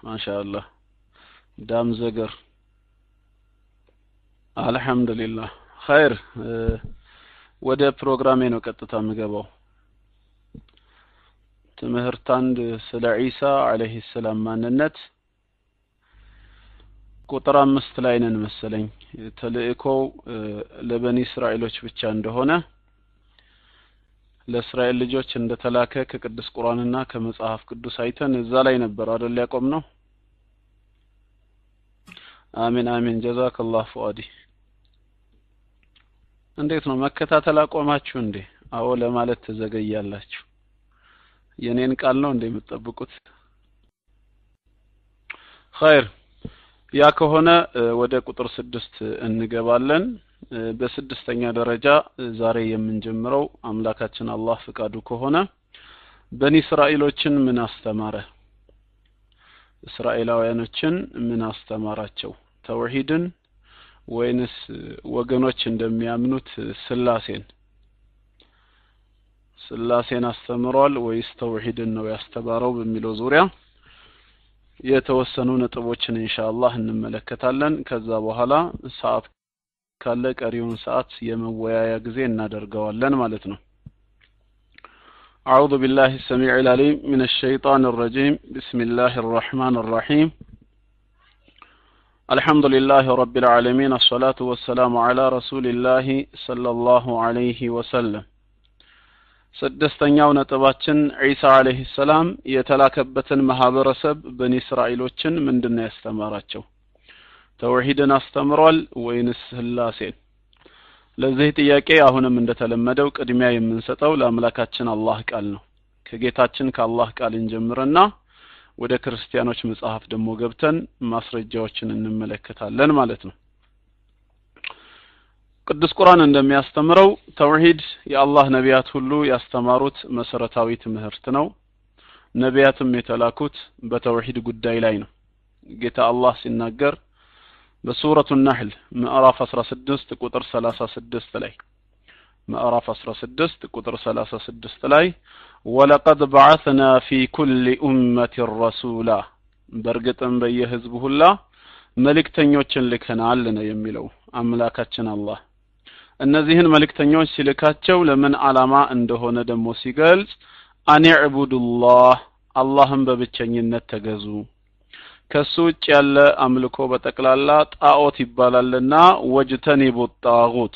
ማሻአላህ ዳም ዘገር አልሐምዱሊላህ ኸይር ወደ ፕሮግራሜ ነው ቀጥታ የምገባው ትምህርት አንድ ስለ ዒሳ አለይሂ ሰላም ማንነት ቁጥር አምስት ላይ ነን መሰለኝ ተልእኮው ለበኒ እስራኤሎች ብቻ እንደሆነ ለእስራኤል ልጆች እንደተላከ ከቅዱስ ቁርአንና ከመጽሐፍ ቅዱስ አይተን እዛ ላይ ነበር አይደል ያቆም ነው አሚን አሚን ጀዛከላህ ፉአዲ እንዴት ነው መከታተል አቆማችሁ እንዴ አዎ ለማለት ትዘገያላችሁ የኔን ቃል ነው እንደ የምትጠብቁት ኸይር ያ ከሆነ ወደ ቁጥር ስድስት እንገባለን በስድስተኛ ደረጃ ዛሬ የምንጀምረው አምላካችን አላህ ፍቃዱ ከሆነ በኒ እስራኤሎችን ምን አስተማረ እስራኤላውያኖችን ምን አስተማራቸው ተውሂድን ወይንስ ወገኖች እንደሚያምኑት ስላሴን ስላሴን አስተምሯል ወይስ ተውሂድን ነው ያስተማረው በሚለው ዙሪያ የተወሰኑ ነጥቦችን ኢንሻአላህ እንመለከታለን ከዛ በኋላ ሰዓት ካለ ቀሪውን ሰዓት የመወያያ ጊዜ እናደርገዋለን ማለት ነው أعوذ بالله السميع العليم من الشيطان الرجيم بسم الله الرحمن الرحيم الحمد لله رب العالمين الصلاة والسلام على رسول الله صلى الله عليه وسلم ስድስተኛው ነጥባችን ዒሳ አለይሂ ሰላም የተላከበትን ማህበረሰብ በኒ እስራኤሎችን ምንድነው ያስተማራቸው ተውሂድን አስተምሯል ወይንስ ስላሴን ለዚህ ጥያቄ አሁንም እንደተለመደው ቅድሚያ የምንሰጠው ለአምላካችን አላህ ቃል ነው ከጌታችን ከአላህ ቃል እንጀምርና ወደ ክርስቲያኖች መጽሐፍ ደግሞ ገብተን ማስረጃዎችን እንመለከታለን ማለት ነው ቅዱስ ቁርአን እንደሚያስተምረው ተውሂድ የአላህ ነቢያት ሁሉ ያስተማሩት መሰረታዊ ትምህርት ነው ነቢያትም የተላኩት በተውሂድ ጉዳይ ላይ ነው ጌታ አላህ ሲናገር በሱረቱ ናህል ምዕራፍ 16 ቁጥር 36 ላይ ምዕራፍ 16 ቁጥር 36 ላይ ወለቀድ በዓትና ፊ ኩል ኡመት ረሱላ በእርግጥም በየህዝቡ ሁላ መልእክተኞችን ልከናል ነው የሚለው አምላካችን አላህ እነዚህን መልእክተኞች ሲልካቸው ለምን ዓላማ እንደሆነ ደግሞ ሲገልጽ አኒዕቡዱላህ አላህን በብቸኝነት ተገዙ ከሱ ውጭ ያለ አምልኮ በጠቅላላ ጣዖት ይባላልና ወጅተኒቡ ጣዖት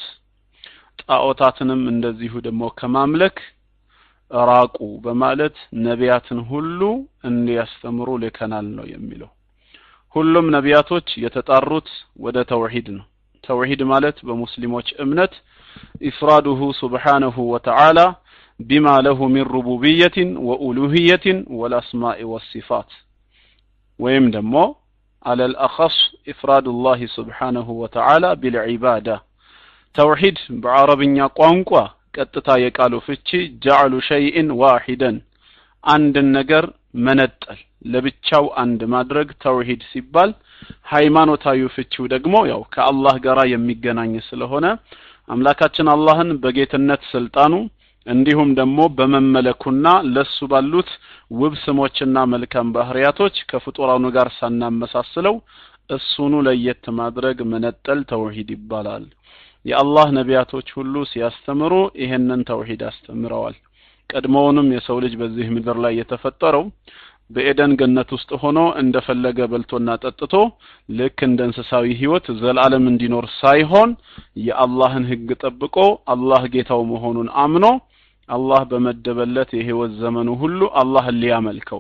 ጣዖታትንም እንደዚሁ ደግሞ ከማምለክ ራቁ በማለት ነቢያትን ሁሉ እንዲያስተምሩ ልከናል ነው የሚለው ሁሉም ነቢያቶች የተጣሩት ወደ ተውሂድ ነው ተውሂድ ማለት በሙስሊሞች እምነት ኢፍራዱሁ ሱብሓነሁ ወተዓላ ቢማ ለሁ ሚን ሩቡብየትን ወኡሉህየትን ወልአስማኢ ወሲፋት ወይም ደግሞ على الأخص إفراد الله سبحانه وتعالى بالعبادة توحيد بعربኛ ቋንቋ ቀጥታ የቃሉ ፍቺ ጀዕሉ ሸይእን ዋሂደን አንድን ነገር መነጠል ለብቻው አንድ ማድረግ ተውሂድ ሲባል ሃይማኖታዊ ፍቺው ደግሞ ያው ከአላህ ጋር የሚገናኝ ስለሆነ አምላካችን አላህን በጌትነት ስልጣኑ እንዲሁም ደግሞ በመመለኩና ለሱ ባሉት ውብ ስሞችና መልካም ባህሪያቶች ከፍጡራኑ ጋር ሳናመሳስለው እሱኑ ለየት ማድረግ መነጠል ተውሂድ ይባላል የአላህ ነቢያቶች ሁሉ ሲያስተምሩ ይሄንን ተውሂድ አስተምረዋል ቀድሞውንም የሰው ልጅ በዚህ ምድር ላይ የተፈጠረው በኤደን ገነት ውስጥ ሆኖ እንደፈለገ በልቶና ጠጥቶ ልክ እንደ እንስሳዊ ህይወት ዘላለም እንዲኖር ሳይሆን የአላህን ህግ ጠብቆ አላህ ጌታው መሆኑን አምኖ አላህ በመደበለት የህይወት ዘመኑ ሁሉ አላህን ሊያመልከው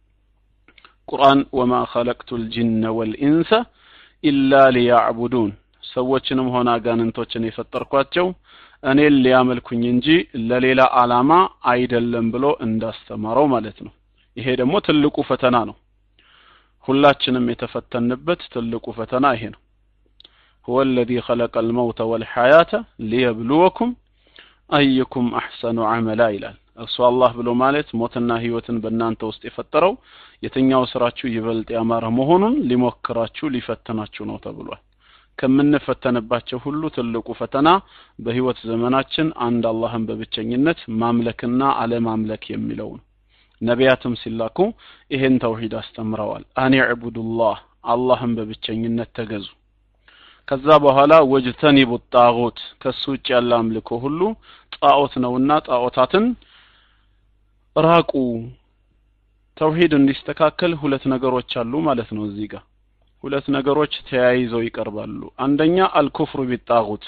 ቁርአን ወማ ኸለቅቱ ልጅነ ወልኢንሰ ኢላ ሊያዕቡዱን ሰዎችንም ሆነ አጋንንቶችን የፈጠርኳቸው እኔን ሊያመልኩኝ እንጂ ለሌላ አላማ አይደለም ብሎ እንዳስተማረው ማለት ነው ይሄ ደግሞ ትልቁ ፈተና ነው ሁላችንም የተፈተንበት ትልቁ ፈተና ይሄ ነው هو الذي خلق الموت والحياة ليبلوكم أيكم أحسن عملا ይላል እርሱ አላህ ብሎ ማለት ሞትና ህይወትን በእናንተ ውስጥ የፈጠረው የትኛው ስራችሁ ይበልጥ ያማረ መሆኑን ሊሞክራችሁ ሊፈትናችሁ ነው ተብሏል ከምንፈተንባቸው ሁሉ ትልቁ ፈተና በህይወት ዘመናችን አንድ አላህን በብቸኝነት ማምለክና አለማምለክ የሚለው ነው ነቢያትም ሲላኩ ይሄን ተውሂድ አስተምረዋል አን ዕቡዱላህ አላህን በብቸኝነት ተገዙ ከዛ በኋላ ወጅተኒቡ ጣዖት ከሱ ውጭ ያለ አምልኮ ሁሉ ጣዖት ነውና ጣዖታትን ራቁ ተውሂድ እንዲስተካከል ሁለት ነገሮች አሉ ማለት ነው እዚህ ጋር ሁለት ነገሮች ተያይዘው ይቀርባሉ አንደኛ አልኩፍሩ ቢጣዖት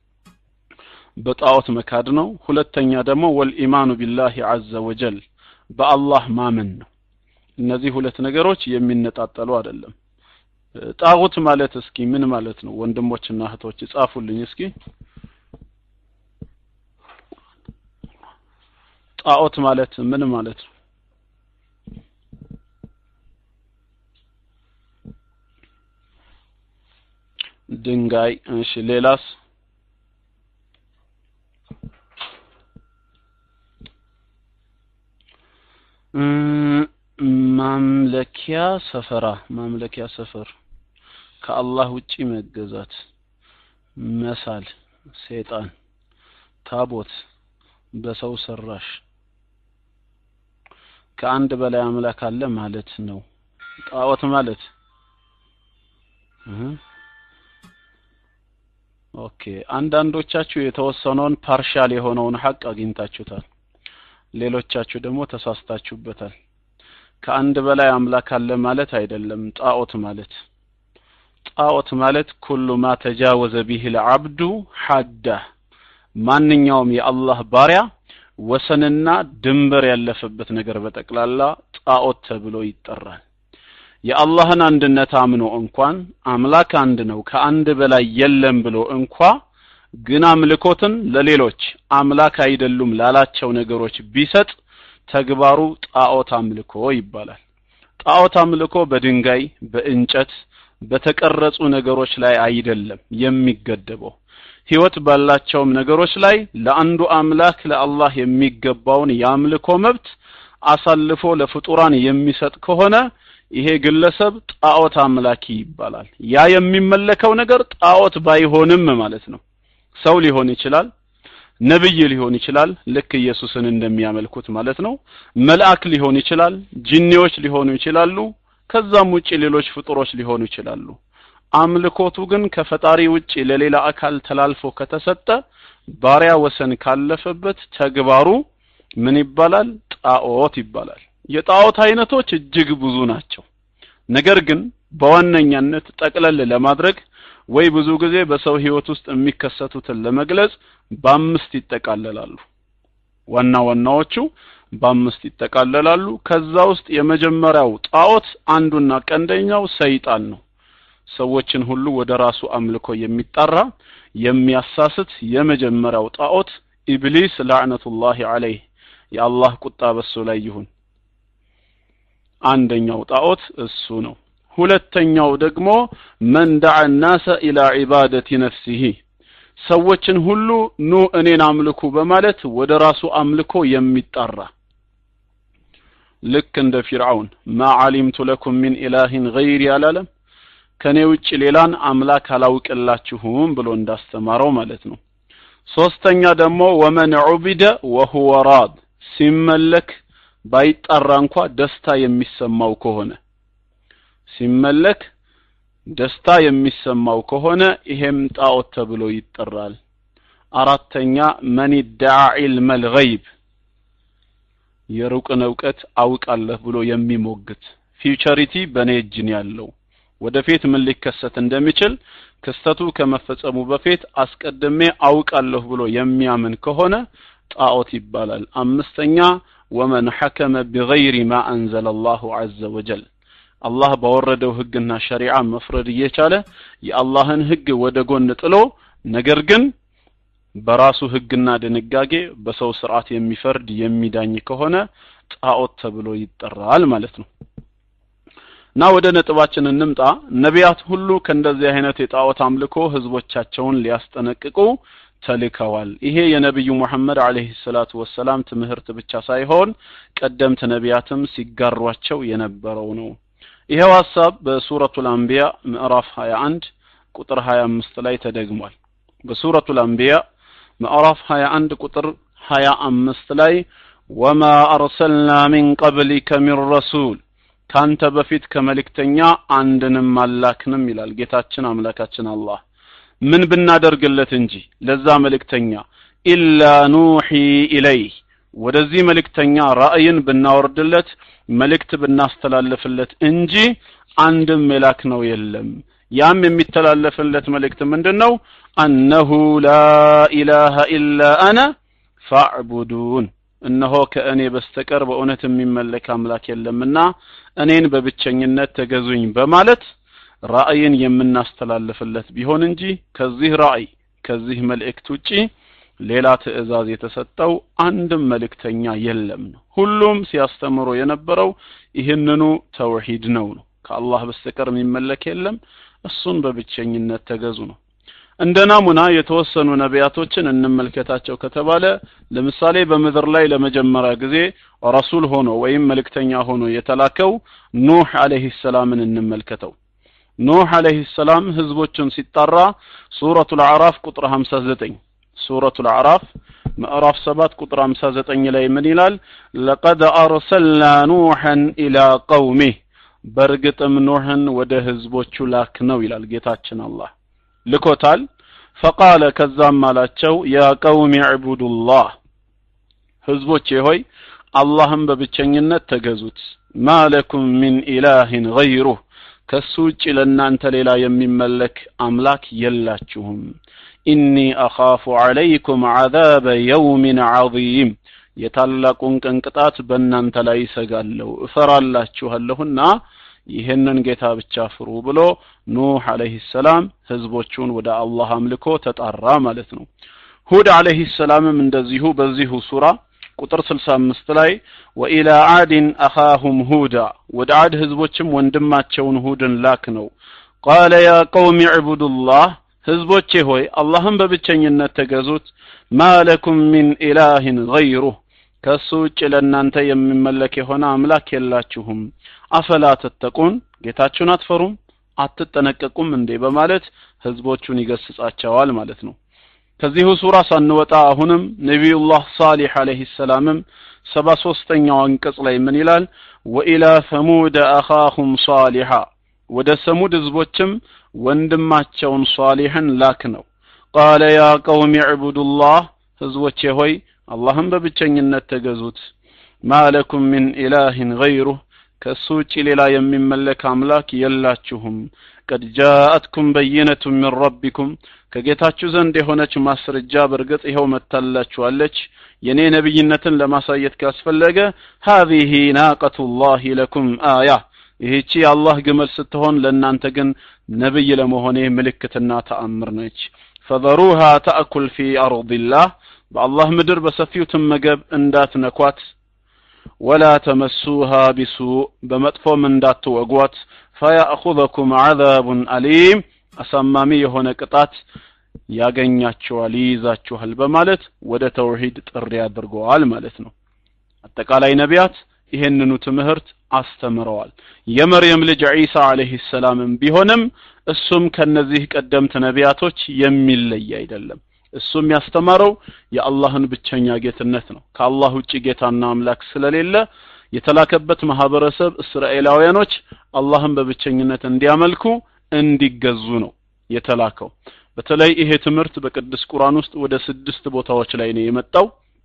በጣዖት መካድ ነው ሁለተኛ ደግሞ ወልኢማኑ ቢላሂ ዐዘ ወጀል በአላህ ማመን ነው እነዚህ ሁለት ነገሮች የሚነጣጠሉ አይደለም ጣዖት ማለት እስኪ ምን ማለት ነው ወንድሞችና እህቶች ጻፉልኝ እስኪ ጣዖት ማለት ምን ማለት ነው ድንጋይ እሺ ሌላስ ማምለኪያ ሰፈራ ማምለኪያ ሰፈር ከአላህ ውጪ መገዛት መሳል ሴጣን ታቦት በሰው ሰራሽ ከአንድ በላይ አምላክ አለ ማለት ነው ጣዖት ማለት ኦኬ አንዳንዶቻችሁ የተወሰነውን ፓርሻል የሆነውን ሀቅ አግኝታችሁታል ሌሎቻችሁ ደግሞ ተሳስታችሁበታል ከአንድ በላይ አምላክ አለ ማለት አይደለም ጣዖት ማለት ጣዖት ማለት ኩሉ ማ ተጃወዘ ቢህ ልዓብዱ ሐዳ ማንኛውም የአላህ ባሪያ ወሰንና ድንበር ያለፈበት ነገር በጠቅላላ ጣዖት ተብሎ ይጠራል የአላህን አንድነት አምኖ እንኳን አምላክ አንድ ነው ከአንድ በላይ የለም ብሎ እንኳ ግን አምልኮትን ለሌሎች አምላክ አይደሉም ላላቸው ነገሮች ቢሰጥ ተግባሩ ጣዖት አምልኮ ይባላል ጣዖት አምልኮ በድንጋይ በእንጨት በተቀረጹ ነገሮች ላይ አይደለም የሚገደበው ህይወት ባላቸውም ነገሮች ላይ ለአንዱ አምላክ ለአላህ የሚገባውን የአምልኮ መብት አሳልፎ ለፍጡራን የሚሰጥ ከሆነ ይሄ ግለሰብ ጣዖት አምላኪ ይባላል ያ የሚመለከው ነገር ጣዖት ባይሆንም ማለት ነው ሰው ሊሆን ይችላል ነብይ ሊሆን ይችላል ልክ ኢየሱስን እንደሚያመልኩት ማለት ነው መልአክ ሊሆን ይችላል ጂኒዎች ሊሆኑ ይችላሉ ከዛም ውጪ ሌሎች ፍጡሮች ሊሆኑ ይችላሉ አምልኮቱ ግን ከፈጣሪ ውጪ ለሌላ አካል ተላልፎ ከተሰጠ ባሪያ ወሰን ካለፈበት ተግባሩ ምን ይባላል ጣዖት ይባላል የጣዖት አይነቶች እጅግ ብዙ ናቸው ነገር ግን በዋነኛነት ጠቅለል ለማድረግ ወይ ብዙ ጊዜ በሰው ህይወት ውስጥ የሚከሰቱትን ለመግለጽ በአምስት ይጠቃለላሉ ዋና ዋናዎቹ በአምስት ይጠቃለላሉ ከዛ ውስጥ የመጀመሪያው ጣዖት አንዱና ቀንደኛው ሰይጣን ነው ሰዎችን ሁሉ ወደ ራሱ አምልኮ የሚጠራ የሚያሳስት የመጀመሪያው ጣዖት ኢብሊስ ላዕነቱላሂ ዐለይህ የአላህ ቁጣ በሱ ላይ ይሁን አንደኛው ጣዖት እሱ ነው ሁለተኛው ደግሞ መን ደዓ ናሰ ኢላ ዒባደቲ ነፍሲሂ ሰዎችን ሁሉ ኑ እኔን አምልኩ በማለት ወደ ራሱ አምልኮ የሚጠራ ልክ እንደ ፊርዓውን ማ ዓሊምቱ ለኩም ሚን ኢላሂን ገይሪ አላለም ከኔ ውጭ ሌላን አምላክ አላውቅላችሁም ብሎ እንዳስተማረው ማለት ነው ሶስተኛ ደግሞ ወመን ዑቢደ ወሁወ ራድ ሲመለክ ባይጣራ እንኳ ደስታ የሚሰማው ከሆነ ሲመለክ ደስታ የሚሰማው ከሆነ ይሄም ጣዖት ተብሎ ይጠራል አራተኛ መን ደዓ ዒልመል ገይብ የሩቅን እውቀት አውቃለህ ብሎ የሚሞግት ፊውቸሪቲ በኔ እጅን ያለው ወደፊት ምን ሊከሰት እንደሚችል ክስተቱ ከመፈጸሙ በፊት አስቀድሜ አውቃለሁ ብሎ የሚያምን ከሆነ ጣዖት ይባላል አምስተኛ ወመን ሐከመ ቢገይሪ ማ አንዘለ አላሁ ዐዘ ወጀል አላህ ባወረደው ህግና ሸሪዓ መፍረድ እየቻለ የአላህን ህግ ወደ ጎን ጥሎ ነገር ግን በራሱ ህግና ድንጋጌ በሰው ስርዓት የሚፈርድ የሚዳኝ ከሆነ ጣዖት ተብሎ ይጠራል ማለት ነው እና ወደ ነጥባችን እንምጣ ነቢያት ሁሉ ከእንደዚህ አይነት የጣዖት አምልኮ ህዝቦቻቸውን ሊያስጠነቅቁ ተልከዋል ይሄ የነቢዩ ሙሐመድ አለይሂ ሰላቱ ወሰላም ትምህርት ብቻ ሳይሆን ቀደምት ነቢያትም ሲጋሯቸው የነበረው ነው ይሄው ሐሳብ በሱረቱል አንቢያ ምዕራፍ 21 ቁጥር 25 ላይ ተደግሟል በሱረቱል አንቢያ ምዕራፍ 21 ቁጥር 25 ላይ ወማ አርሰልና ሚን ቀብሊከ ሚን ረሱል ካንተ በፊት ከመልእክተኛ አንድንም አላክንም ይላል ጌታችን አምላካችን አላህ ምን ብናደርግለት እንጂ ለዛ መልእክተኛ ኢላ ኑሒ ኢለይህ ወደዚህ መልእክተኛ ራእይን ብናወርድለት መልእክት ብናስተላልፍለት እንጂ አንድም የላክ ነው የለም ያም የሚተላለፍለት መልእክት ምንድን ነው አነሁ ላ ኢላሃ ኢላ አነ ፋዕቡዱን እነሆ ከእኔ በስተቀር በእውነት የሚመለክ አምላክ የለምና እኔን በብቸኝነት ተገዙኝ በማለት ራእይን የምናስተላልፍለት ቢሆን እንጂ ከዚህ ራእይ ከዚህ መልእክት ውጪ ሌላ ትእዛዝ የተሰጠው አንድም መልእክተኛ የለም ነው ሁሉም ሲያስተምሩ የነበረው ይህንኑ ተውሂድ ነው ነው ከአላህ በስተቀር የሚመለክ የለም እሱን በብቸኝነት ተገዙ ነው እንደ ናሙና የተወሰኑ ነቢያቶችን እንመልከታቸው ከተባለ ለምሳሌ በምድር ላይ ለመጀመሪያ ጊዜ ረሱል ሆኖ ወይም መልእክተኛ ሆኖ የተላከው ኑህ አለይሂ ሰላምን እንመልከተው ኑህ አለይሂ ሰላም ህዝቦችን ሲጣራ ሱረቱል አዕራፍ ቁጥር 59 ሱረቱል አዕራፍ ምዕራፍ 7 ቁጥር 59 ላይ ምን ይላል ለቀድ አርሰልና ኑሐን ኢላ ቀውሚህ በእርግጥም ኖህን ወደ ህዝቦቹ ላክ ነው ይላል ጌታችን አላህ ልኮታል ፈቃለ ከዛም አላቸው ያ ቀውም ዕቡዱላህ ህዝቦቼ ሆይ አላህም በብቸኝነት ተገዙት ማለኩም ሚን ኢላህን ገይሩህ ከሱ ውጭ ለእናንተ ሌላ የሚመለክ አምላክ የላችሁም ኢኒ አኻፉ ዐለይኩም ዐዛበ የውሚን ዐዚም የታላቁን ቀን ቅጣት በእናንተ ላይ ይሰጋለሁ እፈራላችኋለሁና ይህንን ጌታ ብቻ ፍሩ ብሎ ኑህ አለይሂ ሰላም ህዝቦቹን ወደ አላህ አምልኮ ተጣራ ማለት ነው ሁድ አለይሂ ሰላምም እንደዚሁ በዚሁ ሱራ ቁጥር 65 ላይ ወኢላ አድን አኻሁም ሁዳ ወደ አድ ህዝቦችም ወንድማቸውን ሁድን ላክ ነው ቃለ ያ ቀውም ዕቡዱላህ ህዝቦቼ ሆይ አላህም በብቸኝነት ተገዙት ማለኩም ሚን ኢላህን ገይሩህ ከሱ ውጭ ለእናንተ የሚመለክ የሆነ አምላክ የላችሁም አፈላ ተተቁን ጌታችሁን አትፈሩም አትጠነቀቁም እንዴ በማለት ህዝቦቹን ይገስጻቸዋል ማለት ነው ከዚሁ ሱራ ሳንወጣ አሁንም ነቢዩላህ ሳሊሕ አለይሂ ሰላምም ሰባ ሶስተኛው አንቀጽ ላይ ምን ይላል ወኢላ ሰሙድ አኻሁም ሳሊሓ ወደ ሰሙድ ህዝቦችም ወንድማቸውን ሷሊሕን ላክ ነው ቃለ ያ ቀውም ዕቡዱላህ ህዝቦቼ ሆይ አላህም በብቸኝነት ተገዙት ማለኩም ሚን ኢላህን ገይሩህ ከእሱ ውጭ ሌላ የሚመለክ አምላክ የላችሁም ቀድ ጃአትኩም በይነቱ ሚን ረቢኩም ከጌታችሁ ዘንድ የሆነች ማስረጃ በእርግጥ ይኸው መታላችኋለች የኔ ነብይነትን ለማሳየት ካስፈለገ ሃዚህ ናቀቱላህ ለኩም አያ ይህቺ የአላህ ግመል ስትሆን ለእናንተ ግን ነብይ ለመሆኔ ምልክትና ተአምር ነች ፈዘሩሃ ተአኩል ፊ አርድላህ በአላህ ምድር በሰፊው ትመገብ እንዳትነኳት ወላ ተመሱሃ ቢሱእ በመጥፎም እንዳትወጓት ፈያእኹዘኩም ዐዛቡን አሊም አሳማሚ የሆነ ቅጣት ያገኛችኋል ይይዛችኋል በማለት ወደ ተውሂድ ጥሪ አድርገዋል ማለት ነው አጠቃላይ ነቢያት ይሄንኑ ትምህርት አስተምረዋል የመርየም ልጅ ዒሳ አለይሂ ሰላምም ቢሆንም እሱም ከነዚህ ቀደምት ነቢያቶች የሚለይ አይደለም እሱም ያስተማረው የአላህን ብቸኛ ጌትነት ነው ከአላህ ውጭ ጌታና አምላክ ስለሌለ የተላከበት ማህበረሰብ እስራኤላውያኖች አላህን በብቸኝነት እንዲያመልኩ እንዲገዙ ነው የተላከው በተለይ ይሄ ትምህርት በቅዱስ ቁርአን ውስጥ ወደ ስድስት ቦታዎች ላይ ነው የመጣው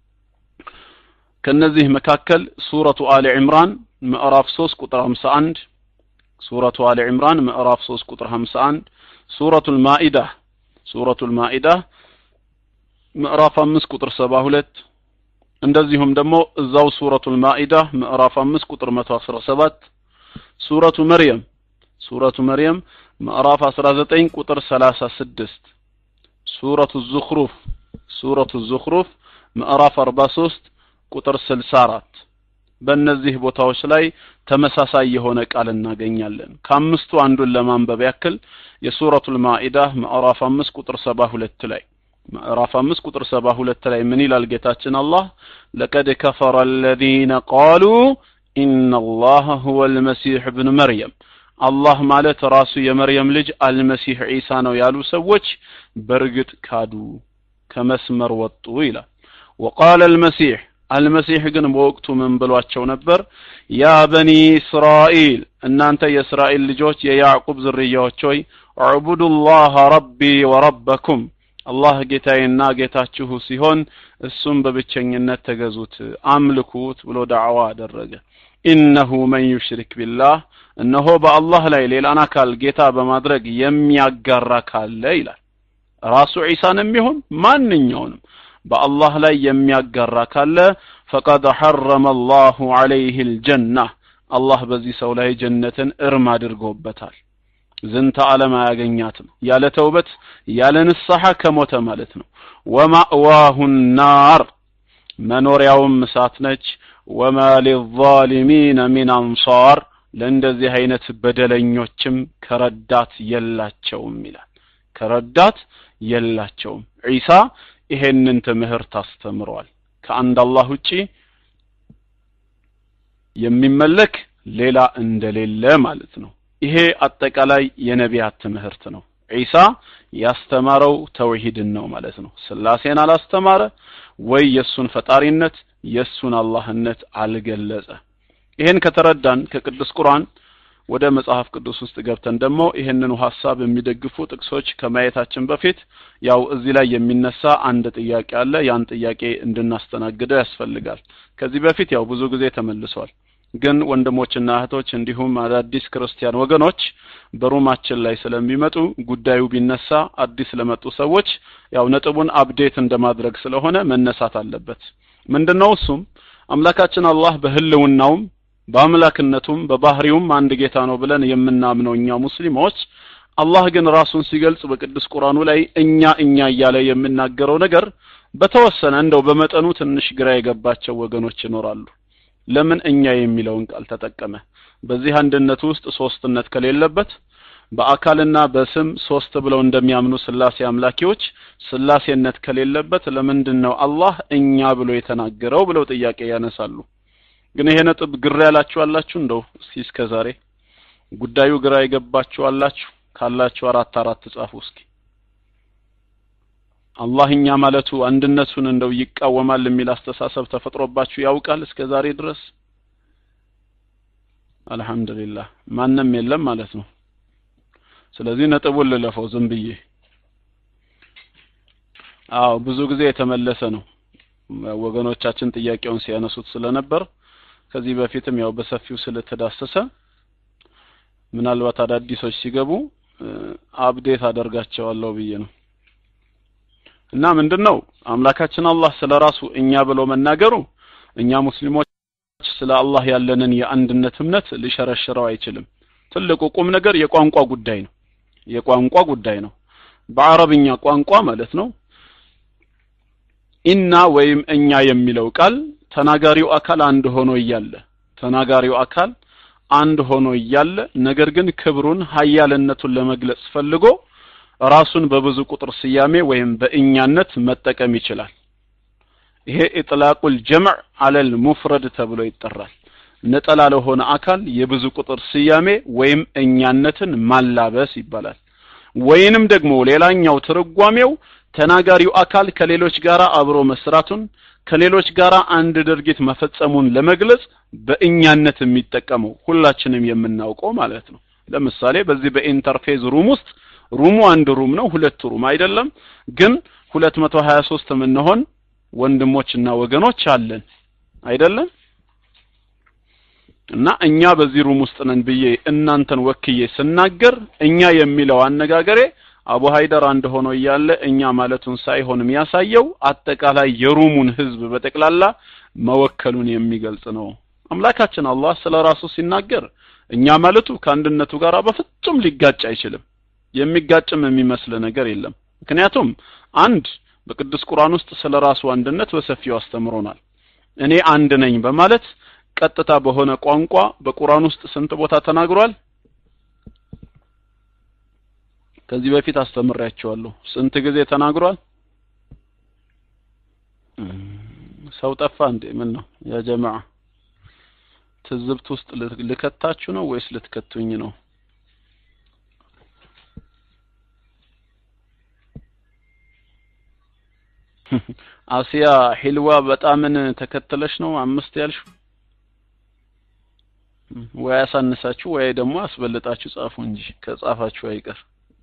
ከነዚህ መካከል ሱረቱ አሊ ዕምራን ምዕራፍ 3 ቁጥር 51 ሱረቱ አሊ ዕምራን ምዕራፍ 3 ቁጥር 51 ሱረቱል ማኢዳ ሱረቱል ማኢዳ ምዕራፍ 5 ቁጥር 72 እንደዚሁም ደግሞ እዛው ሱረቱል ማኢዳ ምዕራፍ 5 ቁጥር 117 ሱረቱ መርየም ሱረቱ መርየም ምዕራፍ 19 ቁጥር 36 ሱረቱ ዙኽሩፍ ሱረቱ ዙኽሩፍ ምዕራፍ 43 ቁጥር 64 በእነዚህ ቦታዎች ላይ ተመሳሳይ የሆነ ቃል እናገኛለን ከአምስቱ አንዱን ለማንበብ ያክል የሱረቱል ማኢዳ ምዕራፍ 5 ቁጥር 72 ላይ ምዕራፍ 5 ቁጥር 72 ላይ ምን ይላል ጌታችን አላህ ለቀድ ከፈረ الذين قالوا ان الله هو المسيح ابن مريم አላህ ማለት ራሱ የመርየም ልጅ አልመሲህ ዒሳ ነው ያሉ ሰዎች በእርግጥ ካዱ ከመስመር ወጡ ይላል وقال المسيح አልመሲህ ግን በወቅቱ ምን ብሏቸው ነበር? ያ በኒ እስራኤል እናንተ የእስራኤል ልጆች የያዕቁብ ዝርያዎች ሆይ አዕቡዱላህ ረቢ ወረበኩም አላህ ጌታዬና ጌታችሁ ሲሆን እሱም በብቸኝነት ተገዙት አምልኩት ብሎ ዳዕዋ አደረገ። ኢነሁ መን ዩሽሪክ ቢላህ እነሆ በአላህ ላይ ሌላን አካል ጌታ በማድረግ የሚያጋራ ካለ ይላል ራሱ ዒሳንም ይሁን ማንኛውንም በአላህ ላይ የሚያጋራ ካለ ፈቀድ ሐረመ አላሁ ዐለይህ ልጀና አላህ በዚህ ሰው ላይ ጀነትን እርም አድርጎበታል። ዝንተ ዓለም አያገኛትም። ያለ ተውበት ያለ ንስሐ ከሞተ ማለት ነው። ወማእዋሁ ናር መኖሪያውም እሳት ነች። ወማ ሊዛሊሚነ ሚን አንሳር ለእንደዚህ አይነት በደለኞችም ከረዳት የላቸውም ይላል። ከረዳት የላቸውም። ዒሳ ይሄንን ትምህርት አስተምሯል። ከአንድ አላህ ውጪ የሚመለክ ሌላ እንደሌለ ማለት ነው። ይሄ አጠቃላይ የነቢያት ትምህርት ነው። ዒሳ ያስተማረው ተውሂድን ነው ማለት ነው። ስላሴን አላስተማረ ወይ የእሱን ፈጣሪነት የእሱን አላህነት አልገለጸ። ይሄን ከተረዳን ከቅዱስ ቁርአን ወደ መጽሐፍ ቅዱስ ውስጥ ገብተን ደግሞ ይህንኑ ሀሳብ የሚደግፉ ጥቅሶች ከማየታችን በፊት ያው እዚህ ላይ የሚነሳ አንድ ጥያቄ አለ። ያን ጥያቄ እንድናስተናግደው ያስፈልጋል። ከዚህ በፊት ያው ብዙ ጊዜ ተመልሷል። ግን ወንድሞችና እህቶች እንዲሁም አዳዲስ ክርስቲያን ወገኖች በሩማችን ላይ ስለሚመጡ ጉዳዩ ቢነሳ አዲስ ለመጡ ሰዎች ያው ነጥቡን አፕዴት እንደማድረግ ስለሆነ መነሳት አለበት። ምንድነው እሱም አምላካችን አላህ በህልውናውም በአምላክነቱም በባህሪውም አንድ ጌታ ነው ብለን የምናምነው እኛ ሙስሊሞች አላህ ግን ራሱን ሲገልጽ በቅዱስ ቁርአኑ ላይ እኛ እኛ እያለ የሚናገረው ነገር በተወሰነ እንደው በመጠኑ ትንሽ ግራ የገባቸው ወገኖች ይኖራሉ። ለምን እኛ የሚለውን ቃል ተጠቀመ? በዚህ አንድነት ውስጥ ሶስትነት ከሌለበት በአካልና በስም ሶስት ብለው እንደሚያምኑ ስላሴ አምላኪዎች ስላሴነት ከሌለበት ለምንድን ነው አላህ እኛ ብሎ የተናገረው ብለው ጥያቄ ያነሳሉ። ግን ይሄ ነጥብ ግራ ያላችሁ አላችሁ? እንደው እስኪ እስከ ዛሬ ጉዳዩ ግራ የገባችሁ አላችሁ? ካላችሁ አራት አራት ጻፉ እስኪ። አላህ እኛ ማለቱ አንድነቱን እንደው ይቃወማል የሚል አስተሳሰብ ተፈጥሮባችሁ ያውቃል እስከ ዛሬ ድረስ? አልሐምዱሊላህ ማንም የለም ማለት ነው። ስለዚህ ነጥቡን ልለፈው ዝም ብዬ። አዎ ብዙ ጊዜ የተመለሰ ነው። ወገኖቻችን ጥያቄውን ሲያነሱት ስለነበር ከዚህ በፊትም ያው በሰፊው ስለተዳሰሰ ምናልባት አዳዲሶች ሲገቡ አፕዴት አደርጋቸዋለሁ ብዬ ነው። እና ምንድነው አምላካችን አላህ ስለ ራሱ እኛ ብሎ መናገሩ እኛ ሙስሊሞች ስለ አላህ ያለንን የአንድነት እምነት ሊሸረሽረው አይችልም። ትልቁ ቁም ነገር የቋንቋ ጉዳይ ነው። የቋንቋ ጉዳይ ነው። በአረብኛ ቋንቋ ማለት ነው ኢና ወይም እኛ የሚለው ቃል ተናጋሪው አካል አንድ ሆኖ እያለ ተናጋሪው አካል አንድ ሆኖ እያለ ነገር ግን ክብሩን ሀያልነቱን ለመግለጽ ፈልጎ ራሱን በብዙ ቁጥር ስያሜ ወይም በእኛነት መጠቀም ይችላል። ይሄ ኢጥላቁል ጀምዕ አለል ሙፍረድ ተብሎ ይጠራል። ነጠላ ለሆነ አካል የብዙ ቁጥር ስያሜ ወይም እኛነትን ማላበስ ይባላል። ወይንም ደግሞ ሌላኛው ትርጓሜው ተናጋሪው አካል ከሌሎች ጋር አብሮ መስራቱን ከሌሎች ጋር አንድ ድርጊት መፈጸሙን ለመግለጽ በእኛነት የሚጠቀመው ሁላችንም የምናውቀው ማለት ነው። ለምሳሌ በዚህ በኢንተርፌዝ ሩም ውስጥ ሩሙ አንድ ሩም ነው፣ ሁለት ሩም አይደለም። ግን 223 የምንሆን ወንድሞችና ወገኖች አለን አይደለም። እና እኛ በዚህ ሩም ውስጥ ነን ብዬ እናንተን ወክዬ ስናገር እኛ የሚለው አነጋገሬ አቡ ሀይደር አንድ ሆኖ እያለ እኛ ማለቱን ሳይሆን የሚያሳየው አጠቃላይ የሩሙን ህዝብ በጠቅላላ መወከሉን የሚገልጽ ነው። አምላካችን አላህ ስለ ራሱ ሲናገር እኛ ማለቱ ከአንድነቱ ጋር በፍጹም ሊጋጭ አይችልም። የሚጋጭም የሚመስል ነገር የለም። ምክንያቱም አንድ በቅዱስ ቁርአን ውስጥ ስለ ራሱ አንድነት በሰፊው አስተምሮናል። እኔ አንድ ነኝ በማለት ቀጥታ በሆነ ቋንቋ በቁርአን ውስጥ ስንት ቦታ ተናግሯል? ከዚህ በፊት አስተምሬያቸዋለሁ። ስንት ጊዜ ተናግሯል? ሰው ጠፋ እንዴ? ምን ነው ያ ጀማዓ ትዝብት ውስጥ ልከታችሁ ነው ወይስ ልትከቱኝ ነው? አሲያ ሂልዋ በጣምን ተከትለሽ ነው አምስት ያልሽው? ወይ አሳንሳችሁ ወይ ደግሞ አስበልጣችሁ ጻፉ እንጂ ከጻፋችሁ አይቀር።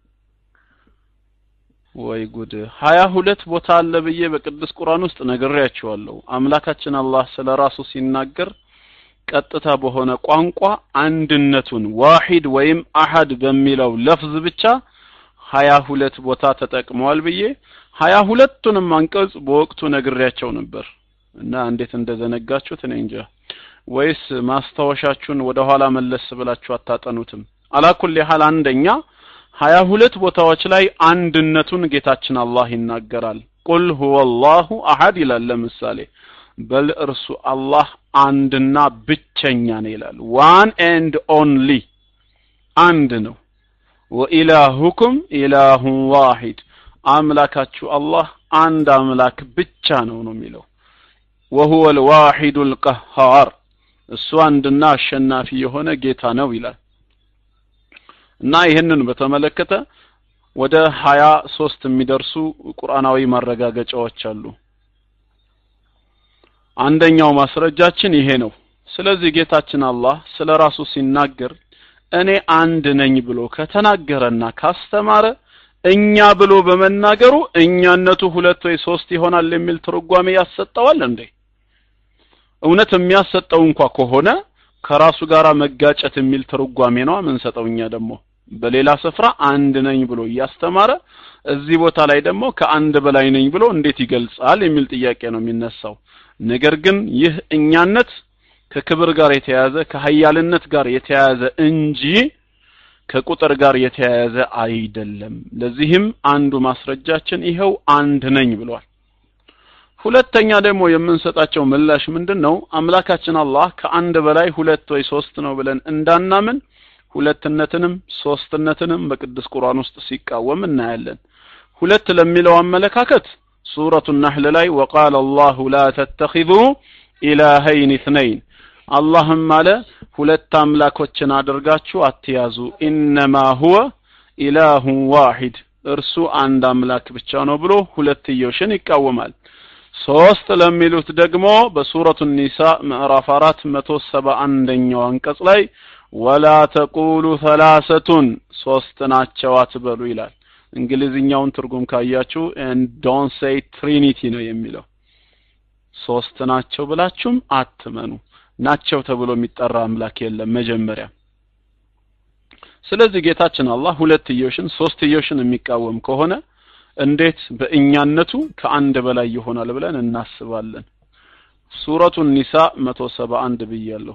ወይ ጉድ! ሀያ ሁለት ቦታ አለ ብዬ በቅዱስ ቁርአን ውስጥ ነግሬያችኋለሁ። አምላካችን አላህ ስለ ራሱ ሲናገር ቀጥታ በሆነ ቋንቋ አንድነቱን ዋሂድ ወይም አሐድ በሚለው ለፍዝ ብቻ ሀያ ሁለት ቦታ ተጠቅመዋል ብዬ ሀያ ሁለቱንም አንቀጽ በወቅቱ ነግሬያቸው ነበር እና እንዴት እንደዘነጋችሁት እኔ እንጃ። ወይስ ማስታወሻችሁን ወደ ኋላ መለስ ብላችሁ አታጠኑትም? አላኩል ያህል አንደኛ ሀያ ሁለት ቦታዎች ላይ አንድነቱን ጌታችን አላህ ይናገራል። ቁል ሁወ አላሁ አሐድ ይላል። ለምሳሌ በል እርሱ አላህ አንድና ብቸኛ ነው ይላል። ዋን ኤንድ ኦንሊ አንድ ነው። ወኢላሁኩም ኢላሁን ዋሂድ አምላካችሁ አላህ አንድ አምላክ ብቻ ነው ነው የሚለው ወሁወ ልዋሒዱ ልቀሃር እሱ አንድና አሸናፊ የሆነ ጌታ ነው ይላል እና ይህንን በተመለከተ ወደ ሀያ ሶስት የሚደርሱ ቁርአናዊ ማረጋገጫዎች አሉ አንደኛው ማስረጃችን ይሄ ነው ስለዚህ ጌታችን አላህ ስለ ራሱ ሲናገር እኔ አንድ ነኝ ብሎ ከተናገረና ካስተማረ እኛ ብሎ በመናገሩ እኛነቱ ሁለት ወይ ሶስት ይሆናል የሚል ትርጓሜ ያሰጠዋል እንዴ? እውነት የሚያሰጠው እንኳ ከሆነ ከራሱ ጋር መጋጨት የሚል ትርጓሜ ነው የምንሰጠው። እኛ ደግሞ በሌላ ስፍራ አንድ ነኝ ብሎ እያስተማረ እዚህ ቦታ ላይ ደግሞ ከአንድ በላይ ነኝ ብሎ እንዴት ይገልጻል የሚል ጥያቄ ነው የሚነሳው። ነገር ግን ይህ እኛነት ከክብር ጋር የተያያዘ ከሀያልነት ጋር የተያያዘ እንጂ ከቁጥር ጋር የተያያዘ አይደለም። ለዚህም አንዱ ማስረጃችን ይኸው አንድ ነኝ ብሏል። ሁለተኛ ደግሞ የምንሰጣቸው ምላሽ ምንድን ነው? አምላካችን አላህ ከአንድ በላይ ሁለት ወይ ሶስት ነው ብለን እንዳናምን ሁለትነትንም ሶስትነትንም በቅዱስ ቁርአን ውስጥ ሲቃወም እናያለን። ሁለት ለሚለው አመለካከት ሱረቱ ነህል ላይ ወቃለ አላሁ ላ ተተኺዙ ኢላሀይን ኢትነይን አላህም አለ ሁለት አምላኮችን አድርጋችሁ አትያዙ ኢነማ ሁወ ኢላሁን ዋሂድ እርሱ አንድ አምላክ ብቻ ነው ብሎ ሁለትዮሽን ይቃወማል። ሶስት ለሚሉት ደግሞ በሱረቱ ኒሳ ምዕራፍ አራት መቶ ሰባ አንደኛው አንቀጽ ላይ ወላ ተቁሉ ሰላሰቱን ሶስት ናቸው አትበሉ ይላል። እንግሊዝኛውን ትርጉም ካያችሁ ዶን ሴይ ትሪኒቲ ነው የሚለው ሶስት ናቸው ብላችሁም አትመኑ። ናቸው ተብሎ የሚጠራ አምላክ የለም መጀመሪያ። ስለዚህ ጌታችን አላህ ሁለትዮሽን ሶስትዮሽን የሚቃወም ከሆነ እንዴት በእኛነቱ ከአንድ በላይ ይሆናል ብለን እናስባለን? ሱረቱ ኒሳ 171 ብያለሁ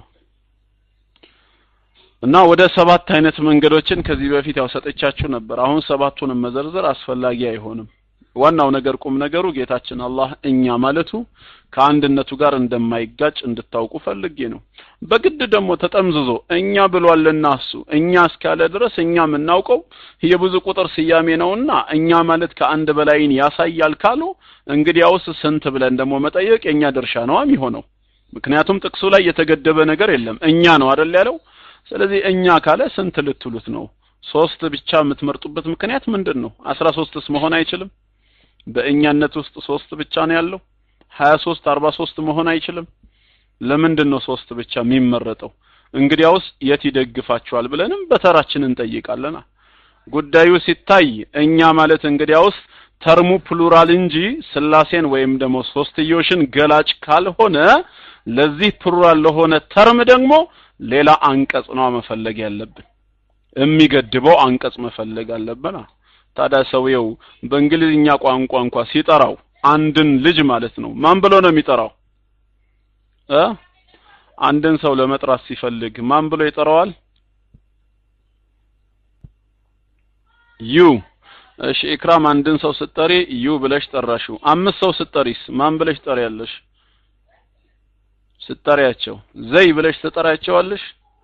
እና ወደ ሰባት አይነት መንገዶችን ከዚህ በፊት ያው ሰጥቻችሁ ነበር። አሁን ሰባቱንም መዘርዘር አስፈላጊ አይሆንም። ዋናው ነገር ቁም ነገሩ ጌታችን አላህ እኛ ማለቱ ከአንድነቱ ጋር እንደማይጋጭ እንድታውቁ ፈልጌ ነው። በግድ ደግሞ ተጠምዝዞ እኛ ብሏልና እሱ እኛ እስካለ ድረስ እኛ የምናውቀው የብዙ ቁጥር ስያሜ ነውና እኛ ማለት ከአንድ በላይን ያሳያል ካሉ እንግዲያውስ ስንት ብለን ደግሞ መጠየቅ የኛ ድርሻ ነው የሚሆነው። ምክንያቱም ጥቅሱ ላይ የተገደበ ነገር የለም እኛ ነው አይደል ያለው። ስለዚህ እኛ ካለ ስንት ልትሉት ነው? ሶስት ብቻ የምትመርጡበት ምክንያት ምንድን ነው? አስራ ሶስትስ መሆን አይችልም? በእኛነት ውስጥ ሶስት ብቻ ነው ያለው። ሀያ ሶስት አርባ ሶስት መሆን አይችልም። ለምንድን ነው ሶስት ብቻ የሚመረጠው? እንግዲያውስ የት ይደግፋቸዋል ብለንም በተራችን እንጠይቃለና ጉዳዩ ሲታይ እኛ ማለት እንግዲያውስ ተርሙ ፕሉራል እንጂ ስላሴን ወይም ደግሞ ሶስትዮሽን ገላጭ ካልሆነ ለዚህ ፕሉራል ለሆነ ተርም ደግሞ ሌላ አንቀጽ ነው መፈለግ ያለብን። የሚገድበው አንቀጽ መፈለግ አለብን። ታዲያ ሰውየው በእንግሊዝኛ ቋንቋ እንኳ ሲጠራው አንድን ልጅ ማለት ነው ማን ብሎ ነው የሚጠራው እ አንድን ሰው ለመጥራት ሲፈልግ ማን ብሎ ይጠራዋል ዩ እሺ ኢክራም አንድን ሰው ስትጠሪ ዩ ብለሽ ጠራሽው አምስት ሰው ስትጠሪስ ማን ብለሽ ጠሪያለሽ ስትጠሪያቸው ዘይ ብለሽ ትጠሪያቸዋለሽ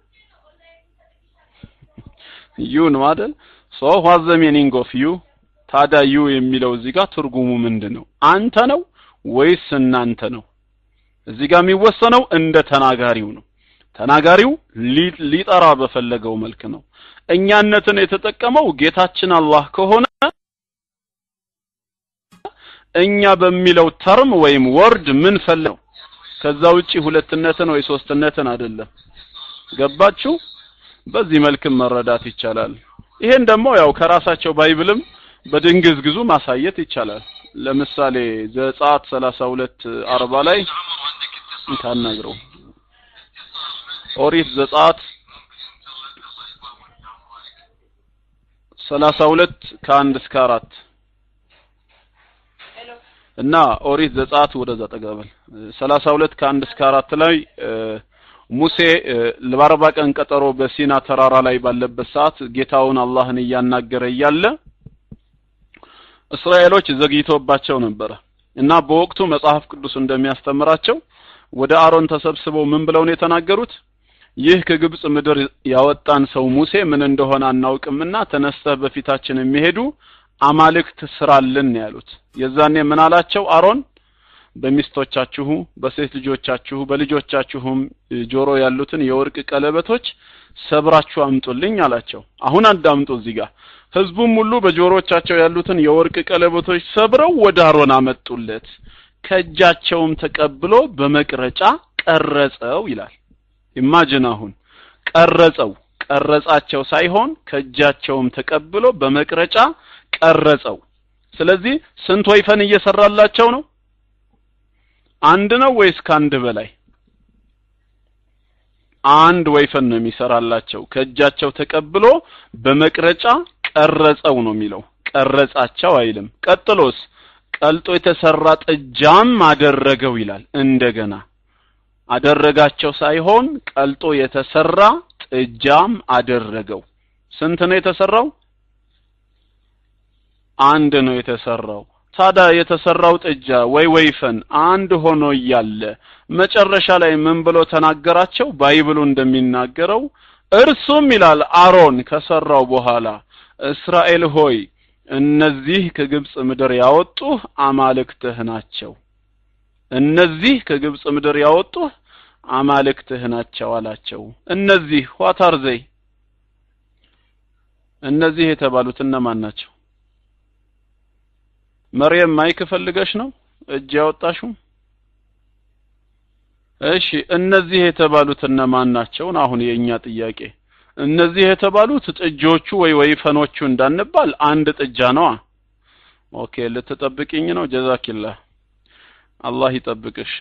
ዩ ነው አይደል ሶ ዋት ዘ ሚኒንግ ኦፍ ዩ ታዲያ ዩ የሚለው እዚህ ጋር ትርጉሙ ምንድን ነው አንተ ነው ወይስ እናንተ ነው እዚህ ጋር የሚወሰነው እንደ ተናጋሪው ነው ተናጋሪው ሊጠራ በፈለገው መልክ ነው እኛነትን የተጠቀመው ጌታችን አላህ ከሆነ እኛ በሚለው ተርም ወይም ወርድ ምን ፈለው ከዛ ውጪ ሁለትነትን ወይ ሶስትነትን አይደለም ገባችሁ በዚህ መልክም መረዳት ይቻላል ይሄን ደግሞ ያው ከራሳቸው ባይብልም በድንግዝግዙ ማሳየት ይቻላል ለምሳሌ ዘጸአት 32 40 ላይ እንታናግረው ኦሪት ዘጸአት 32 ከአንድ እስከ አራት እና ኦሪት ዘጸአት ወደዛ ጠጋበል 32 ከአንድ እስከ አራት ላይ ሙሴ ለአርባ ቀን ቀጠሮ በሲና ተራራ ላይ ባለበት ሰዓት ጌታውን አላህን እያናገረ እያለ እስራኤሎች ዘግይቶባቸው ነበረ እና በወቅቱ መጽሐፍ ቅዱስ እንደሚያስተምራቸው ወደ አሮን ተሰብስበው ምን ብለው ነው የተናገሩት ይህ ከግብጽ ምድር ያወጣን ሰው ሙሴ ምን እንደሆነ አናውቅምና ተነስተህ በፊታችን የሚሄዱ አማልክት ስራልን ያሉት የዛኔ ምን አላቸው አሮን በሚስቶቻችሁ በሴት ልጆቻችሁ በልጆቻችሁም ጆሮ ያሉትን የወርቅ ቀለበቶች ሰብራችሁ አምጡልኝ አላቸው አሁን አዳምጡ እዚህ ጋር ህዝቡም ሁሉ በጆሮቻቸው ያሉትን የወርቅ ቀለበቶች ሰብረው ወደ አሮን አመጡለት ከእጃቸውም ተቀብሎ በመቅረጫ ቀረጸው ይላል ኢማጅን አሁን ቀረጸው ቀረጻቸው ሳይሆን ከእጃቸውም ተቀብሎ በመቅረጫ ቀረጸው ስለዚህ ስንት ወይፈን እየሰራላቸው ነው አንድ ነው ወይስ ከአንድ በላይ አንድ ወይፈን ነው የሚሰራላቸው ከእጃቸው ተቀብሎ በመቅረጫ ቀረጸው ነው የሚለው ቀረጻቸው አይልም ቀጥሎስ ቀልጦ የተሰራ ጥጃም አደረገው ይላል እንደገና አደረጋቸው ሳይሆን ቀልጦ የተሰራ ጥጃም አደረገው ስንት ነው የተሰራው አንድ ነው የተሰራው ታዲያ የተሰራው ጥጃ ወይ ወይፈን አንድ ሆኖ እያለ መጨረሻ ላይ ምን ብሎ ተናገራቸው ባይብሉ እንደሚናገረው እርሱም ይላል አሮን ከሰራው በኋላ እስራኤል ሆይ እነዚህ ከግብጽ ምድር ያወጡህ አማልክትህ ናቸው እነዚህ ከግብጽ ምድር ያወጡህ አማልክትህ ናቸው አላቸው እነዚህ ዋታር ዘይ እነዚህ የተባሉት እነማን ናቸው መርየም ማይክ ፈልገሽ ነው እጅ ያወጣሽው እሺ እነዚህ የተባሉት እነማን ናቸው አሁን የኛ ጥያቄ እነዚህ የተባሉት ጥጆቹ ወይ ወይፈኖቹ እንዳንባል አንድ ጥጃ ነዋ ኦኬ ልትጠብቅኝ ነው ጀዛኪላህ አላህ ይጠብቅሽ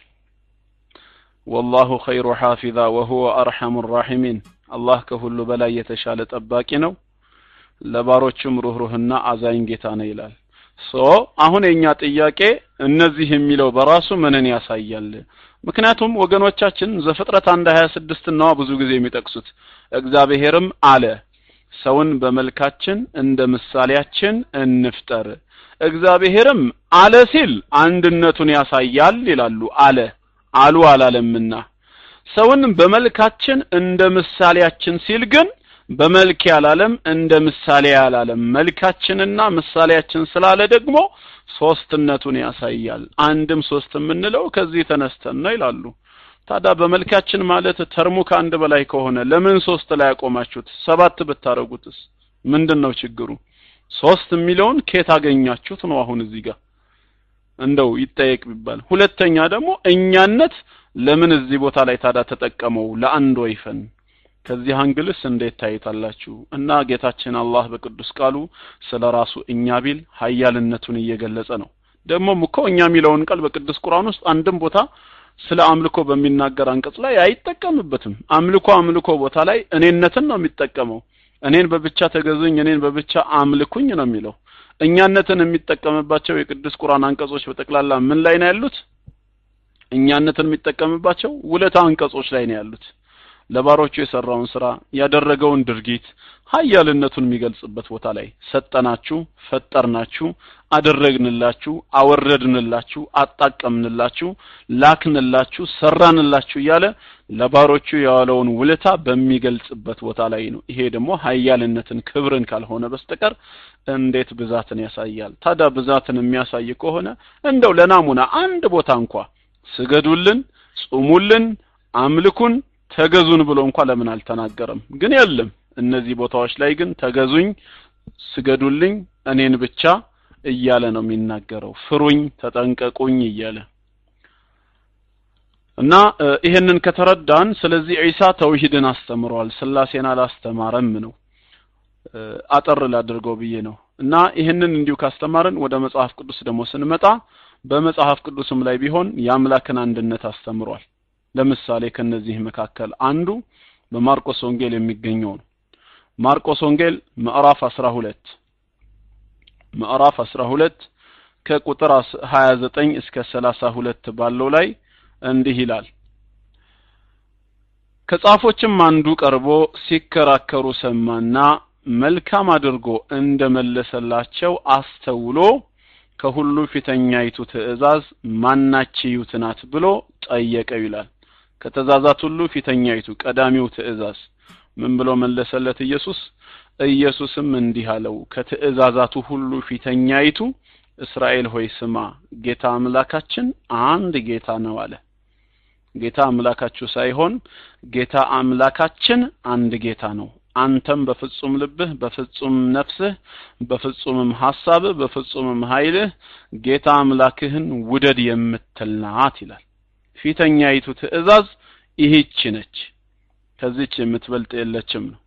ወላሁ ኸይሩ ሐፊዛ ወሁወ አርሐሙ ራሒሚን አላህ ከሁሉ በላይ የተሻለ ጠባቂ ነው ለባሮቹም ሩህሩህና አዛኝ ጌታ ነው ይላል ሶ አሁን የኛ ጥያቄ እነዚህ የሚለው በራሱ ምንን ያሳያል ምክንያቱም ወገኖቻችን ዘፍጥረት አንድ 26 ነዋ ብዙ ጊዜ የሚጠቅሱት እግዚአብሔርም አለ ሰውን በመልካችን እንደ ምሳሌያችን እንፍጠር እግዚአብሔርም አለ ሲል አንድነቱን ያሳያል ይላሉ አለ አሉ አላለምና ሰውን በመልካችን እንደ ምሳሌያችን ሲል ግን በመልክ ያላለም እንደ ምሳሌ ያላለም መልካችንና ምሳሌያችን ስላለ ደግሞ ሶስትነቱን ያሳያል አንድም ሶስት የምንለው ከዚህ ተነስተን ነው ይላሉ ታዲያ በመልካችን ማለት ተርሙ ከአንድ በላይ ከሆነ ለምን ሶስት ላይ ያቆማችሁት ሰባት ብታረጉትስ ምንድን ነው ችግሩ ሶስት የሚለውን ኬት አገኛችሁት ነው አሁን እዚህ ጋር እንደው ይጠየቅ ቢባል ሁለተኛ ደግሞ እኛነት ለምን እዚህ ቦታ ላይ ታዳ ተጠቀመው ለአንድ ወይፈን ከዚህ አንግልስ እንዴት ታይታላችሁ እና ጌታችን አላህ በቅዱስ ቃሉ ስለ ራሱ እኛ ቢል ሀያልነቱን እየገለጸ ነው ደግሞም እኮ እኛ የሚለውን ቃል በቅዱስ ቁርአን ውስጥ አንድም ቦታ ስለ አምልኮ በሚናገር አንቀጽ ላይ አይጠቀምበትም አምልኮ አምልኮ ቦታ ላይ እኔነትን ነው የሚጠቀመው እኔን በብቻ ተገዙኝ እኔን በብቻ አምልኩኝ ነው የሚለው እኛነትን የሚጠቀምባቸው የቅዱስ ቁርአን አንቀጾች በጠቅላላ ምን ላይ ነው ያሉት እኛነትን የሚጠቀምባቸው ውለታ አንቀጾች ላይ ነው ያሉት ለባሮቹ የሰራውን ስራ ያደረገውን ድርጊት ሀያልነቱን የሚገልጽበት ቦታ ላይ ሰጠናችሁ ፈጠርናችሁ አደረግንላችሁ አወረድንላችሁ አጣቀምንላችሁ ላክንላችሁ ሰራንላችሁ እያለ ለባሮቹ የዋለውን ውለታ በሚገልጽበት ቦታ ላይ ነው ይሄ ደግሞ ሀያልነትን ክብርን ካልሆነ በስተቀር እንዴት ብዛትን ያሳያል ታዲያ ብዛትን የሚያሳይ ከሆነ እንደው ለናሙና አንድ ቦታ እንኳ ስገዱልን ጹሙልን አምልኩን ተገዙን ብሎ እንኳ ለምን አልተናገረም ግን የለም እነዚህ ቦታዎች ላይ ግን ተገዙኝ ስገዱልኝ እኔን ብቻ እያለ ነው የሚናገረው ፍሩኝ ተጠንቀቁኝ እያለ እና ይሄንን ከተረዳን ስለዚህ ዒሳ ተውሂድን አስተምሯል ስላሴን አላስተማረም ነው አጠር ላድርገው ብዬ ነው እና ይህንን እንዲሁ ካስተማርን ወደ መጽሐፍ ቅዱስ ደግሞ ስንመጣ በመጽሐፍ ቅዱስም ላይ ቢሆን የአምላክን አንድነት አስተምሯል ለምሳሌ ከነዚህ መካከል አንዱ በማርቆስ ወንጌል የሚገኘው ነው ማርቆስ ወንጌል ምዕራፍ 12 ምዕራፍ 12 ከቁጥር 29 እስከ 32 ባለው ላይ እንዲህ ይላል ከጻፎችም አንዱ ቀርቦ ሲከራከሩ ሰማና መልካም አድርጎ እንደመለሰላቸው አስተውሎ ከሁሉ ፊተኛይቱ ትእዛዝ ማናችዩት ናት ብሎ ጠየቀው ይላል ከተዛዛት ሁሉ ፊተኛይቱ ቀዳሚው ትእዛዝ ምን ብሎ መለሰለት ኢየሱስ ኢየሱስም እንዲህ አለው ከትእዛዛቱ ሁሉ ፊተኛይቱ እስራኤል ሆይ ስማ ጌታ አምላካችን አንድ ጌታ ነው አለ ጌታ አምላካችሁ ሳይሆን ጌታ አምላካችን አንድ ጌታ ነው አንተም በፍጹም ልብህ በፍጹም ነፍስህ በፍጹምም ሐሳብህ በፍጹምም ኃይልህ ጌታ አምላክህን ውደድ የምትል ናት ይላል ፊተኛይቱ ትእዛዝ ይህች ነች ከዚች የምትበልጥ የለችም ነው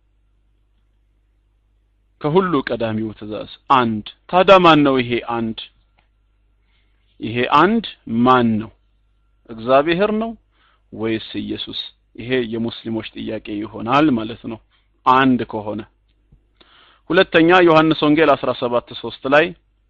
ከሁሉ ቀዳሚው ትእዛዝ አንድ ታዲያ ማን ነው ይሄ አንድ ይሄ አንድ ማን ነው እግዚአብሔር ነው ወይስ ኢየሱስ ይሄ የሙስሊሞች ጥያቄ ይሆናል ማለት ነው አንድ ከሆነ ሁለተኛ ዮሐንስ ወንጌል 17 3 ላይ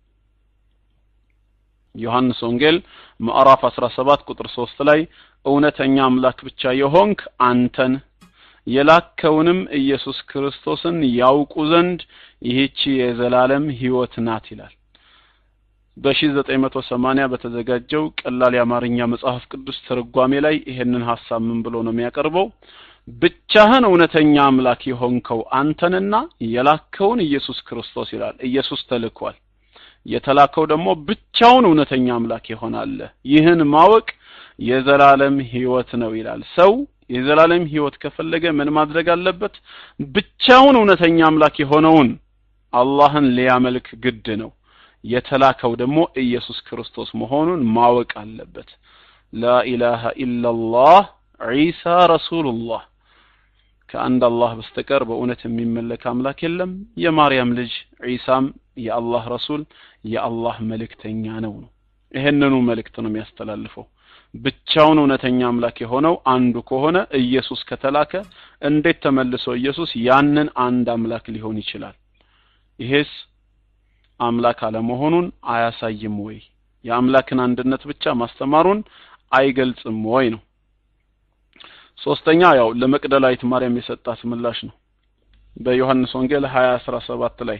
ዮሐንስ ወንጌል ምዕራፍ 17 ቁጥር 3 ላይ እውነተኛ አምላክ ብቻ የሆንክ አንተን የላከውንም ኢየሱስ ክርስቶስን ያውቁ ዘንድ ይህቺ የዘላለም ህይወት ናት ይላል በ1980 በተዘጋጀው ቀላል የአማርኛ መጽሐፍ ቅዱስ ትርጓሜ ላይ ይሄንን ሐሳብ ምን ብሎ ነው የሚያቀርበው ብቻህን እውነተኛ አምላክ የሆንከው አንተንና የላከውን ኢየሱስ ክርስቶስ ይላል ኢየሱስ ተልኳል የተላከው ደግሞ ብቻውን እውነተኛ አምላክ ይሆናል ይህን ማወቅ የዘላለም ህይወት ነው ይላል ሰው የዘላለም ህይወት ከፈለገ ምን ማድረግ አለበት ብቻውን እውነተኛ አምላክ የሆነውን አላህን ሊያመልክ ግድ ነው የተላከው ደግሞ ኢየሱስ ክርስቶስ መሆኑን ማወቅ አለበት ላኢላሃ ኢላላህ ዒሳ ረሱሉላህ ከአንድ አላህ በስተቀር በእውነት የሚመለክ አምላክ የለም የማርያም ልጅ ዒሳም የአላህ ረሱል የአላህ መልእክተኛ ነው ነው ይሄንኑ መልእክት ነው የሚያስተላልፈው ብቻውን እውነተኛ አምላክ የሆነው አንዱ ከሆነ ኢየሱስ ከተላከ እንዴት ተመልሶ ኢየሱስ ያንን አንድ አምላክ ሊሆን ይችላል ይሄስ አምላክ አለመሆኑን አያሳይም ወይ የአምላክን አንድነት ብቻ ማስተማሩን አይገልጽም ወይ ነው ሶስተኛ ያው ለመቅደላዊት ማርያም የሰጣት ምላሽ ነው በዮሐንስ ወንጌል 20 17 ላይ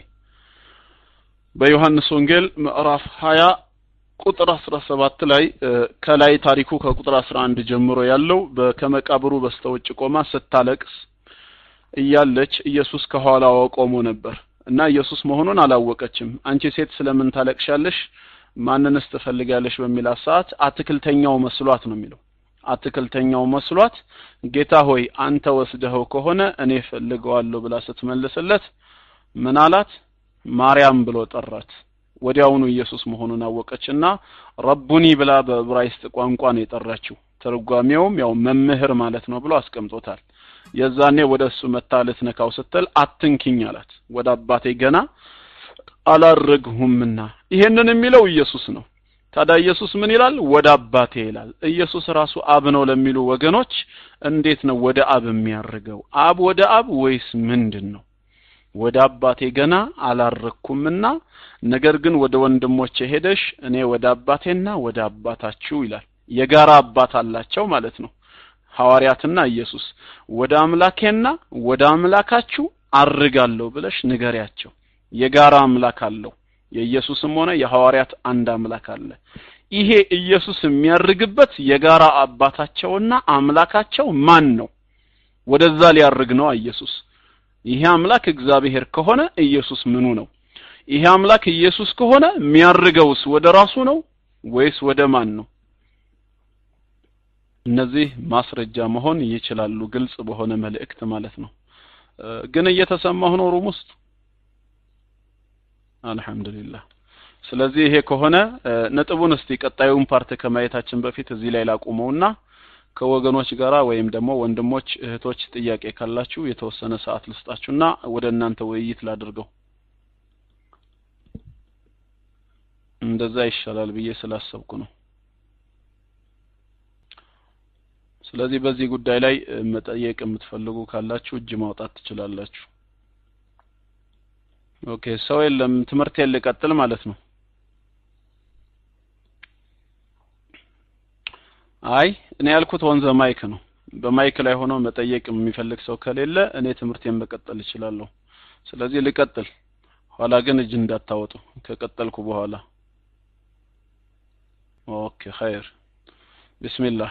በዮሐንስ ወንጌል ምዕራፍ 20 ቁጥር 17 ላይ ከላይ ታሪኩ ከቁጥር 11 ጀምሮ ያለው ከመቃብሩ በስተውጭ ቆማ ስታለቅስ እያለች ኢየሱስ ከኋላዋ ቆሞ ነበር እና ኢየሱስ መሆኑን አላወቀችም አንቺ ሴት ስለምን ታለቅሻለሽ ማንንስ ትፈልጋለሽ በሚላት ሰዓት አትክልተኛው መስሏት ነው የሚለው አትክልተኛው መስሏት ጌታ ሆይ አንተ ወስደኸው ከሆነ እኔ ፈልገዋለሁ ብላ ስትመልስለት ምን አላት ማርያም ብሎ ጠራት ወዲያውኑ ኢየሱስ መሆኑን አወቀችና ረቡኒ ብላ በዕብራይስጥ ቋንቋ ነው የጠራችው ትርጓሜውም ያው መምህር ማለት ነው ብሎ አስቀምጦታል የዛኔ ወደ እሱ መታ ልትነካው ስትል አትንኪኝ አላት ወደ አባቴ ገና አላረግሁምና ይሄንን የሚለው ኢየሱስ ነው ታዲያ ኢየሱስ ምን ይላል ወደ አባቴ ይላል ኢየሱስ ራሱ አብ ነው ለሚሉ ወገኖች እንዴት ነው ወደ አብ የሚያርገው አብ ወደ አብ ወይስ ምንድን ነው ወደ አባቴ ገና አላረግኩምና ነገር ግን ወደ ወንድሞቼ ሄደሽ እኔ ወደ አባቴና ወደ አባታችሁ ይላል የጋራ አባት አላቸው ማለት ነው ሐዋርያትና ኢየሱስ ወደ አምላኬና ወደ አምላካችሁ አርጋለሁ ብለሽ ንገሪያቸው የጋራ አምላክ አለው የኢየሱስም ሆነ የሐዋርያት አንድ አምላክ አለ ይሄ ኢየሱስ የሚያርግበት የጋራ አባታቸውና አምላካቸው ማን ነው ወደዛ ሊያርግ ነው ኢየሱስ ይሄ አምላክ እግዚአብሔር ከሆነ ኢየሱስ ምኑ ነው ይሄ አምላክ ኢየሱስ ከሆነ የሚያርገውስ ወደ ራሱ ነው ወይስ ወደ ማን ነው እነዚህ ማስረጃ መሆን ይችላሉ ግልጽ በሆነ መልእክት ማለት ነው ግን እየተሰማሁ ነው ሩም ውስጥ አልহামዱሊላህ ስለዚህ ይሄ ከሆነ ነጥቡን እስቲ ቀጣዩን ፓርት ከማየታችን በፊት እዚህ ላይ ላቁመውና ከወገኖች ጋራ ወይም ደግሞ ወንድሞች እህቶች ጥያቄ ካላችሁ የተወሰነ ሰዓት ልስጣችሁና ወደ እናንተ ውይይት ላድርገው እንደዛ ይሻላል ብዬ ስላሰብኩ ነው ስለዚህ በዚህ ጉዳይ ላይ መጠየቅ የምትፈልጉ ካላችሁ እጅ ማውጣት ትችላላችሁ ኦኬ ሰው የለም ትምህርቴን ልቀጥል ማለት ነው አይ እኔ ያልኩት ወንዘ ማይክ ነው በማይክ ላይ ሆኖ መጠየቅ የሚፈልግ ሰው ከሌለ እኔ ትምህርቴን መቀጠል እችላለሁ ስለዚህ ልቀጥል ኋላ ግን እጅ እንዳታወጡ ከቀጠልኩ በኋላ ኦኬ ኸይር ቢስሚላህ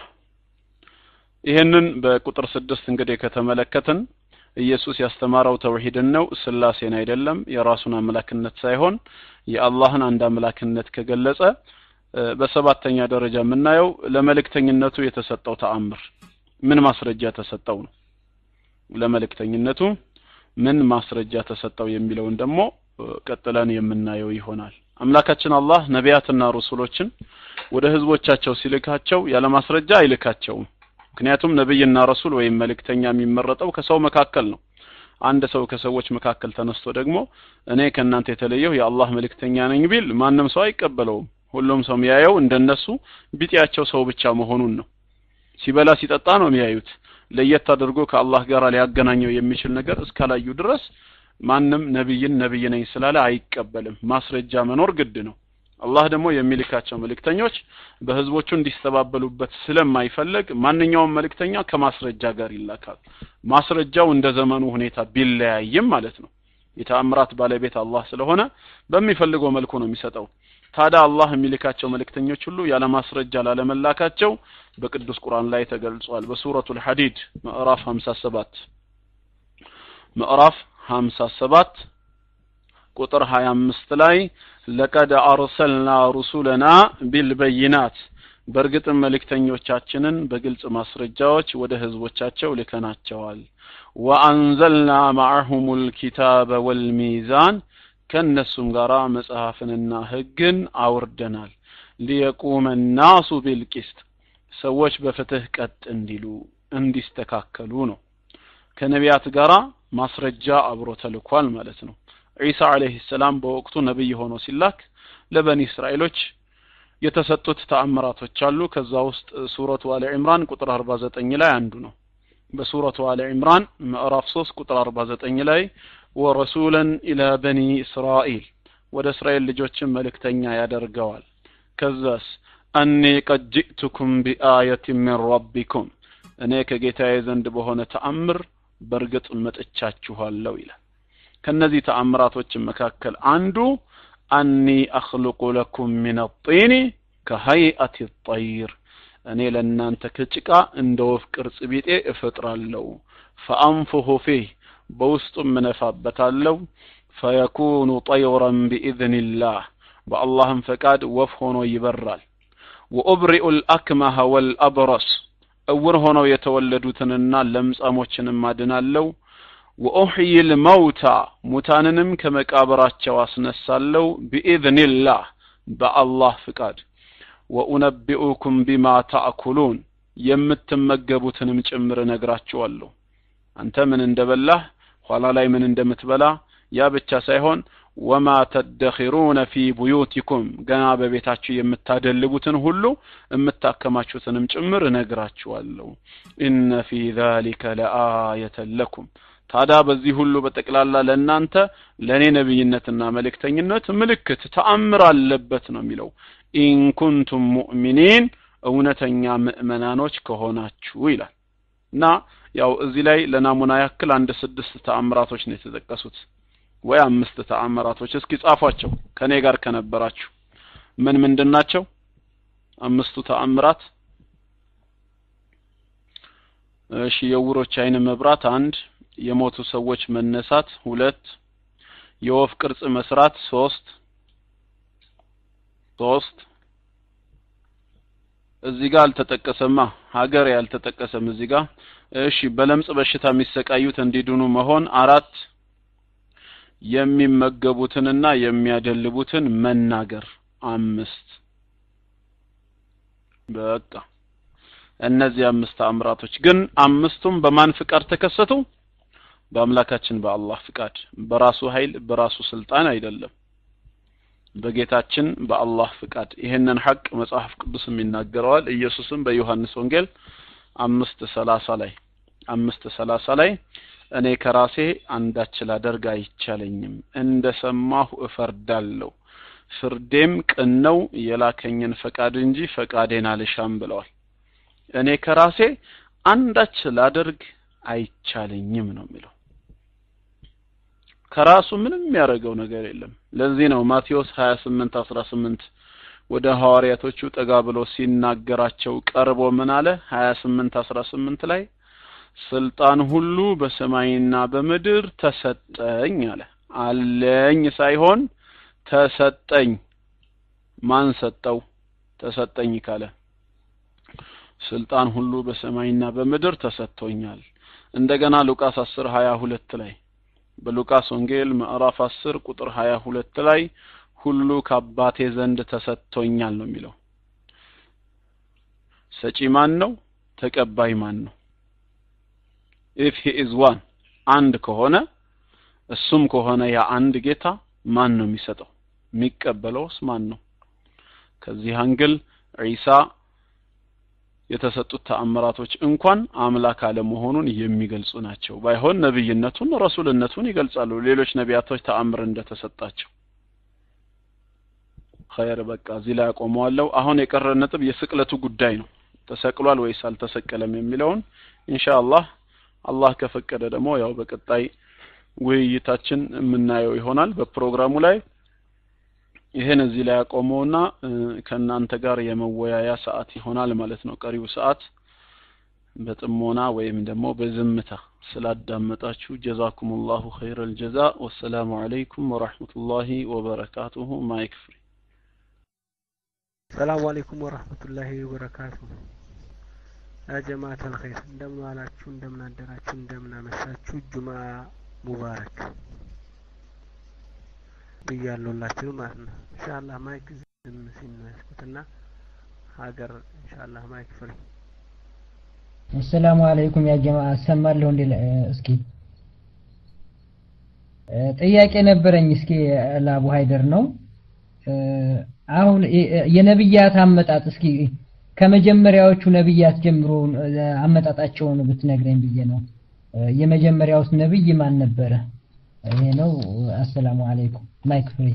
ይህንን በቁጥር ስድስት እንግዲህ ከተመለከትን ኢየሱስ ያስተማረው ተውሂድን ነው ስላሴን አይደለም የራሱን አምላክነት ሳይሆን የአላህን አንድ አምላክነት ከገለጸ በሰባተኛ ደረጃ የምናየው ለመልእክተኝነቱ የተሰጠው ተአምር ምን ማስረጃ ተሰጠው ነው ለመልእክተኝነቱ ምን ማስረጃ ተሰጠው የሚለውን ደግሞ ቀጥለን የምናየው ይሆናል አምላካችን አላህ ነቢያትና ሩሱሎችን ወደ ህዝቦቻቸው ሲልካቸው ያለ ማስረጃ አይልካቸውም ምክንያቱም ነብይና ረሱል ወይም መልእክተኛ የሚመረጠው ከሰው መካከል ነው አንድ ሰው ከሰዎች መካከል ተነስቶ ደግሞ እኔ ከእናንተ የተለየው የአላህ መልእክተኛ ነኝ ቢል ማንም ሰው አይቀበለውም ሁሉም ሰው የሚያየው እንደነሱ ቢጤያቸው ሰው ብቻ መሆኑን ነው ሲበላ ሲጠጣ ነው የሚያዩት ለየት አድርጎ ከአላህ ጋር ሊያገናኘው የሚችል ነገር እስካላዩ ድረስ ማንም ነብይን ነብይ ነኝ ስላለ አይቀበልም ማስረጃ መኖር ግድ ነው አላህ ደግሞ የሚልካቸው መልእክተኞች በህዝቦቹ እንዲስተባበሉበት ስለማይፈልግ ማንኛውም መልእክተኛ ከማስረጃ ጋር ይላካል ማስረጃው እንደ ዘመኑ ሁኔታ ቢለያይም ማለት ነው የተአምራት ባለቤት አላህ ስለሆነ በሚፈልገው መልኩ ነው የሚሰጠው ታዲያ አላህ የሚልካቸው መልእክተኞች ሁሉ ያለ ማስረጃ ላለመላካቸው በቅዱስ ቁርአን ላይ ተገልጿል በሱረቱል ሐዲድ ምዕራፍ 57 ምዕራፍ 57 ቁጥር 25 ላይ ለቀድ አርሰልና ሩሱለና ቢልበይናት በእርግጥም መልእክተኞቻችንን በግልጽ ማስረጃዎች ወደ ህዝቦቻቸው ልከናቸዋል ወአንዘልና ማዕሁም ልኪታበ ወልሚዛን ከእነሱም ጋር መጽሐፍንና ህግን አውርደናል ሊየቁመ ናሱ ቢልቂስጥ ሰዎች በፍትህ ቀጥ እንዲሉ እንዲስተካከሉ ነው ከነቢያት ጋራ ማስረጃ አብሮ ተልኳል ማለት ነው ዒሳ አለይሂ ሰላም በወቅቱ ነብይ ሆኖ ሲላክ ለበኒ እስራኤሎች የተሰጡት ተአምራቶች አሉ ከዛ ውስጥ ሱረቱ አለ ዒምራን ቁጥር 49 ላይ አንዱ ነው በሱረቱ አለ ዒምራን ምዕራፍ 3 ቁጥር 49 ላይ ወረሱለን ኢላ በኒ እስራኤል ወደ እስራኤል ልጆችን መልእክተኛ ያደርገዋል ከዛስ አኒ ቀድ ጅእቱኩም ቢአየት ሚን ረቢኩም እኔ ከጌታዬ ዘንድ በሆነ ተአምር በእርግጥ መጥቻችኋለሁ ይላል ከነዚህ ተአምራቶች መካከል አንዱ አኒ አኽልቁ ለኩም ሚን ጢኒ ከሀይአት ጠይር እኔ ለእናንተ ከጭቃ እንደ ወፍ ቅርጽ ቢጤ እፈጥራለሁ ፈአንፉሁ ፊህ በውስጡም እነፋበታለሁ ፈየኩኑ ጠይረን ቢኢዝኒላህ በአላህም ፈቃድ ወፍ ሆኖ ይበራል ወኡብሪኡ ልአክመሀ ወልአብረስ እውር ሆነው የተወለዱትንና ለምጻሞችንም አድናለሁ ወኡሕይ ልመውታ ሙታንንም ከመቃብራቸው አስነሳለሁ ቢኢዝኒላህ በአላህ ፍቃድ ወኡነቢኡኩም ቢማ ታእኩሉን የምትመገቡትንም ጭምር እነግራችኋለሁ አንተ ምን እንደበላህ ኋላ ላይ ምን እንደምትበላ ያ ብቻ ሳይሆን ወማ ተደኺሩነ ፊ ቡዩቲኩም ገና በቤታችሁ የምታደልቡትን ሁሉ የምታከማቹትንም ጭምር እነግራችኋለሁ ኢነ ፊ ዛሊከ ለአየተን ለኩም ታዲያ በዚህ ሁሉ በጠቅላላ ለእናንተ ለእኔ ነቢይነትና መልእክተኝነት ምልክት ተአምር አለበት ነው የሚለው ኢንኩንቱም ሙእሚኒን እውነተኛ ምእመናኖች ከሆናችሁ ይላል እና ያው እዚህ ላይ ለናሙና ያክል አንድ ስድስት ተአምራቶች ነው የተጠቀሱት ወይ አምስት ተአምራቶች እስኪ ጻፏቸው ከኔ ጋር ከነበራችሁ ምን ምንድን ናቸው አምስቱ ተአምራት እሺ የውሮች አይን መብራት አንድ የሞቱ ሰዎች መነሳት ሁለት የወፍ ቅርጽ መስራት ሶስት ሶስት እዚህ ጋር አልተጠቀሰማ ሀገር ያልተጠቀሰም እዚህ ጋር እሺ በለምጽ በሽታ የሚሰቃዩት እንዲድኑ መሆን አራት የሚመገቡትንና የሚያደልቡትን መናገር አምስት በቃ እነዚህ አምስት ተአምራቶች ግን አምስቱም በማን ፍቃድ ተከሰቱ በአምላካችን በአላህ ፍቃድ በራሱ ኃይል በራሱ ስልጣን አይደለም በጌታችን በአላህ ፍቃድ ይህንን ሐቅ መጽሐፍ ቅዱስም ይናገረዋል ኢየሱስም በዮሐንስ ወንጌል አምስት ሰላሳ ላይ አምስት ሰላሳ ላይ እኔ ከራሴ አንዳች ላደርግ አይቻለኝም እንደ ሰማሁ እፈርዳለሁ ፍርዴም ቅን ነው የላከኝን ፈቃድ እንጂ ፈቃዴን አልሻም ብለዋል እኔ ከራሴ አንዳች ላደርግ አይቻለኝም ነው የሚለው ከራሱ ምንም የሚያደርገው ነገር የለም ለዚህ ነው ማቴዎስ 28 18 ወደ ሐዋርያቶቹ ጠጋ ብሎ ሲናገራቸው ቀርቦ ምን አለ 28 18 ላይ ስልጣን ሁሉ በሰማይና በምድር ተሰጠኝ አለ አለኝ ሳይሆን ተሰጠኝ ማን ሰጠው ተሰጠኝ ካለ ስልጣን ሁሉ በሰማይና በምድር ተሰጥቶኛል እንደገና ሉቃስ 10 22 ላይ በሉቃስ ወንጌል ምዕራፍ 10 ቁጥር 22 ላይ ሁሉ ከአባቴ ዘንድ ተሰጥቶኛል ነው የሚለው ሰጪ ማን ነው ተቀባይ ማን ነው if he is one አንድ ከሆነ እሱም ከሆነ ያ አንድ ጌታ ማን ነው የሚሰጠው የሚቀበለውስ ማን ነው ከዚህ አንግል ዒሳ የተሰጡት ተአምራቶች እንኳን አምላክ አለመሆኑን የሚገልጹ ናቸው ባይሆን ነብይነቱን ረሱልነቱን ይገልጻሉ ሌሎች ነቢያቶች ተአምር እንደተሰጣቸው ኸይር በቃ እዚህ ላይ አቆመዋለሁ አሁን የቀረ ነጥብ የስቅለቱ ጉዳይ ነው ተሰቅሏል ወይስ አልተሰቀለም የሚለውን ኢንሻአላህ አላህ ከፈቀደ ደግሞ ያው በቀጣይ ውይይታችን የምናየው ይሆናል በፕሮግራሙ ላይ ይሄን እዚህ ላይ ያቆመውና ከእናንተ ጋር የመወያያ ሰዓት ይሆናል ማለት ነው ቀሪው ሰዓት በጥሞና ወይም ደግሞ በዝምታ ስላዳመጣችሁ ጀዛኩም ላሁ ኸይረ ልጀዛ ወሰላሙ አለይኩም ወራህመቱላሂ ወበረካቱሁ ማይክ ፍሪ ሰላሙ አለይኩም ወራህመቱላሂ ወበረካቱ ያ ጀማዓት አልኸይር እንደምን ዋላችሁ እንደምን አደራችሁ እንደምን አመሻችሁ ጁማ ሙባረክ ብያለሁላችሁ ማለት ነው ኢንሻአላህ ማይክ ዝም ሲል ነው ያስኩትና ሀገር ኢንሻአላህ ማይክ ፍሪ አሰላሙ አለይኩም ያ ጀማ አሰማለሁ እንዴ እስኪ ጥያቄ ነበረኝ እስኪ ለአቡ ሀይደር ነው አሁን የነብያት አመጣጥ እስኪ ከመጀመሪያዎቹ ነብያት ጀምሮ አመጣጣቸውን ብትነግረኝ ብዬ ነው የመጀመሪያውስ ነብይ ማን ነበረ ይሄ ነው አሰላሙ አለይኩም ማይክ ፍሪ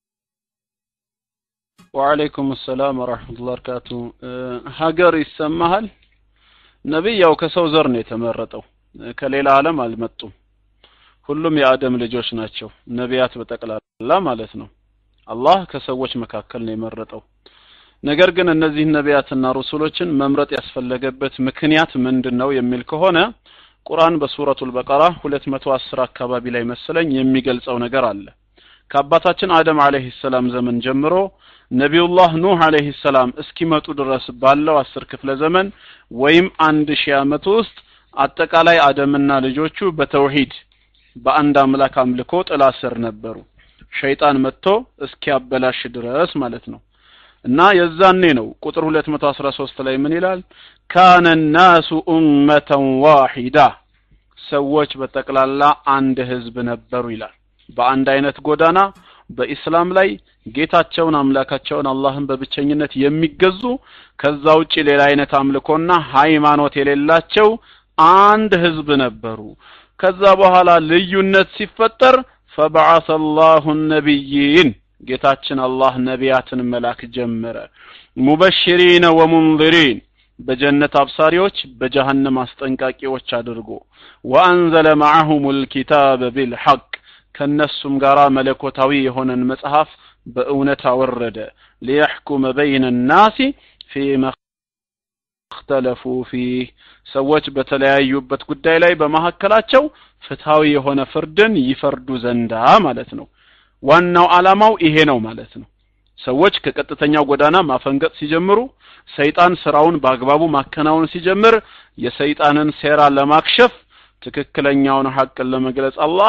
ወአለይኩም ሰላም ወራህመቱላሂ ወበረካቱ ሀገር ይሰማሃል ነብይ ያው ከሰው ዘር ነው የተመረጠው ከሌላ ዓለም አልመጡም ሁሉም የአደም ልጆች ናቸው ነቢያት በጠቅላላ ማለት ነው አላህ ከሰዎች መካከል ነው የመረጠው ነገር ግን እነዚህ ነቢያትና ሩሱሎችን መምረጥ ያስፈለገበት ምክንያት ምንድን ነው የሚል ከሆነ ቁርአን በሱረቱል በቀራ 210 አካባቢ ላይ መሰለኝ የሚገልጸው ነገር አለ ከአባታችን አደም አለይሂ ሰላም ዘመን ጀምሮ ነቢዩላህ ኑህ አለይሂ ሰላም እስኪመጡ ድረስ ባለው አስር ክፍለ ዘመን ወይም አንድ ሺህ ዓመት ውስጥ አጠቃላይ አደምና ልጆቹ በተውሂድ በአንድ አምላክ አምልኮ ጥላ ስር ነበሩ ሸይጣን መጥቶ እስኪያበላሽ ድረስ ማለት ነው እና የዛኔ ነው ቁጥር 213 ላይ ምን ይላል ካነ ናሱ ኡመተን ዋሂዳ ሰዎች በጠቅላላ አንድ ህዝብ ነበሩ ይላል በአንድ አይነት ጎዳና በኢስላም ላይ ጌታቸውን አምላካቸውን አላህን በብቸኝነት የሚገዙ ከዛ ውጪ ሌላ አይነት አምልኮና ሃይማኖት የሌላቸው አንድ ህዝብ ነበሩ ከዛ በኋላ ልዩነት ሲፈጠር ፈበዓሰ አላሁ ነቢይን ጌታችን አላህ ነቢያትን መላክ ጀመረ ሙበሽሪነ ወሙንዚሪን በጀነት አብሳሪዎች በጀሃነም አስጠንቃቂዎች አድርጎ ወአንዘለ ማዐሁም ልኪታበ ቢልሐቅ ከነሱም ጋር መለኮታዊ የሆነን መጽሐፍ በእውነት አወረደ ሊየሕኩመ በይነ ናሲ ፊማ እክተለፉ ፊህ ሰዎች በተለያዩበት ጉዳይ ላይ በመካከላቸው ፍትሃዊ የሆነ ፍርድን ይፈርዱ ዘንዳ ማለት ነው ዋናው አላማው ይሄ ነው ማለት ነው ሰዎች ከቀጥተኛው ጎዳና ማፈንገጥ ሲጀምሩ ሰይጣን ስራውን በአግባቡ ማከናወን ሲጀምር የሰይጣንን ሴራ ለማክሸፍ ትክክለኛውን ሐቅን ለመግለጽ አላህ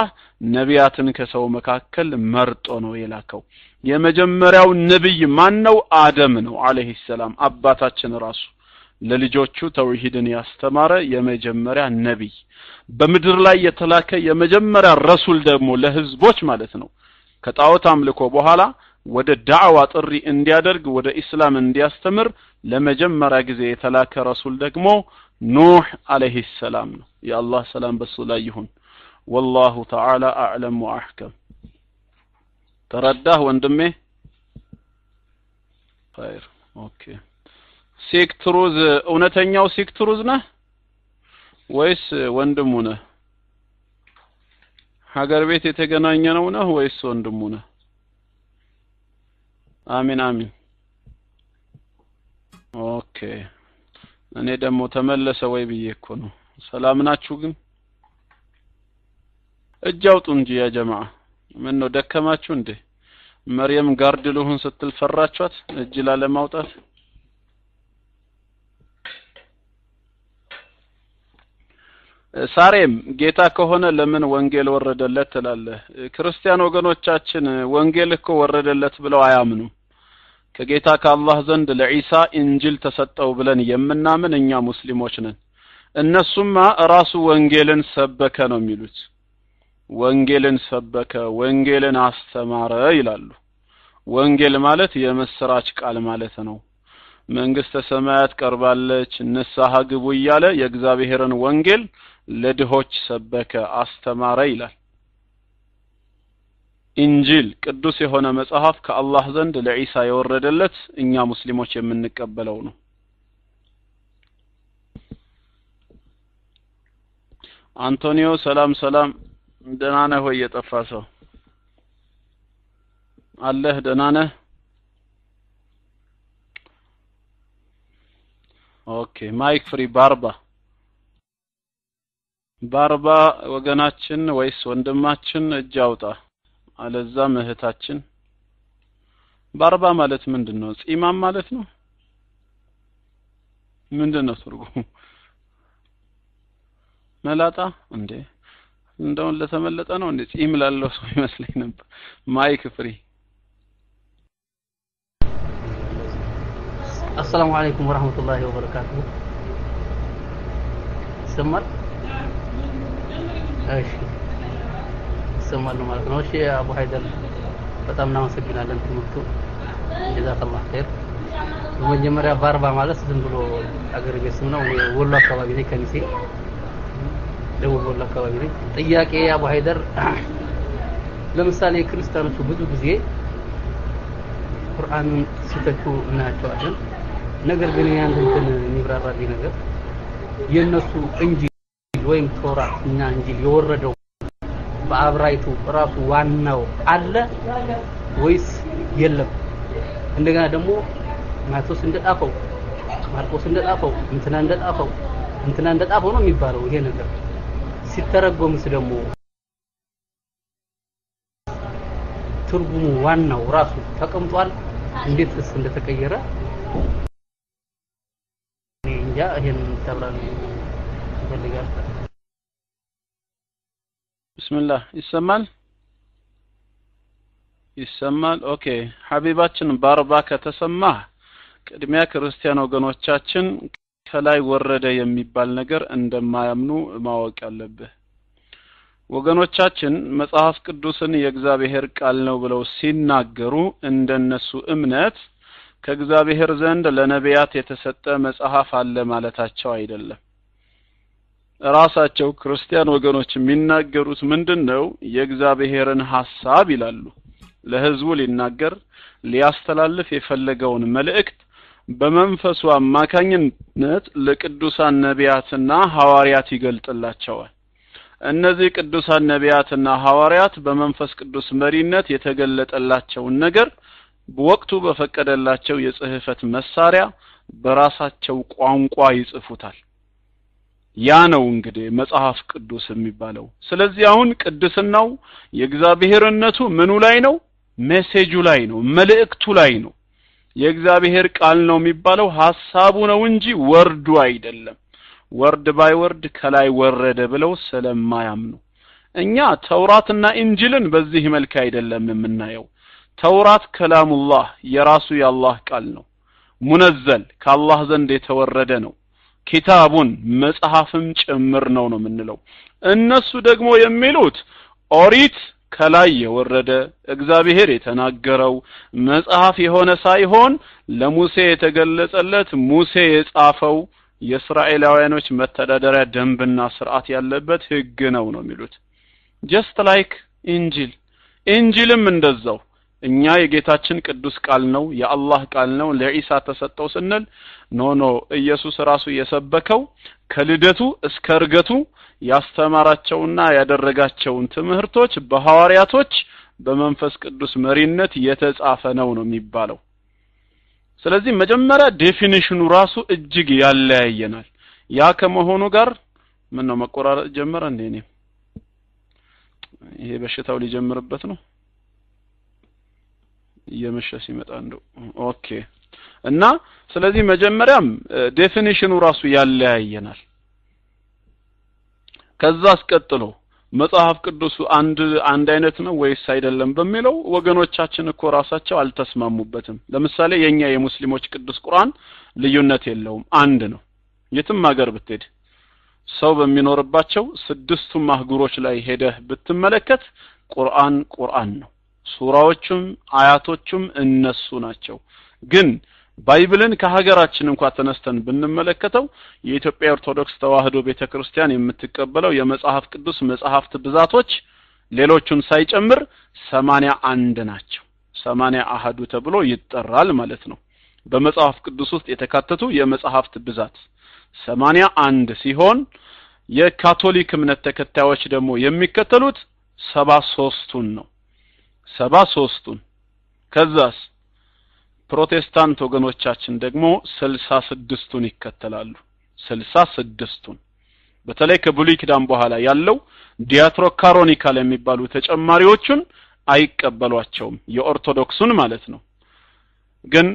ነቢያትን ከሰው መካከል መርጦ ነው የላከው የመጀመሪያው ነብይ ማን ነው አደም ነው አለይሂ ሰላም አባታችን ራሱ ለልጆቹ ተውሂድን ያስተማረ የመጀመሪያ ነቢይ በምድር ላይ የተላከ የመጀመሪያ ረሱል ደግሞ ለህዝቦች ማለት ነው ከጣዖት አምልኮ በኋላ ወደ ዳዕዋ ጥሪ እንዲያደርግ ወደ ኢስላም እንዲያስተምር ለመጀመሪያ ጊዜ የተላከ ረሱል ደግሞ ኑህ አለይሂ ሰላም ነው የአላህ ሰላም በሱ ላይ ይሁን ወላሁ ተዓላ አዕለም ወአሕከም ተረዳህ ወንድሜ ኸይር ኦኬ ሴክትሩዝ እውነተኛው ሴክትሩዝ ነህ ወይስ ወንድሙ ነህ ሀገር ቤት የተገናኘ ነው ነህ ወይስ ወንድሙ ነህ አሚን አሚን ኦኬ እኔ ደግሞ ተመለሰ ወይ ብዬ እኮ ነው ሰላም ናችሁ ግን እጅ አውጡ እንጂ ያ ጀማዓ ምን ነው ደከማችሁ እንዴ መርየም ጋርድ ልሁን ስትል ፈራችኋት እጅ ላለማውጣት ሳሬም ጌታ ከሆነ ለምን ወንጌል ወረደለት ትላለህ ክርስቲያን ወገኖቻችን ወንጌል እኮ ወረደለት ብለው አያምኑም ከጌታ ከአላህ ዘንድ ለዒሳ እንጅል ተሰጠው ብለን የምናምን እኛ ሙስሊሞች ነን እነሱማ ራሱ ወንጌልን ሰበከ ነው የሚሉት ወንጌልን ሰበከ ወንጌልን አስተማረ ይላሉ ወንጌል ማለት የምስራች ቃል ማለት ነው መንግስተ ሰማያት ቀርባለች ንስሐ ግቡ እያለ የእግዚአብሔርን ወንጌል ለድሆች ሰበከ አስተማረ ይላል ኢንጂል ቅዱስ የሆነ መጽሐፍ ከአላህ ዘንድ ለዒሳ የወረደለት እኛ ሙስሊሞች የምንቀበለው ነው አንቶኒዮ ሰላም ሰላም ደህና ነህ ወይ የጠፋ ሰው አለህ ደህና ነህ ኦኬ ማይክ ፍሪ ባርባ ባርባ ወገናችን ወይስ ወንድማችን እጅ አውጣ አለዛም እህታችን ባርባ ማለት ምንድን ነው ጺማም ማለት ነው ምንድን ነው ትርጉሙ መላጣ እንዴ እንደውን ለተመለጠ ነው እንዴ ጺም ላለው ሰው ይመስለኝ ነበር ማይክ ፍሪ አሰላሙ አለይኩም ወራህመቱላሂ ወበረካቱሁ ይሰማል እሺ ይሰማል ማለት ነው እሺ አቡ ሀይደር በጣም እናመሰግናለን ትምህርቱ ጀዛከላህ ኸይር በመጀመሪያ ባርባ ማለት ዝም ብሎ አገር ቤት ስም ነው እኔ ወሎ አካባቢ ነኝ ከሚሴ ደቡብ ወሎ አካባቢ ነኝ ጥያቄ አቡ ሀይደር ለምሳሌ ክርስቲያኖቹ ብዙ ጊዜ ቁርአንን ሲተቹ እናያቸዋለን ነገር ግን ያን እንትን የሚብራራልኝ ነገር የነሱ እንጂል ወይም ቶራት እና እንጂል የወረደው በአብራይቱ ራሱ ዋናው አለ ወይስ የለም? እንደገና ደግሞ ማቴዎስ እንደጣፈው ማርቆስ እንደጣፈው እንትና እንደጣፈው እንትና እንደጣፈው ነው የሚባለው ይሄ ነገር ሲተረጎምስ ደግሞ ትርጉሙ ዋናው ራሱ ተቀምጧል እንዴትስ እንደተቀየረ እንጃ ይሄን ተብራል ይፈልጋል ብስምላህ ይሰማል ይሰማል ኦኬ ሀቢባችን ባርባ ከተሰማህ ቅድሚያ ክርስቲያን ወገኖቻችን ከላይ ወረደ የሚባል ነገር እንደማያምኑ ማወቅ ያለብህ ወገኖቻችን መጽሐፍ ቅዱስን የእግዚአብሔር ቃል ነው ብለው ሲናገሩ እንደነሱ እምነት ከእግዚአብሔር ዘንድ ለነቢያት የተሰጠ መጽሐፍ አለ ማለታቸው አይደለም ራሳቸው ክርስቲያን ወገኖች የሚናገሩት ምንድን ነው የእግዚአብሔርን ሐሳብ ይላሉ ለህዝቡ ሊናገር ሊያስተላልፍ የፈለገውን መልእክት በመንፈሱ አማካኝነት ለቅዱሳን ነቢያትና ሐዋርያት ይገልጥላቸዋል እነዚህ ቅዱሳን ነቢያትና ሐዋርያት በመንፈስ ቅዱስ መሪነት የተገለጠላቸውን ነገር ወቅቱ በፈቀደላቸው የጽህፈት መሳሪያ በራሳቸው ቋንቋ ይጽፉታል ያ ነው እንግዲህ መጽሐፍ ቅዱስ የሚባለው ስለዚህ አሁን ቅድስናው የእግዚአብሔርነቱ ምኑ ላይ ነው ሜሴጁ ላይ ነው መልእክቱ ላይ ነው የእግዚአብሔር ቃል ነው የሚባለው ሐሳቡ ነው እንጂ ወርዱ አይደለም ወርድ ባይ ወርድ ከላይ ወረደ ብለው ስለማያምኑ እኛ ተውራትና ኢንጅልን በዚህ መልክ አይደለም የምናየው ተውራት ከላሙላህ የራሱ የአላህ ቃል ነው ሙነዘል ከአላህ ዘንድ የተወረደ ነው ኪታቡን መጽሐፍም ጭምር ነው ነው የምንለው እነሱ ደግሞ የሚሉት ኦሪት ከላይ የወረደ እግዚአብሔር የተናገረው መጽሐፍ የሆነ ሳይሆን ለሙሴ የተገለጸለት ሙሴ የጻፈው የእስራኤላውያኖች መተዳደሪያ ደንብና ስርዓት ያለበት ህግ ነው ነው የሚሉት ጀስት ላይክ ኢንጂል ኢንጂልም እንደዛው እኛ የጌታችን ቅዱስ ቃል ነው የአላህ ቃል ነው ለኢሳ ተሰጠው ስንል ኖ ኖ ኢየሱስ ራሱ የሰበከው ከልደቱ እስከ እርገቱ ያስተማራቸውና ያደረጋቸውን ትምህርቶች በሐዋርያቶች በመንፈስ ቅዱስ መሪነት የተጻፈ ነው ነው የሚባለው ስለዚህ መጀመሪያ ዴፊኒሽኑ ራሱ እጅግ ያለያየናል ያ ከመሆኑ ጋር ምን ነው መቆራረጥ ጀመረ እንዴ እኔም ይሄ በሽታው ሊጀምርበት ነው እየመሸ ሲመጣ እንደው ኦኬ እና ስለዚህ መጀመሪያም ዴፊኒሽኑ ራሱ ያለያየናል ከዛ አስቀጥሎ መጽሐፍ ቅዱሱ አንድ አንድ አይነት ነው ወይስ አይደለም በሚለው ወገኖቻችን እኮ ራሳቸው አልተስማሙበትም ለምሳሌ የኛ የሙስሊሞች ቅዱስ ቁርአን ልዩነት የለውም አንድ ነው የትም ሀገር ብትሄድ ሰው በሚኖርባቸው ስድስቱም አህጉሮች ላይ ሄደህ ብትመለከት ቁርአን ቁርአን ነው ሱራዎቹም አያቶቹም እነሱ ናቸው ግን ባይብልን ከሀገራችን እንኳ ተነስተን ብንመለከተው የኢትዮጵያ ኦርቶዶክስ ተዋህዶ ቤተክርስቲያን የምትቀበለው የመጽሐፍ ቅዱስ መጽሐፍት ብዛቶች ሌሎቹን ሳይጨምር ሰማንያ አንድ ናቸው ሰማንያ አሃዱ ተብሎ ይጠራል ማለት ነው በመጽሐፍ ቅዱስ ውስጥ የተካተቱ የመጽሐፍት ብዛት ሰማንያ አንድ ሲሆን የካቶሊክ እምነት ተከታዮች ደግሞ የሚከተሉት ሰባ ሶስቱን ነው ሰባ ሶስቱን ከዛስ ፕሮቴስታንት ወገኖቻችን ደግሞ ስልሳ ስድስቱን ይከተላሉ ስልሳ ስድስቱን በተለይ ከብሉይ ኪዳን በኋላ ያለው ዲያትሮካሮኒካል የሚባሉ ተጨማሪዎቹን አይቀበሏቸውም የኦርቶዶክሱን ማለት ነው ግን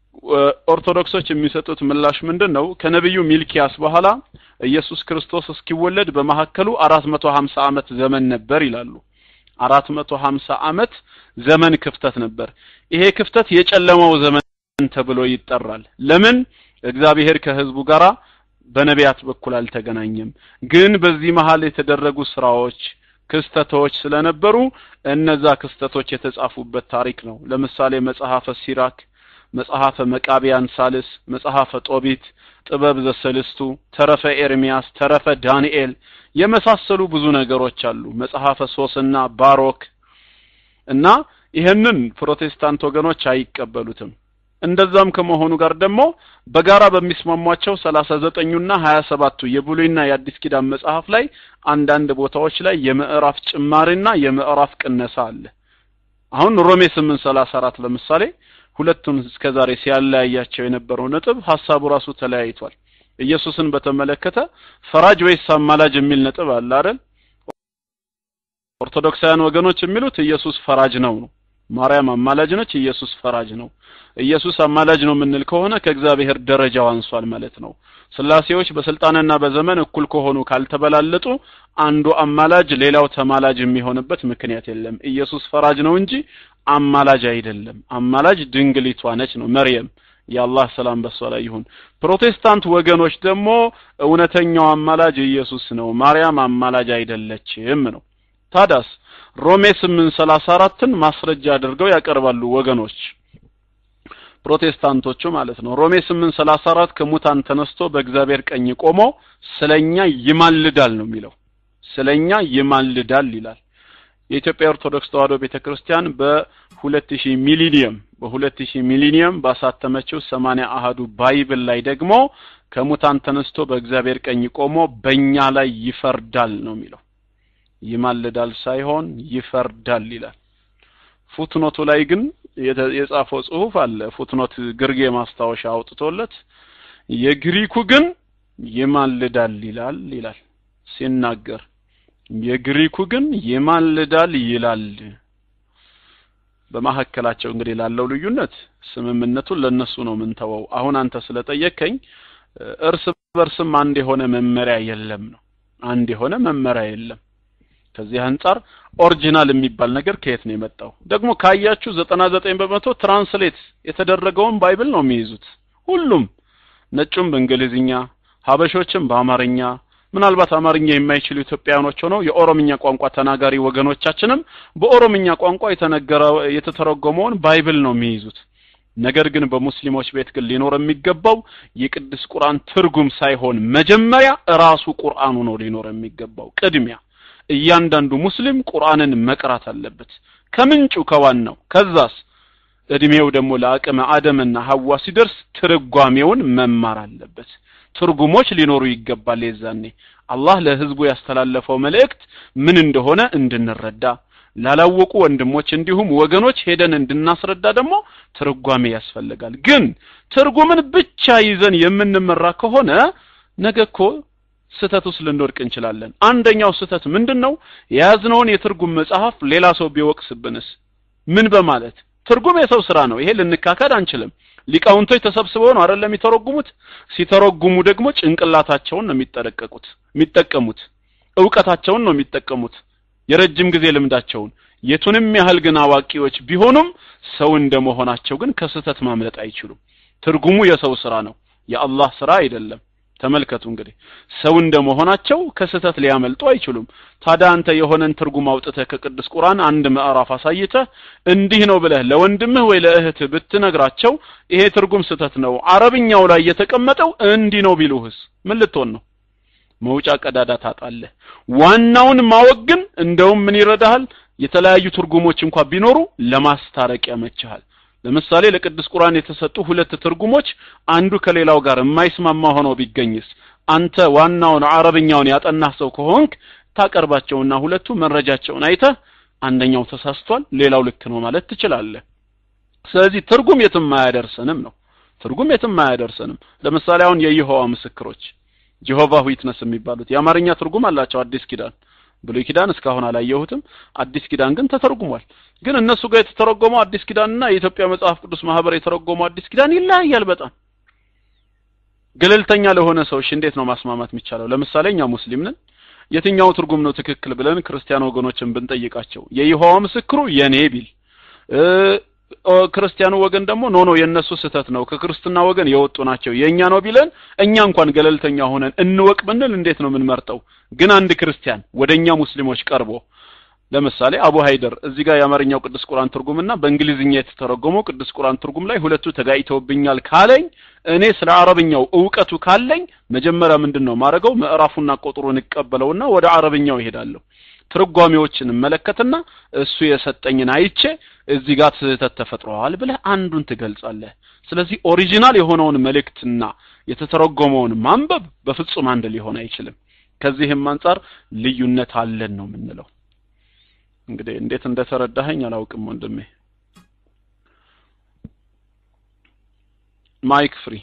ኦርቶዶክሶች የሚሰጡት ምላሽ ምንድን ነው ከነቢዩ ሚልኪያስ በኋላ ኢየሱስ ክርስቶስ እስኪወለድ በመካከሉ አራት መቶ ሀምሳ ዓመት ዘመን ነበር ይላሉ አራት መቶ ሀምሳ ዓመት ዘመን ክፍተት ነበር ይሄ ክፍተት የጨለማው ዘመን ተብሎ ይጠራል ለምን እግዚአብሔር ከህዝቡ ጋራ በነቢያት በኩል አልተገናኘም ግን በዚህ መሃል የተደረጉ ስራዎች ክስተቶች ስለነበሩ እነዛ ክስተቶች የተጻፉበት ታሪክ ነው ለምሳሌ መጽሐፈ ሲራክ መጽሐፈ መቃቢያን ሳልስ መጽሐፈ ጦቢት ጥበብ ዘሰልስቱ ተረፈ ኤርሚያስ ተረፈ ዳንኤል የመሳሰሉ ብዙ ነገሮች አሉ መጽሐፈ ሶስና ባሮክ እና ይህንን ፕሮቴስታንት ወገኖች አይቀበሉትም እንደዛም ከመሆኑ ጋር ደግሞ በጋራ በሚስማሟቸው ሰላሳ ዘጠኙና ሀያ ሰባቱ የብሉይና የአዲስ ኪዳን መጽሐፍ ላይ አንዳንድ ቦታዎች ላይ የምዕራፍ ጭማሪና የምዕራፍ ቅነሳ አለ አሁን ሮሜ ስምንት ሰላሳ አራት ለምሳሌ ሁለቱን እስከዛሬ ሲያለያያቸው የነበረው ነጥብ ሀሳቡ ራሱ ተለያይቷል ኢየሱስን በተመለከተ ፈራጅ ወይስ አማላጅ የሚል ነጥብ አለ አይደል ኦርቶዶክሳውያን ወገኖች የሚሉት ኢየሱስ ፈራጅ ነው ነው ማርያም አማላጅ ነች ኢየሱስ ፈራጅ ነው ኢየሱስ አማላጅ ነው የምንል ከሆነ ከእግዚአብሔር ደረጃው አንሷል ማለት ነው ስላሴዎች በስልጣንና በዘመን እኩል ከሆኑ ካልተበላለጡ አንዱ አማላጅ ሌላው ተማላጅ የሚሆንበት ምክንያት የለም ኢየሱስ ፈራጅ ነው እንጂ አማላጅ አይደለም አማላጅ ድንግሊቷ ነች ነው መርየም የአላህ ሰላም በሷ ላይ ይሁን ፕሮቴስታንት ወገኖች ደግሞ እውነተኛው አማላጅ ኢየሱስ ነው ማርያም አማላጅ አይደለችም ነው ታዳስ ሮሜ 834ን ማስረጃ አድርገው ያቀርባሉ ወገኖች ፕሮቴስታንቶቹ ማለት ነው ሮሜ 834 ከሙታን ተነስቶ በእግዚአብሔር ቀኝ ቆሞ ስለኛ ይማልዳል ነው የሚለው ስለኛ ይማልዳል ይላል የኢትዮጵያ ኦርቶዶክስ ተዋሕዶ ቤተክርስቲያን በ2000 ሚሊኒየም በ2000 ሚሊኒየም ባሳተመችው 80 አሃዱ ባይብል ላይ ደግሞ ከሙታን ተነስቶ በእግዚአብሔር ቀኝ ቆሞ በእኛ ላይ ይፈርዳል ነው የሚለው ይማልዳል ሳይሆን ይፈርዳል ይላል ፉትኖቱ ላይ ግን የጻፈው ጽሁፍ አለ ፉትኖት ግርጌ ማስታወሻ አውጥቶለት የግሪኩ ግን ይማልዳል ይላል ይላል ሲናገር የግሪኩ ግን ይማልዳል ይላል በማሐከላቸው እንግዲህ ላለው ልዩነት ስምምነቱን ለነሱ ነው ምንተወው አሁን አንተ ስለጠየከኝ እርስ በርስም አንድ የሆነ መመሪያ የለም ነው አንድ የሆነ መመሪያ የለም ከዚህ አንጻር ኦሪጂናል የሚባል ነገር ከየት ነው የመጣው? ደግሞ ካያችሁ ዘጠና ዘጠኝ በመቶ ትራንስሌት የተደረገውን ባይብል ነው የሚይዙት ሁሉም ነጩም በእንግሊዝኛ ሀበሾችም በአማርኛ ምናልባት አማርኛ የማይችሉ ኢትዮጵያውያኖች ሆነው የኦሮምኛ ቋንቋ ተናጋሪ ወገኖቻችንም በኦሮምኛ ቋንቋ የተነገረ የተተረጎመውን ባይብል ነው የሚይዙት። ነገር ግን በሙስሊሞች ቤት ግን ሊኖር የሚገባው የቅዱስ ቁርአን ትርጉም ሳይሆን መጀመሪያ ራሱ ቁርአኑ ነው ሊኖር የሚገባው። ቅድሚያ እያንዳንዱ ሙስሊም ቁርአንን መቅራት አለበት ከምንጩ ከዋናው። ከዛስ እድሜው ደግሞ ለአቅመ አደምና ሐዋ ሲደርስ ትርጓሜውን መማር አለበት። ትርጉሞች ሊኖሩ ይገባል። የዛኔ አላህ ለህዝቡ ያስተላለፈው መልእክት ምን እንደሆነ እንድንረዳ ላላወቁ ወንድሞች እንዲሁም ወገኖች ሄደን እንድናስረዳ ደግሞ ትርጓሜ ያስፈልጋል። ግን ትርጉምን ብቻ ይዘን የምንመራ ከሆነ ነገ እኮ ስህተት ውስጥ ልንወድቅ እንችላለን። አንደኛው ስህተት ምንድን ነው? የያዝነውን የትርጉም መጽሐፍ ሌላ ሰው ቢወቅስብንስ? ምን በማለት ትርጉም የሰው ስራ ነው። ይሄ ልንካከድ አንችልም። ሊቃውንቶች ተሰብስበው ነው አይደለም የሚተረጉሙት። ሲተረጉሙ ደግሞ ጭንቅላታቸውን ነው የሚጠረቀቁት የሚጠቀሙት፣ እውቀታቸውን ነው የሚጠቀሙት፣ የረጅም ጊዜ ልምዳቸውን። የቱንም ያህል ግን አዋቂዎች ቢሆኑም ሰው እንደመሆናቸው ግን ከስህተት ማምለጥ አይችሉም። ትርጉሙ የሰው ስራ ነው፣ የአላህ ስራ አይደለም። ተመልከቱ እንግዲህ ሰው እንደመሆናቸው ከስህተት ሊያመልጡ አይችሉም። ታዲያ አንተ የሆነን ትርጉም አውጥተህ ከቅዱስ ቁርአን አንድ ምዕራፍ አሳይተህ እንዲህ ነው ብለህ ለወንድምህ ወይ ለእህትህ ብትነግራቸው ይሄ ትርጉም ስህተት ነው፣ አረብኛው ላይ የተቀመጠው እንዲህ ነው ቢሉህስ ምን ልትሆን ነው? መውጫ ቀዳዳ ታጣለህ። ዋናውን ማወቅ ግን እንደውም ምን ይረዳሃል? የተለያዩ ትርጉሞች እንኳ ቢኖሩ ለማስታረቅ ያመችሃል። ለምሳሌ ለቅዱስ ቁርአን የተሰጡ ሁለት ትርጉሞች አንዱ ከሌላው ጋር የማይስማማ ሆኖ ቢገኝስ አንተ ዋናውን አረብኛውን ያጠናህ ሰው ከሆንክ ታቀርባቸውና ሁለቱ መረጃቸውን አይተህ አንደኛው ተሳስቷል፣ ሌላው ልክ ነው ማለት ትችላለህ። ስለዚህ ትርጉም የትም አያደርሰንም ነው። ትርጉም የትም አያደርሰንም። ለምሳሌ አሁን የይሖዋ ምስክሮች ጀሆቫ ዊትነስ የሚባሉት የአማርኛ ትርጉም አላቸው አዲስ ኪዳን ብሉይ ኪዳን እስካሁን አላየሁትም። አዲስ ኪዳን ግን ተተርጉሟል። ግን እነሱ ጋር የተተረጎመው አዲስ ኪዳንና የኢትዮጵያ መጽሐፍ ቅዱስ ማህበር የተረጎመው አዲስ ኪዳን ይለያያል በጣም። ገለልተኛ ለሆነ ሰዎች እንዴት ነው ማስማማት የሚቻለው? ለምሳሌ እኛ ሙስሊም ነን። የትኛው ትርጉም ነው ትክክል ብለን ክርስቲያን ወገኖችን ብንጠይቃቸው የይሖዋ ምስክሩ የኔ ቢል ክርስቲያኑ ወገን ደግሞ ኖ ኖ የነሱ ስህተት ነው ከክርስትና ወገን የወጡ ናቸው የኛ ነው ቢለን እኛ እንኳን ገለልተኛ ሆነን እንወቅ ብንል እንዴት ነው የምንመርጠው? ግን አንድ ክርስቲያን ወደኛ ሙስሊሞች ቀርቦ ለምሳሌ አቡ ሃይደር እዚህ ጋር የአማርኛው ቅዱስ ቁርአን ትርጉምና በእንግሊዝኛ የተተረጎመው ቅዱስ ቁርአን ትርጉም ላይ ሁለቱ ተጋጭተውብኛል ካለኝ እኔ ስለ አረብኛው እውቀቱ ካለኝ መጀመሪያ ምንድን ነው ማድረገው? ምዕራፉና ቁጥሩን እቀበለውና ወደ አረብኛው ይሄዳለሁ። ትርጓሜዎችን እመለከትና እሱ የሰጠኝን አይቼ እዚህ ጋር ስህተት ተፈጥሯል ብለህ አንዱን ትገልጻለህ። ስለዚህ ኦሪጂናል የሆነውን መልእክትና የተተረጎመውን ማንበብ በፍጹም አንድ ሊሆን አይችልም። ከዚህም አንጻር ልዩነት አለን ነው የምንለው። እንግዲህ እንዴት እንደተረዳኸኝ አላውቅም ወንድሜ። ማይክ ፍሪ።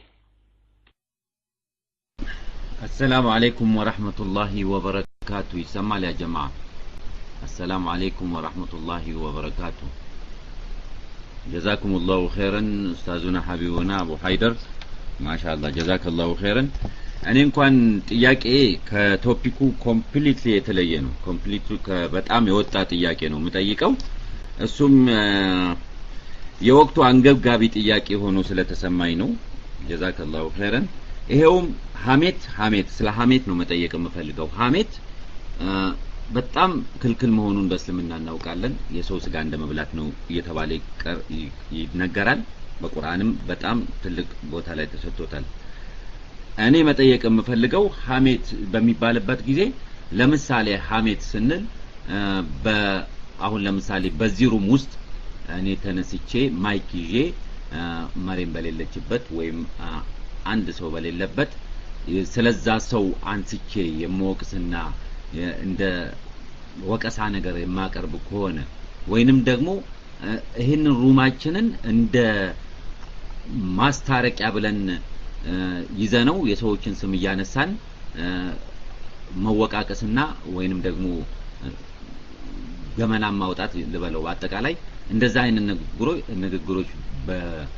አሰላሙ አለይኩም ወረህመቱላሂ ወበረካቱ። ይሰማል ያ ጀማ? አሰላሙ አለይኩም ወረህመቱላሂ ወበረካቱ። ጀዛኩም ላሁ ኸይረን ኡስታዙና ሀቢቡና አቡ ሀይደር ማሻአላህ ጀዛከላሁ ኸይረን። እኔ እንኳን ጥያቄ ከቶፒኩ ኮምፕሊትሊ የተለየ ነው። ኮምፕሊቱ በጣም የወጣ ጥያቄ ነው የምጠይቀው። እሱም የወቅቱ አንገብጋቢ ጥያቄ ሆኖ ስለተሰማኝ ነው። ጀዛከላሁ ኸይረን። ይሄውም ሀሜት ሀሜት ስለ ሀሜት ነው መጠየቅ የምፈልገው። ሀሜት በጣም ክልክል መሆኑን በእስልምና እናውቃለን። የሰው ስጋ እንደ መብላት ነው እየተባለ ይነገራል። በቁርአንም በጣም ትልቅ ቦታ ላይ ተሰጥቶታል። እኔ መጠየቅ የምፈልገው ሀሜት በሚባልበት ጊዜ ለምሳሌ ሀሜት ስንል አሁን ለምሳሌ በዚህ ሩም ውስጥ እኔ ተነስቼ ማይክ ይዤ መሬም በሌለችበት ወይም አንድ ሰው በሌለበት ስለዛ ሰው አንስቼ የምወቅስና እንደ ወቀሳ ነገር የማቀርብ ከሆነ ወይንም ደግሞ ይህንን ሩማችንን እንደ ማስታረቂያ ብለን ይዘነው የሰዎችን ስም እያነሳን መወቃቀስና ወይንም ደግሞ ገመናን ማውጣት ልበለው በአጠቃላይ እንደዛ አይነት ንግግሮች ንግግሮች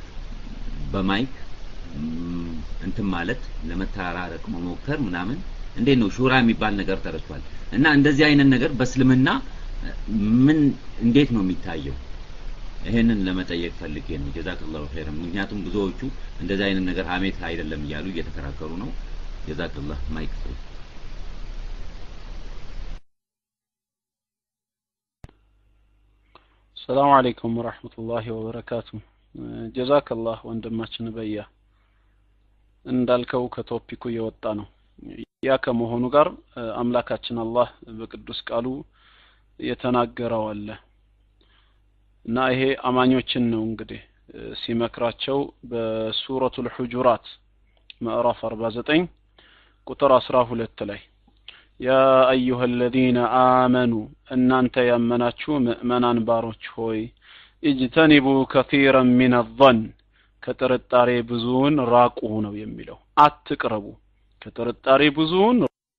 በማይክ እንትን ማለት ለመተራረቅ መሞከር ምናምን እንዴት ነው ሹራ የሚባል ነገር ተረስቷል እና እንደዚህ አይነት ነገር በእስልምና ምን እንዴት ነው የሚታየው ይሄንን ለመጠየቅ ፈልጌ ነው ጀዛከላሁ ኸይረን ምክንያቱም ብዙዎቹ እንደዚህ አይነት ነገር ሀሜት አይደለም እያሉ እየተከራከሩ ነው ጀዛከላህ ማይክ ፍሪ ሰላም አለይኩም ወራህመቱላሂ ወበረካቱ ጀዛከላህ ወንድማችን በያ እንዳልከው ከቶፒኩ የወጣ ነው ያ ከመሆኑ ጋር አምላካችን አላህ በቅዱስ ቃሉ የተናገረው አለ እና ይሄ አማኞችን ነው እንግዲህ ሲመክራቸው በሱረቱል ሁጁራት ምዕራፍ 49 ቁጥር 12 ላይ ያ አዩሃ አለዚነ አመኑ እናንተ ያመናችሁ ምእመናን ባሮች ሆይ እጅተኒቡ ከቲረን ሚን አዘን ከጥርጣሬ ብዙውን ራቁ ነው የሚለው አትቅረቡ ከጥርጣሬ ብዙውን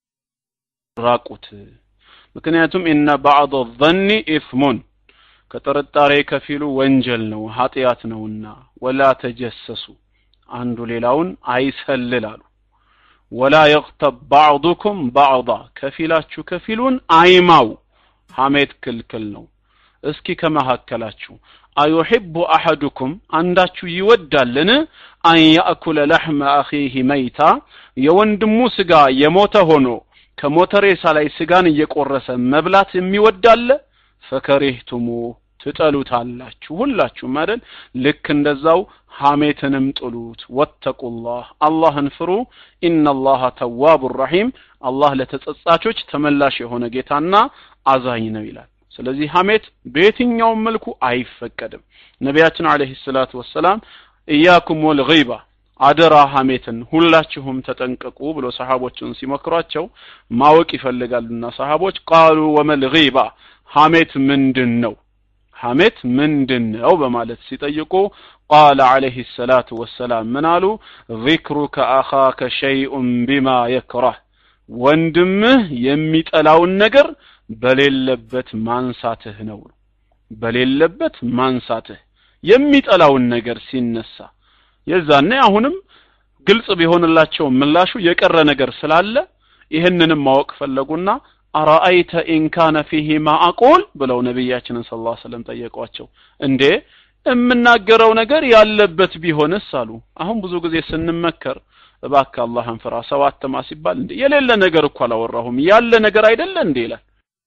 ራቁት ምክንያቱም ኢነ ባዕድ ዘኒ ኢስሙን ከጥርጣሬ ከፊሉ ወንጀል ነው ኃጢአት ነውና ወላ ተጀሰሱ አንዱ ሌላውን አይሰልል አሉ ወላ የቅተብ ባዕዱኩም ባዕዳ ከፊላችሁ ከፊሉን አይማው ሐሜት ክልክል ነው እስኪ ከመካከላችሁ አዩሕቡ አሐዱኩም አንዳችሁ ይወዳልን አን ያእኩለ ለሕመ አኺህ መይታ የወንድሙ ስጋ የሞተ ሆኖ ከሞተ ሬሳ ላይ ስጋን እየቆረሰ መብላት የሚወዳለ ፈከሪህቱሙ ትጠሉታላችሁ ሁላችሁም አይደል ልክ እንደዛው ሐሜትንም ጥሉት ወተቁላህ አላህን ፍሩ ኢነላሃ ተዋቡ ረሒም አላህ ለተጸጻቾች ተመላሽ የሆነ ጌታና አዛኝ ነው ይላል ስለዚህ ሐሜት በየትኛውም መልኩ አይፈቀድም ነቢያችን አለይሂ ሰላቱ ወሰላም እያኩም ወልገይባ አደራ ሐሜትን ሁላችሁም ተጠንቀቁ ብሎ ሰሃቦችን ሲመክሯቸው ማወቅ ይፈልጋሉና ሰሃቦች ቃሉ ወመል ገይባ ሐሜት ምንድን ነው ሐሜት ምንድን ነው በማለት ሲጠይቁ ቃለ አለይሂ ሰላቱ ወሰላም ምን አሉ ዚክሩከ አኻከ ሸይኡን ቢማ የክረህ ወንድምህ የሚጠላውን ነገር በሌለበት ማንሳትህ ነው በሌለበት ማንሳትህ የሚጠላውን ነገር ሲነሳ የዛኔ አሁንም ግልጽ ቢሆንላቸው ምላሹ የቀረ ነገር ስላለ ይህንንም ማወቅ ፈለጉና አራአይተ ኢንካነ ፊሂ ማ አቁል ብለው ነቢያችንን ስለ ላ ስለም ጠየቋቸው እንዴ የምናገረው ነገር ያለበት ቢሆንስ አሉ አሁን ብዙ ጊዜ ስንመከር እባክህ አላህን ፍራ ሰው አትማ ሲባል እንዴ የሌለ ነገር እኮ አላወራሁም ያለ ነገር አይደለ እንዴ ይላል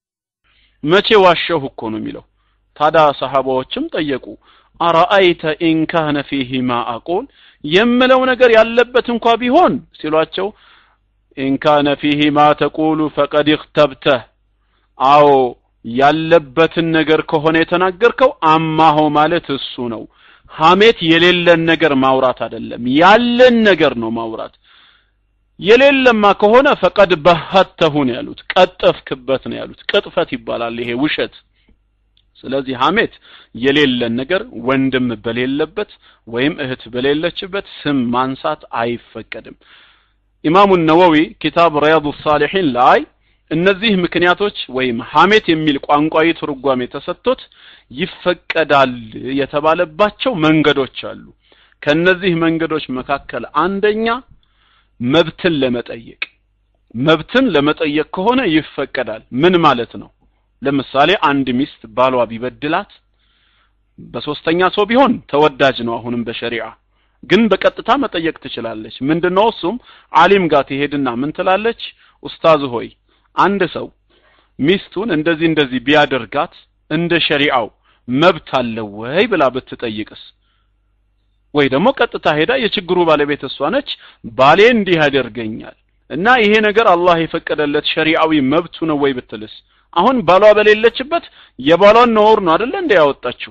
መቼ ዋሸሁ እኮ ነው የሚለው ታዲያ ሰሃባዎችም ጠየቁ አራአይተ ኢንካነ ፊሂ ማ አቁል የምለው ነገር ያለበት እንኳ ቢሆን ሲሏቸው ኢንካነ ፊሂ ማ ተቁሉ ፈቀድ እክተብተህ አዎ ያለበትን ነገር ከሆነ የተናገርከው አማሆ ማለት እሱ ነው ሐሜት የሌለን ነገር ማውራት አይደለም ያለን ነገር ነው ማውራት የሌለማ ከሆነ ፈቀድ በሀተሁ ነው ያሉት ቀጠፍክበት ነው ያሉት ቅጥፈት ይባላል ይሄ ውሸት ስለዚህ ሐሜት የሌለን ነገር ወንድም በሌለበት ወይም እህት በሌለችበት ስም ማንሳት አይፈቀድም ኢማሙ ነወዊ ኪታብ ሪያዱ ሳሊሒን ላይ እነዚህ ምክንያቶች ወይም ሐሜት የሚል ቋንቋዊ ትርጓሜ ተሰጥቶት ይፈቀዳል የተባለባቸው መንገዶች አሉ ከነዚህ መንገዶች መካከል አንደኛ መብትን ለመጠየቅ መብትን ለመጠየቅ ከሆነ ይፈቀዳል ምን ማለት ነው ለምሳሌ አንድ ሚስት ባሏ ቢበድላት በሶስተኛ ሰው ቢሆን ተወዳጅ ነው አሁንም በሸሪዓ ግን በቀጥታ መጠየቅ ትችላለች ምንድነው እሱም አሊም ጋር ትሄድና ምን ትላለች ኡስታዝ ሆይ አንድ ሰው ሚስቱን እንደዚህ እንደዚህ ቢያደርጋት እንደ ሸሪዓው መብት አለው ወይ ብላ ብትጠይቅስ ወይ ደግሞ ቀጥታ ሄዳ የችግሩ ባለቤት እሷ ነች ባሌ እንዲህ ያደርገኛል እና ይሄ ነገር አላህ የፈቀደለት ሸሪዓዊ መብቱ ነው ወይ ብትልስ አሁን ባሏ በሌለችበት የባሏን ነውር ነው አይደለ እንደ ያወጣችው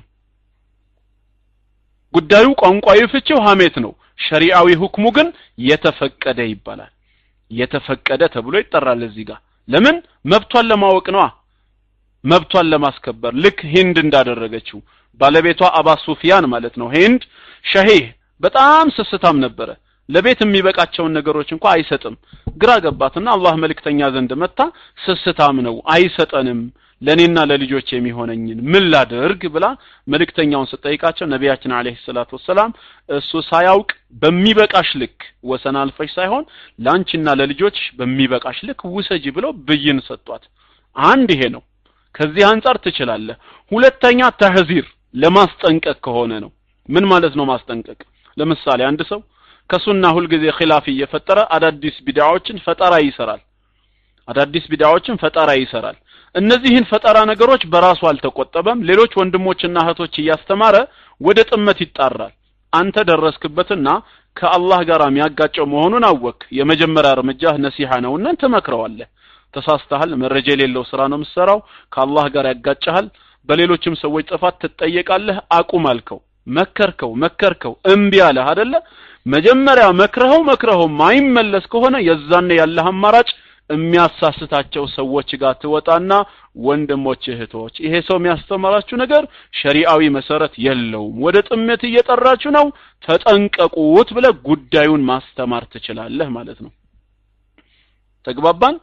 ጉዳዩ ቋንቋዊ ፍቺው ሐሜት ነው ሸሪዓዊ ሁክሙ ግን የተፈቀደ ይባላል የተፈቀደ ተብሎ ይጠራል እዚህ ጋር ለምን መብቷን ለማወቅ ነዋ መብቷን ለማስከበር ልክ ሂንድ እንዳደረገችው ባለቤቷ አባ ሱፊያን ማለት ነው ሂንድ ሸሂህ በጣም ስስታም ነበረ ለቤት የሚበቃቸውን ነገሮች እንኳ አይሰጥም ግራ ገባትና አላህ መልእክተኛ ዘንድ መታ ስስታም ነው አይሰጠንም ለእኔና ለልጆች የሚሆነኝን ምን ላድርግ ብላ መልእክተኛውን ስጠይቃቸው ነቢያችን አለይሂ ሰላቱ ወሰላም እሱ ሳያውቅ በሚበቃሽ ልክ ወሰን አልፈሽ ሳይሆን ለአንቺና ለልጆች በሚበቃሽ ልክ ውሰጂ ብለው ብይን ሰጧት አንድ ይሄ ነው ከዚህ አንጻር ትችላለህ ሁለተኛ ተህዚር ለማስጠንቀቅ ከሆነ ነው ምን ማለት ነው ማስጠንቀቅ ለምሳሌ አንድ ሰው ከሱና ሁልጊዜ ኺላፍ እየፈጠረ አዳዲስ ቢድዓዎችን ፈጠራ ይሰራል አዳዲስ ቢድዓዎችን ፈጠራ ይሰራል እነዚህን ፈጠራ ነገሮች በራሱ አልተቆጠበም ሌሎች ወንድሞችና እህቶች እያስተማረ ወደ ጥመት ይጣራል አንተ ደረስክበትና ከአላህ ጋር የሚያጋጨው መሆኑን አወክ የመጀመሪያ እርምጃህ ነሲሐ ነውና ትመክረዋለህ ተሳስተሃል መረጃ የሌለው ስራ ነው የምትሰራው ከአላህ ጋር ያጋጨሃል በሌሎችም ሰዎች ጥፋት ትጠየቃለህ አቁም አልከው መከርከው መከርከው እምቢ አለህ አደለ መጀመሪያ መክረኸው መክረኸው ማይመለስ ከሆነ የዛኔ ያለህ አማራጭ የሚያሳስታቸው ሰዎች ጋር ትወጣና ወንድሞች እህቶች ይሄ ሰው የሚያስተምራችሁ ነገር ሸሪዓዊ መሰረት የለውም ወደ ጥመት እየጠራችሁ ነው ተጠንቀቁት ብለ ጉዳዩን ማስተማር ትችላለህ ማለት ነው ተግባባን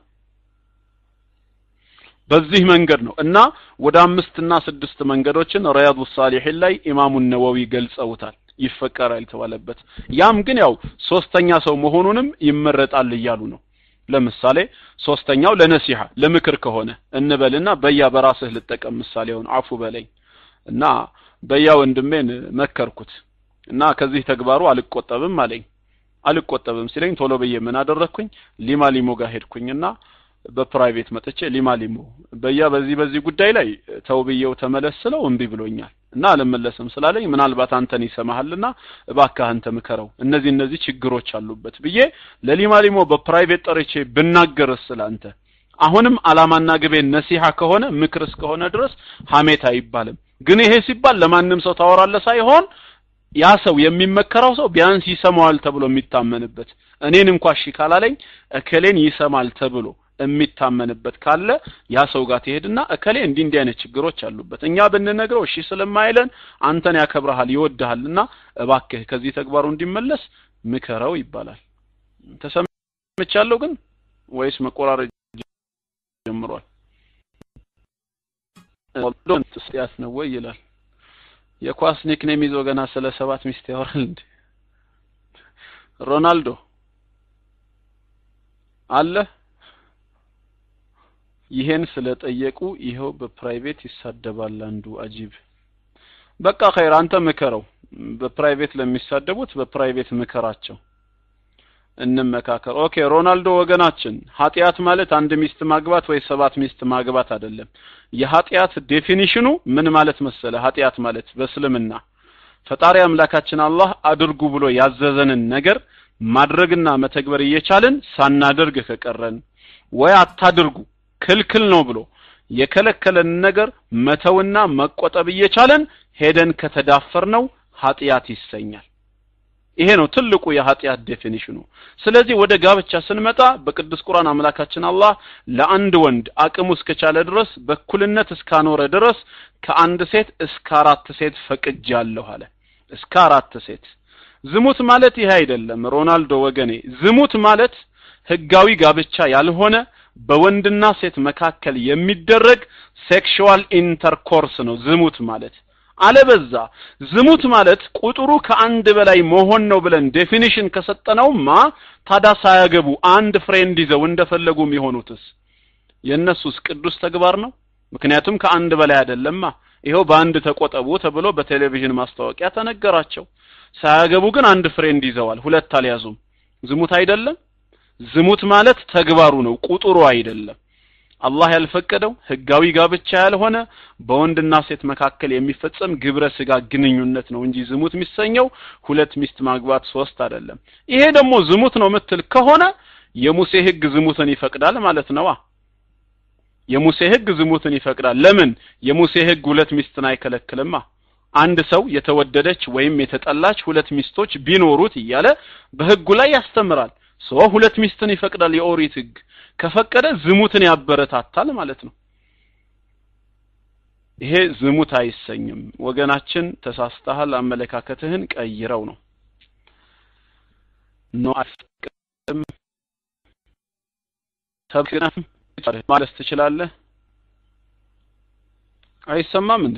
በዚህ መንገድ ነው እና ወደ አምስትና ስድስት መንገዶችን ሪያዱ ሳሊሒን ላይ ኢማሙ ነወዊ ገልጸውታል ይፈቀራል የተባለበት ያም ግን ያው ሶስተኛ ሰው መሆኑንም ይመረጣል እያሉ ነው ለምሳሌ ሶስተኛው ለነሲሐ ለምክር ከሆነ እንበልና በያ በራስህ ልጠቀም ምሳሌውን አፉ በለኝ እና በያ ወንድሜን መከርኩት እና ከዚህ ተግባሩ አልቆጠብም አለኝ አልቆጠብም ሲለኝ ቶሎ ብዬ ምን አደረግኩኝ ሊማ ሊሞ ጋር ሄድኩኝና በፕራይቬት መጥቼ ሊማ ሊሞ በያ በዚህ በዚህ ጉዳይ ላይ ተው ብዬው ተመለስ ስለው እምቢ ብሎኛል እና አልመለስም ስላለኝ ምናልባት አንተን ይሰማሃልና እባክህ አንተ ምከረው እነዚህ እነዚህ ችግሮች አሉበት ብዬ ለሊማ ሊሞ በፕራይቬት ጠርቼ ብናገርስ ስላንተ አሁንም አላማና ግቤ ነሲሐ ከሆነ ምክር እስከሆነ ድረስ ሀሜት አይባልም ግን ይሄ ሲባል ለማንም ሰው ታወራለ ሳይሆን ያ ሰው የሚመከረው ሰው ቢያንስ ይሰማዋል ተብሎ የሚታመንበት እኔን እንኳ እሺ ካላለኝ እከሌን ይሰማል ተብሎ የሚታመንበት ካለ ያ ሰው ጋር ትሄድና እከሌ እንዲህ እንዲህ አይነት ችግሮች አሉበት እኛ ብንነግረው እሺ ስለማይለን አንተን ያከብረሃል ይወድሃልና እባክህ ከዚህ ተግባሩ እንዲመለስ ምከረው ይባላል ተሰምቻለሁ ግን ወይስ መቆራረጥ ጀምሯል ያስ ነው ወይ ይላል የኳስ ኒክኔም ይዞ ገና ስለ ሰባት ሚስት ያወራል እንዴ ሮናልዶ አለ ይሄን ስለጠየቁ ይኸው በፕራይቬት ይሳደባል አንዱ አጂብ በቃ ኸይር አንተ ምከረው በፕራይቬት ለሚሳደቡት በፕራይቬት ምከራቸው እንመካከር ኦኬ ሮናልዶ ወገናችን ኃጢአት ማለት አንድ ሚስት ማግባት ወይ ሰባት ሚስት ማግባት አይደለም የኃጢአት ዴፊኒሽኑ ምን ማለት መሰለ ኃጢአት ማለት በእስልምና ፈጣሪ አምላካችን አላህ አድርጉ ብሎ ያዘዘንን ነገር ማድረግና መተግበር እየቻልን ሳናደርግ ከቀረን ወይ አታድርጉ ክልክል ነው ብሎ የከለከለን ነገር መተውና መቆጠብ እየቻለን ሄደን ከተዳፈር ነው ኃጢአት ይሰኛል ይሄ ነው ትልቁ የኃጢአት ዴፊኒሽኑ ስለዚህ ወደ ጋብቻ ስንመጣ በቅዱስ ቁርአን አምላካችን አላህ ለአንድ ወንድ አቅሙ እስከቻለ ድረስ በኩልነት እስካኖረ ድረስ ከአንድ ሴት እስከ አራት ሴት ፈቅጃለሁ አለ እስከ አራት ሴት ዝሙት ማለት ይሄ አይደለም ሮናልዶ ወገኔ ዝሙት ማለት ህጋዊ ጋብቻ ያልሆነ በወንድና ሴት መካከል የሚደረግ ሴክሹዋል ኢንተርኮርስ ነው ዝሙት ማለት አለበዛ ዝሙት ማለት ቁጥሩ ከአንድ በላይ መሆን ነው ብለን ዴፊኒሽን ከሰጠነውማ ታዳ ሳያገቡ አንድ ፍሬንድ ይዘው እንደፈለጉ የሚሆኑትስ የእነሱስ ቅዱስ ተግባር ነው ምክንያቱም ከአንድ በላይ አይደለማ ይኸው በአንድ ተቆጠቡ ተብሎ በቴሌቪዥን ማስታወቂያ ተነገራቸው ሳያገቡ ግን አንድ ፍሬንድ ይዘዋል ሁለት አልያዙም ዝሙት አይደለም ዝሙት ማለት ተግባሩ ነው ቁጥሩ አይደለም አላህ ያልፈቀደው ህጋዊ ጋብቻ ያልሆነ በወንድና ሴት መካከል የሚፈጸም ግብረ ስጋ ግንኙነት ነው እንጂ ዝሙት የሚሰኘው ሁለት ሚስት ማግባት ሶስት አይደለም ይሄ ደግሞ ዝሙት ነው ምትል ከሆነ የሙሴ ህግ ዝሙትን ይፈቅዳል ማለት ነዋ የሙሴ ህግ ዝሙትን ይፈቅዳል ለምን የሙሴ ህግ ሁለት ሚስትን አይከለክልማ አንድ ሰው የተወደደች ወይም የተጠላች ሁለት ሚስቶች ቢኖሩት እያለ በህጉ ላይ ያስተምራል ሶ ሁለት ሚስትን ይፈቅዳል የኦሪት ህግ ከፈቀደ ዝሙትን ያበረታታል ማለት ነው ይሄ ዝሙት አይሰኝም ወገናችን ተሳስተሃል አመለካከትህን ቀይረው ነው ኖ አፍቅም ተብቅናም ማለት ትችላለህ አይሰማም እንዴ?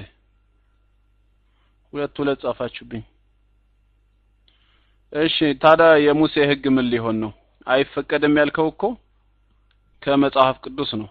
ሁለት ሁለት ጻፋችሁብኝ። እሺ ታዲያ የሙሴ ህግ ምን ሊሆን ነው? አይፈቀድም ያልከው እኮ ከመጽሐፍ ቅዱስ ነው።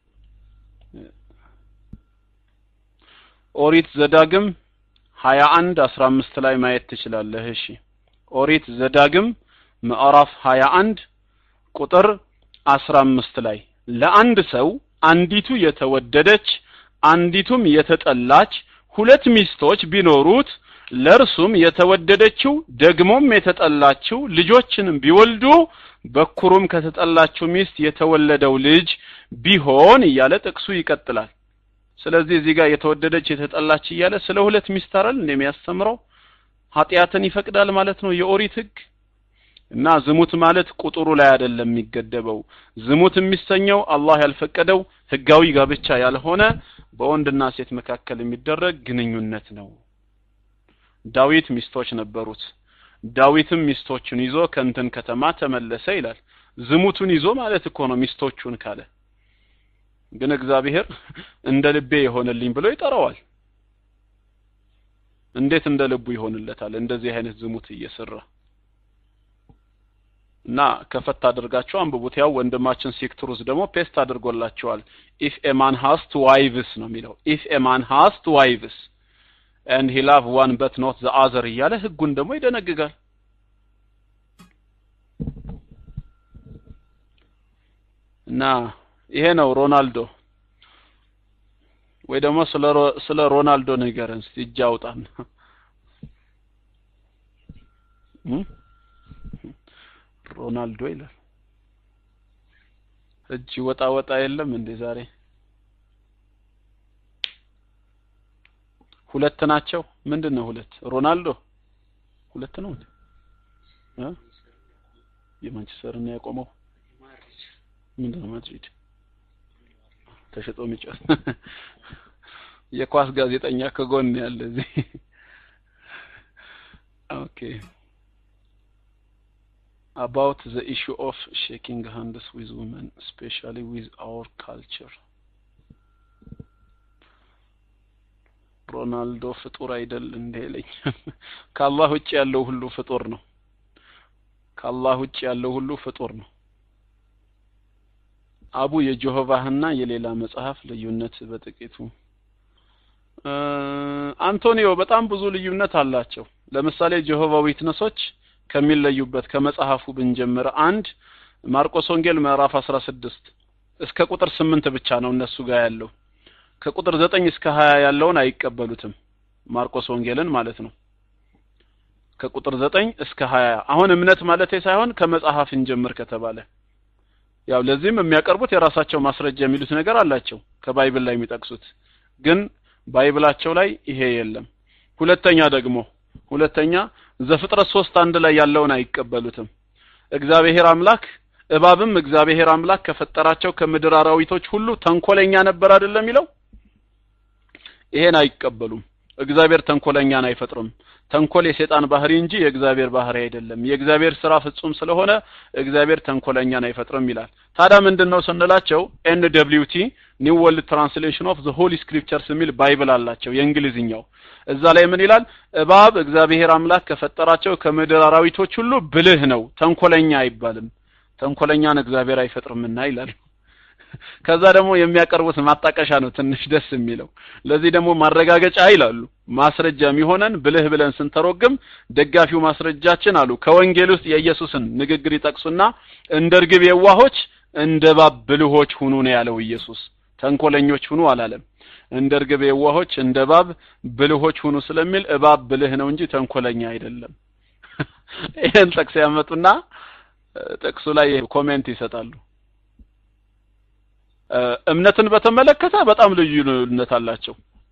ኦሪት ዘዳግም ሀያ አንድ አስራ አምስት ላይ ማየት ትችላለህ። እሺ ኦሪት ዘዳግም ምዕራፍ ሀያ አንድ ቁጥር አስራ አምስት ላይ ለአንድ ሰው አንዲቱ የተወደደች አንዲቱም የተጠላች ሁለት ሚስቶች ቢኖሩት ለእርሱም የተወደደችው ደግሞም የተጠላችው ልጆችንም ቢወልዱ በኩሩም ከተጠላችው ሚስት የተወለደው ልጅ ቢሆን እያለ ጥቅሱ ይቀጥላል። ስለዚህ እዚህ ጋር የተወደደች የተጠላች እያለ ስለ ሁለት ሚስት አይደል እንደሚያስተምረው ኃጢአትን ይፈቅዳል ማለት ነው የኦሪት ህግ እና ዝሙት ማለት ቁጥሩ ላይ አይደለም የሚገደበው ዝሙት የሚሰኘው አላህ ያልፈቀደው ህጋዊ ጋብቻ ያልሆነ በወንድና ሴት መካከል የሚደረግ ግንኙነት ነው ዳዊት ሚስቶች ነበሩት ዳዊትም ሚስቶቹን ይዞ ከእንትን ከተማ ተመለሰ ይላል ዝሙቱን ይዞ ማለት እኮ ነው ሚስቶቹን ካለ ግን እግዚአብሔር እንደ ልቤ የሆነልኝ ብሎ ይጠራዋል እንዴት እንደ ልቡ ይሆንለታል እንደዚህ አይነት ዝሙት እየሰራ እና ከፈት አድርጋችሁ አንብቡት ያው ወንድማችን ሲክትሩስ ደግሞ ፔስት አድርጎላችኋል ኢፍ ኤ ማን ሃስ ቱ ዋይቭስ ነው የሚለው ኢፍ ኤ ማን ሃስ ቱ ዋይቭስ and he love one but not the other እያለ ህጉን ደግሞ ይደነግጋል እና ይሄ ነው ሮናልዶ ወይ ደግሞ ስለ ስለ ሮናልዶ ንገረን እስቲ እጅ አውጣን ሮናልዶ ይላል እጅ ወጣ ወጣ የለም እንዴ ዛሬ ሁለት ናቸው ምንድን ነው ሁለት ሮናልዶ ሁለት ነው እንዴ እ የማንቸስተር ነው ያቆመው ምንድን ነው ማድሪድ ተሸጦ የሚጫወት የኳስ ጋዜጠኛ ከጎን ያለ እዚህ ኦኬ about the issue of shaking hands with women especially with our culture ሮናልዶ ፍጡር አይደል እንደ ይለኝ ከአላህ ውጭ ያለው ሁሉ ፍጡር ነው ከአላህ ውጭ ያለው ሁሉ ፍጡር ነው አቡ የጆሆቫህና የሌላ መጽሐፍ ልዩነት በጥቂቱ አንቶኒዮ በጣም ብዙ ልዩነት አላቸው ለምሳሌ ጆሆቫ ዊትነሶች ከሚለዩበት ከመጽሐፉ ብንጀምር አንድ ማርቆስ ወንጌል ምዕራፍ 16 እስከ ቁጥር 8 ብቻ ነው እነሱ ጋር ያለው ከቁጥር 9 እስከ 20 ያለውን አይቀበሉትም ማርቆስ ወንጌልን ማለት ነው ከቁጥር 9 እስከ 20 አሁን እምነት ማለት ሳይሆን ከመጽሐፍ እንጀምር ከተባለ ያው ለዚህም የሚያቀርቡት የራሳቸው ማስረጃ የሚሉት ነገር አላቸው ከባይብል ላይ የሚጠቅሱት ግን ባይብላቸው ላይ ይሄ የለም ሁለተኛ ደግሞ ሁለተኛ ዘፍጥረት ሶስት አንድ ላይ ያለውን አይቀበሉትም እግዚአብሔር አምላክ እባብም እግዚአብሔር አምላክ ከፈጠራቸው ከምድር አራዊቶች ሁሉ ተንኮለኛ ነበር አይደለም የሚለው ይሄን አይቀበሉም እግዚአብሔር ተንኮለኛን አይፈጥርም ተንኮል የሰይጣን ባህሪ እንጂ የእግዚአብሔር ባህሪ አይደለም የእግዚአብሔር ስራ ፍጹም ስለሆነ እግዚአብሔር ተንኮለኛን አይፈጥርም ይላል ታዲያ ምንድነው ስንላቸው ኤን ደብሊው ቲ ኒው ወርልድ ትራንስሌሽን ኦፍ ዘ ሆሊ ስክሪፕቸርስ የሚል ባይብል አላቸው የእንግሊዝኛው እዛ ላይ ምን ይላል እባብ እግዚአብሔር አምላክ ከፈጠራቸው ከምድር አራዊቶች ሁሉ ብልህ ነው ተንኮለኛ አይባልም ተንኮለኛን እግዚአብሔር አይፈጥርምና ይላል ከዛ ደግሞ የሚያቀርቡት ማጣቀሻ ነው ትንሽ ደስ የሚለው ለዚህ ደግሞ ማረጋገጫ ይላሉ ማስረጃ የሚሆነን ብልህ ብለን ስንተረጉም ደጋፊው ማስረጃችን አሉ ከወንጌል ውስጥ የኢየሱስን ንግግር ይጠቅሱና እንደ እርግብ የዋሆች እንደ እባብ ብልሆች ሁኑ ነው ያለው ኢየሱስ ተንኮለኞች ሁኑ አላለም እንደ እርግብ የዋሆች እንደ እባብ ብልሆች ሁኑ ስለሚል እባብ ብልህ ነው እንጂ ተንኮለኛ አይደለም ይህን ጥቅስ ያመጡና ጥቅሱ ላይ ኮሜንት ይሰጣሉ እምነትን በተመለከተ በጣም ልዩነት አላቸው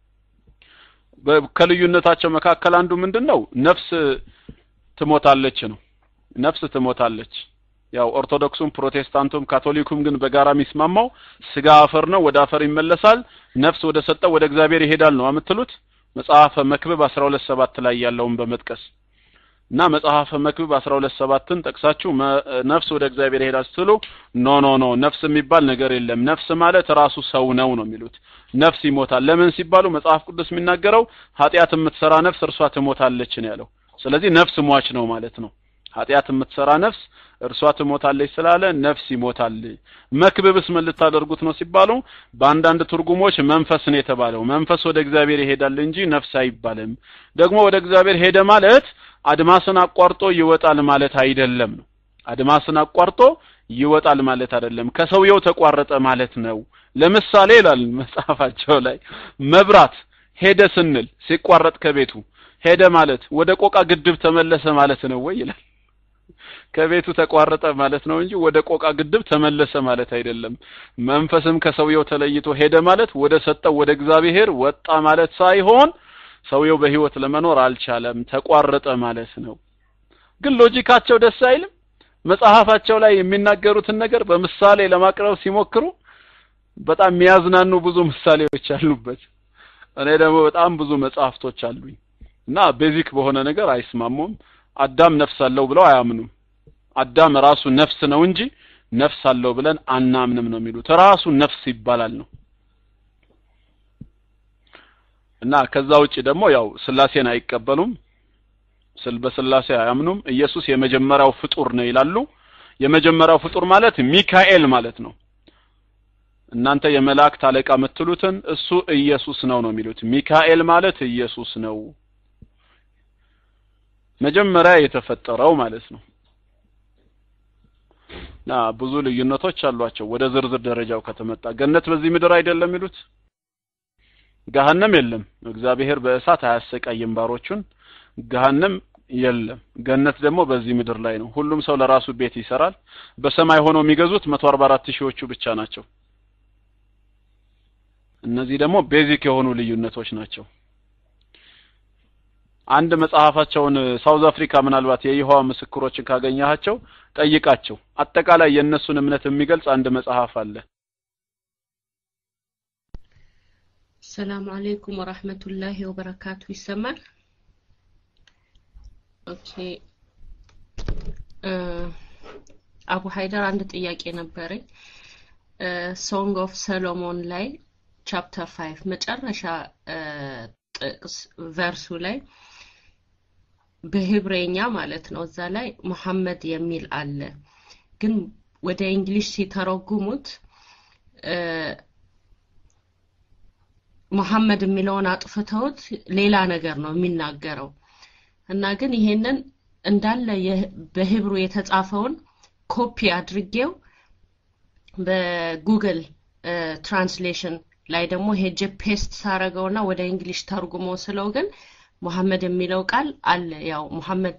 ከልዩነታቸው መካከል አንዱ ምንድነው ነፍስ ትሞታለች ነው ነፍስ ትሞታለች ያው ኦርቶዶክሱም ፕሮቴስታንቱም ካቶሊኩም ግን በጋራ የሚስማማው ስጋ አፈር ነው ወደ አፈር ይመለሳል ነፍስ ወደ ሰጠው ወደ እግዚአብሔር ይሄዳል ነው የምትሉት መጽሐፈ መክብብ 12 ሰባት ላይ ያለውን በመጥቀስ እና መጽሐፈ መክብብ አስራ ሁለት ሰባትን ጠቅሳችሁ ነፍስ ወደ እግዚአብሔር ይሄዳል ስትሉ ኖ ኖ ኖ ነፍስ የሚባል ነገር የለም ነፍስ ማለት ራሱ ሰው ነው ነው የሚሉት ነፍስ ይሞታል ለምን ሲባሉ መጽሐፍ ቅዱስ የሚናገረው ኃጢአት የምትሰራ ነፍስ እርሷ ትሞታለች ነው ያለው ስለዚህ ነፍስ ሟች ነው ማለት ነው ኃጢአት የምትሰራ ነፍስ እርሷ ትሞታለች ስላለ ነፍስ ይሞታል መክብብስ ምን ልታደርጉት ነው ሲባሉ በአንዳንድ ትርጉሞች መንፈስ ነው የተባለው መንፈስ ወደ እግዚአብሔር ይሄዳል እንጂ ነፍስ አይባልም ደግሞ ወደ እግዚአብሔር ሄደ ማለት አድማስን አቋርጦ ይወጣል ማለት አይደለም ነው አድማስን አቋርጦ ይወጣል ማለት አይደለም ከሰውየው ተቋረጠ ማለት ነው ለምሳሌ ይላል መጽሐፋቸው ላይ መብራት ሄደ ስንል ሲቋረጥ ከቤቱ ሄደ ማለት ወደ ቆቃ ግድብ ተመለሰ ማለት ነው ወይ ይላል ከቤቱ ተቋረጠ ማለት ነው እንጂ ወደ ቆቃ ግድብ ተመለሰ ማለት አይደለም መንፈስም ከሰውየው ተለይቶ ሄደ ማለት ወደ ሰጠው ወደ እግዚአብሔር ወጣ ማለት ሳይሆን ሰውየው በህይወት ለመኖር አልቻለም ተቋረጠ ማለት ነው ግን ሎጂካቸው ደስ አይልም መጽሐፋቸው ላይ የሚናገሩትን ነገር በምሳሌ ለማቅረብ ሲሞክሩ በጣም የሚያዝናኑ ብዙ ምሳሌዎች አሉበት እኔ ደግሞ በጣም ብዙ መጽሐፍቶች አሉኝ እና ቤዚክ በሆነ ነገር አይስማሙም አዳም ነፍስ አለው ብለው አያምኑም አዳም ራሱ ነፍስ ነው እንጂ ነፍስ አለው ብለን አናምንም ነው የሚሉት ራሱ ነፍስ ይባላል ነው እና ከዛ ውጪ ደግሞ ያው ስላሴን አይቀበሉም ስል በስላሴ አያምኑም ኢየሱስ የመጀመሪያው ፍጡር ነው ይላሉ የመጀመሪያው ፍጡር ማለት ሚካኤል ማለት ነው እናንተ የመላእክት አለቃ የምትሉትን እሱ ኢየሱስ ነው ነው የሚሉት ሚካኤል ማለት ኢየሱስ ነው መጀመሪያ የተፈጠረው ማለት ነው ና ብዙ ልዩነቶች አሏቸው ወደ ዝርዝር ደረጃው ከተመጣ ገነት በዚህ ምድር አይደለም ይሉት ገሃነም የለም እግዚአብሔር በእሳት አያሰቃይም ባሮቹን ገሃነም የለም ገነት ደግሞ በዚህ ምድር ላይ ነው ሁሉም ሰው ለራሱ ቤት ይሰራል በሰማይ ሆነው የሚገዙት 144 ሺዎቹ ብቻ ናቸው እነዚህ ደግሞ ቤዚክ የሆኑ ልዩነቶች ናቸው አንድ መጽሐፋቸውን ሳውዝ አፍሪካ ምናልባት የይሖዋ ምስክሮችን ካገኘሃቸው ጠይቃቸው አጠቃላይ የእነሱን እምነት የሚገልጽ አንድ መጽሐፍ አለ ሰላም አለይኩም ወራህመቱላሂ ወበረካቱ ይሰማል ኦኬ አቡ ሀይደር አንድ ጥያቄ ነበረኝ ሶንግ ኦፍ ሰሎሞን ላይ ቻፕተር 5 መጨረሻ ጥቅስ ቨርሱ ላይ በህብሬኛ ማለት ነው እዛ ላይ ሙሐመድ የሚል አለ ግን ወደ እንግሊሽ ሲተረጉሙት ሙሐመድ የሚለውን አጥፍተውት ሌላ ነገር ነው የሚናገረው እና ግን ይሄንን እንዳለ በህብሩ የተጻፈውን ኮፒ አድርጌው በጉግል ትራንስሌሽን ላይ ደግሞ ሄጄ ፔስት ሳረገውና ወደ እንግሊሽ ተርጉሞ ስለው ግን ሙሐመድ የሚለው ቃል አለ ያው ሙሐመድ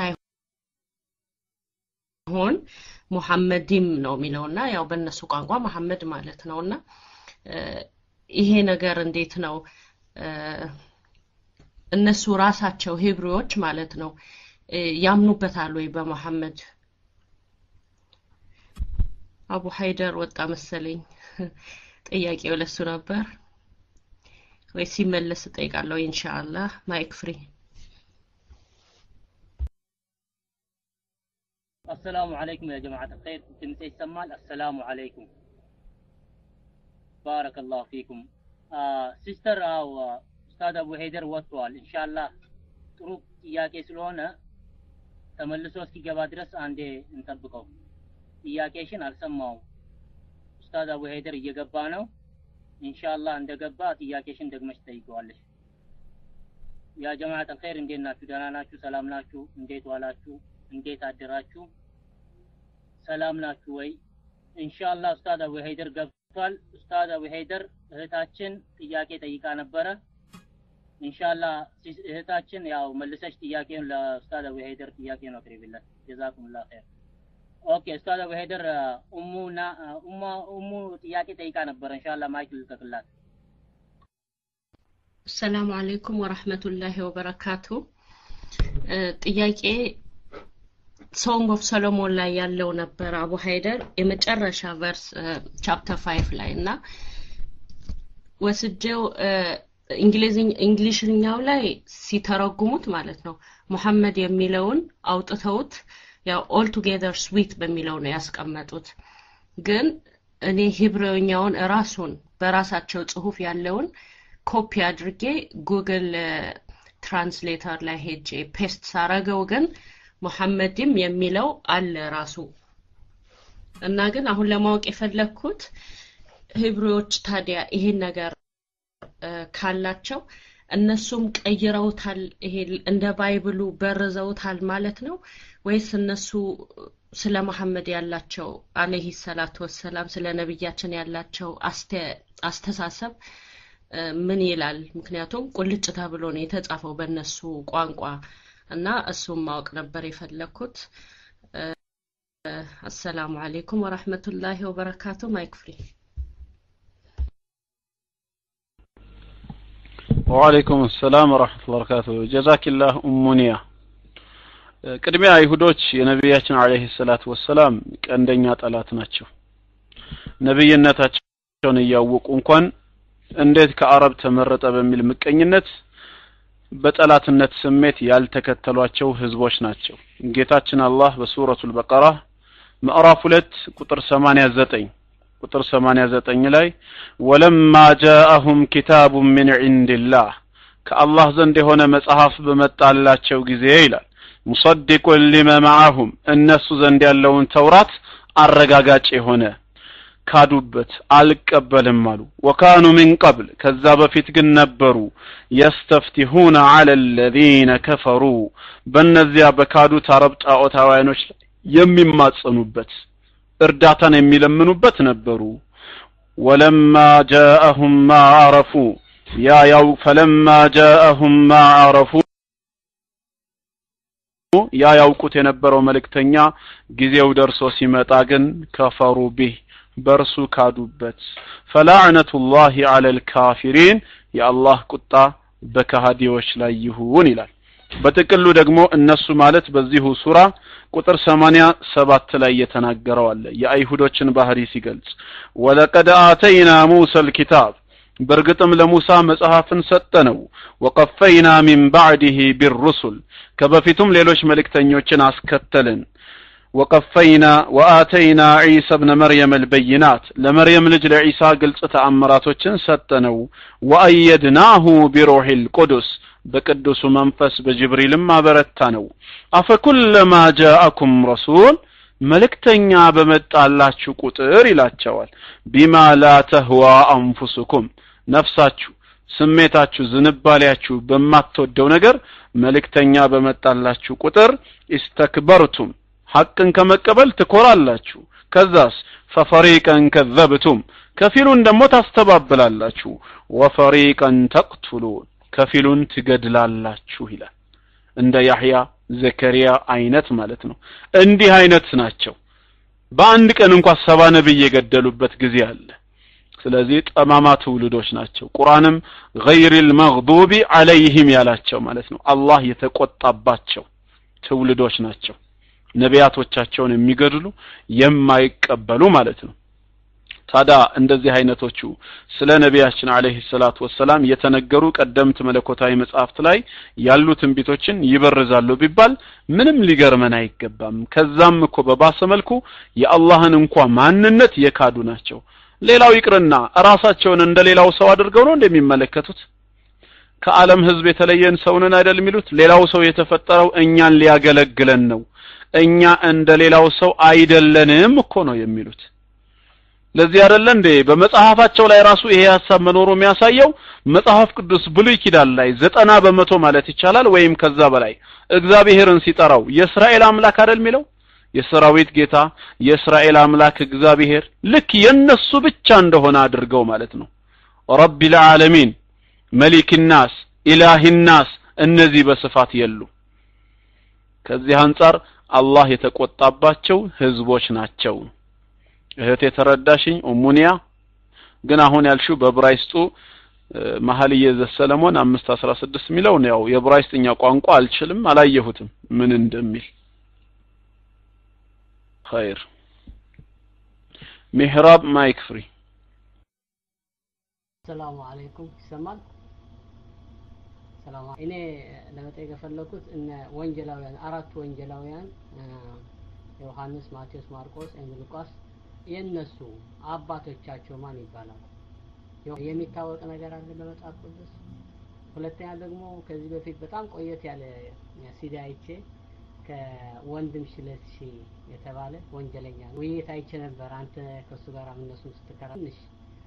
ሳይሆን ሙሐመዲም ነው የሚለውና ያው በእነሱ ቋንቋ መሐመድ ማለት ነውና ይሄ ነገር እንዴት ነው እነሱ ራሳቸው ሂብሪዎች ማለት ነው ያምኑበታል ወይ በመሐመድ አቡ ሀይደር ወጣ መሰለኝ ጥያቄው ለሱ ነበር ወይ ሲመለስ እጠይቃለሁ ኢንሻአላህ ማይክ ፍሪ السلام عليكم يا جماعة الخير ድምጼ ይሰማል السلام عليكم بارك الله فيكم ሲስተር አው ኡስታዝ አቡ ሄደር ወጥቷል ኢንሻአላህ ጥሩ ጥያቄ ስለሆነ ተመልሶ እስኪገባ ድረስ አንዴ እንጠብቀው ጥያቄሽን አልሰማውም ኡስታዝ አቡ ሄደር እየገባ ነው ኢንሻአላህ እንደገባ ጥያቄሽን ደግመሽ ጠይቀዋለሽ ያ ጀማዓት አልኸይር እንዴት ናችሁ ደህና ናችሁ ሰላም ናችሁ እንዴት ዋላችሁ እንዴት አደራችሁ ሰላም ናችሁ ወይ ኢንሻአላህ ኡስታዝ አቡ ሄደር ገብቷል ኡስታዝ አቡ ሄደር እህታችን ጥያቄ ጠይቃ ነበረ ኢንሻአላህ እህታችን ያው መልሰሽ ጥያቄውን ለኡስታዝ አቡ ሄደር ጥያቄውን አቅርቢለት ጀዛኩሙላህ ኸይር ኦኬ ኡስታዝ አቡ ሄደር ኡሙና ኡማ ኡሙ ጥያቄ ጠይቃ ነበረ ኢንሻአላህ ማይክ ልቀቅላት ሰላም አለይኩም ወራህመቱላሂ ወበረካቱ ጥያቄ ሶንግ ኦፍ ሰሎሞን ላይ ያለው ነበር አቡ ሀይደር የመጨረሻ ቨርስ ቻፕተር ፋይቭ ላይ እና ወስጀው እንግሊሽኛው ላይ ሲተረጉሙት ማለት ነው ሙሐመድ የሚለውን አውጥተውት ያው ኦል ቱጌዘር ስዊት በሚለው ነው ያስቀመጡት። ግን እኔ ሂብሬውኛውን ራሱን በራሳቸው ጽሁፍ ያለውን ኮፒ አድርጌ ጉግል ትራንስሌተር ላይ ሄጄ ፔስት ሳረገው ግን ሙሐመድም የሚለው አለ ራሱ እና ግን አሁን ለማወቅ የፈለግኩት ሂብሬዎች ታዲያ ይሄን ነገር ካላቸው እነሱም ቀይረውታል፣ ይሄ እንደ ባይብሉ በርዘውታል ማለት ነው ወይስ እነሱ ስለ መሐመድ ያላቸው አለይሂ ሰላቱ ወሰላም ስለ ነብያችን ያላቸው አስተሳሰብ ምን ይላል? ምክንያቱም ቁልጭ ተብሎ ነው የተጻፈው በእነሱ ቋንቋ እና እሱም ማወቅ ነበር የፈለግኩት። አሰላሙ አሌይኩም ወራህመቱላሂ ወበረካቱ። ማይክ ፍሪ ወአለይኩም ሰላም ወራህመቱላሂ ወበረካቱ። ጀዛኪላህ ኡሙኒያ። ቅድሚያ አይሁዶች የነቢያችን አለይሂ ሰላቱ ወሰላም ቀንደኛ ጠላት ናቸው። ነብይነታቸውን እያወቁ እንኳን እንዴት ከአረብ ተመረጠ በሚል ምቀኝነት በጠላትነት ስሜት ያልተከተሏቸው ህዝቦች ናቸው። ጌታችን አላህ በሱረቱል በቀራ ምዕራፍ ሁለት ቁጥር 89 ቁጥር 89 ላይ ወለማ ጃአሁም ኪታቡን ሚን ዒንዲላህ ከአላህ ዘንድ የሆነ መጽሐፍ በመጣላቸው ጊዜ ይላል ሙሰዲቁን ሊመ መዓሁም እነሱ ዘንድ ያለውን ተውራት አረጋጋጭ የሆነ ካዱበት አልቀበልም አሉ ወካኑ ሚን ቀብል ከዛ በፊት ግን ነበሩ የስተፍቲሁነ አለ ለዚነ ከፈሩ በእነዚያ በካዱት አረብ ጣዖታውያኖች የሚማጸኑበት እርዳታን የሚለምኑበት ነበሩ ወለማ ጃአሁም ማ አረፉ ያ ያው ፈለማ ጃአሁም ማ አረፉ ያ ያውቁት የነበረው መልእክተኛ ጊዜው ደርሶ ሲመጣ ግን ከፈሩ ቢህ በእርሱ ካዱበት ፈላዕነቱላሂ ዐለል ካፊሪን የአላህ ቁጣ በከሃዲዎች ላይ ይሁን ይላል በጥቅሉ ደግሞ እነሱ ማለት በዚሁ ሱራ ቁጥር ሰማንያ ሰባት ላይ የተናገረው አለ የአይሁዶችን ባህሪ ሲገልጽ ወለቀድ አተይና ሙሳ ልኪታብ በእርግጥም ለሙሳ መጽሐፍን ሰጠነው ወቀፈይና ሚን ባዕድህ ቢሩሱል ከበፊቱም ሌሎች መልእክተኞችን አስከተልን ወቀፈይና ወአተይና ዒሳ ብነ መርየም አልበይናት ለመርየም ልጅ ለዒሳ ግልጽ ተአምራቶችን ሰጠነው ወአየድናሁ ቢሩሕ ልቁዱስ በቅዱሱ መንፈስ በጅብሪልም አበረታ ነው አፈኩለማ ጃአኩም ረሱል መልእክተኛ በመጣላችሁ ቁጥር ይላቸዋል ቢማ ላ ተህዋ አንፉስኩም ነፍሳችሁ ስሜታችሁ ዝንባሌያችሁ በማትወደው ነገር መልእክተኛ በመጣላችሁ ቁጥር ኢስተክበርቱም ሐቅን ከመቀበል ትኮራላችሁ ከዛስ ፈፈሪቀን ከዘብቱም ከፊሉን ደግሞ ታስተባብላላችሁ ወፈሪቀን ተቅቱሉን ከፊሉን ትገድላላችሁ ይላል እንደ ያህያ ዘከሪያ አይነት ማለት ነው እንዲህ አይነት ናቸው በአንድ ቀን እንኳ ሰባ ነብይ የገደሉበት ጊዜ አለ ስለዚህ ጠማማ ትውልዶች ናቸው ቁርአንም ገይሪል መግዱቢ አለይህም ያላቸው ማለት ነው አላህ የተቆጣባቸው ትውልዶች ናቸው ነቢያቶቻቸውን የሚገድሉ የማይቀበሉ ማለት ነው ታዲያ እንደዚህ አይነቶቹ ስለ ነቢያችን አለይሂ ሰላቱ ወሰላም የተነገሩ ቀደምት መለኮታዊ መጽሐፍት ላይ ያሉ ትንቢቶችን ይበርዛሉ ቢባል ምንም ሊገርመን አይገባም ከዛም እኮ በባሰ መልኩ የአላህን እንኳ ማንነት የካዱ ናቸው ሌላው ይቅርና ራሳቸውን እንደ ሌላው ሰው አድርገው ነው እንደሚመለከቱት ከዓለም ህዝብ የተለየን ሰውንን አይደል የሚሉት ሌላው ሰው የተፈጠረው እኛን ሊያገለግለን ነው እኛ እንደ ሌላው ሰው አይደለንም እኮ ነው የሚሉት ለዚህ አይደለ እንዴ በመጽሐፋቸው ላይ ራሱ ይሄ ሀሳብ መኖሩ የሚያሳየው መጽሐፍ ቅዱስ ብሉይ ኪዳን ላይ ዘጠና በመቶ ማለት ይቻላል ወይም ከዛ በላይ እግዚአብሔርን ሲጠራው የእስራኤል አምላክ አይደል የሚለው የሰራዊት ጌታ የእስራኤል አምላክ እግዚአብሔር ልክ የነሱ ብቻ እንደሆነ አድርገው ማለት ነው ረቢል ዓለሚን መሊክ ናስ ኢላህ ናስ እነዚህ በስፋት የሉ ከዚህ አንጻር አላህ የተቆጣባቸው ህዝቦች ናቸው እህት የተረዳሽኝ ኡሙኒያ ግን አሁን ያልሽው በብራይስጡ መሀልየ ዘሰለሞን አምስት አስራ ስድስት የሚለው ነው ያው የብራይስጥኛ ቋንቋ አልችልም አላየሁትም ምን እንደሚል ኸይር ሚህራብ ማይክ ፍሪ ሰላሙ አለይኩም ይሰማል ሰላም እኔ ለመጠየቅ የፈለኩት እነ ወንጀላውያን አራቱ ወንጀላውያን ዮሐንስ፣ ማቴዎስ፣ ማርቆስ እና ሉቃስ የነሱ አባቶቻቸው ማን ይባላል? የሚታወቅ ነገር አለ በመጽሐፍ ቅዱስ? ሁለተኛ ደግሞ ከዚህ በፊት በጣም ቆየት ያለ ሲዲ አይቼ ከወንድም ሽለሺ የተባለ ወንጀለኛ ውይይት አይቼ ነበር። አንተ ከሱ ጋር እነሱን ስትከራ ትንሽ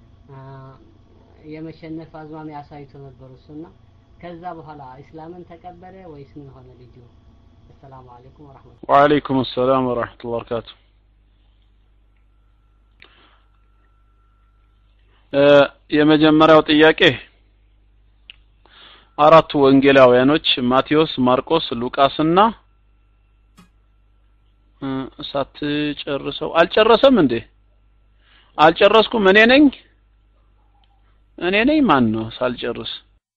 የመሸነፍ አዝማሚያ አሳይቶ ነበር እሱና ከዛ በኋላ እስላምን ተቀበለ ወይስ ምን ሆነ ልጁ? አሰላሙ አለይኩም ወራህመቱላህ። ወአለይኩም ሰላም ወራህመቱላሂ ወበረካቱ። የመጀመሪያው ጥያቄ አራቱ ወንጌላውያኖች ማቴዎስ፣ ማርቆስ፣ ሉቃስና ሳትጨርሰው አልጨረሰም እንዴ? አልጨረስኩም። እኔ ነኝ እኔ ነኝ። ማን ነው ሳልጨርስ?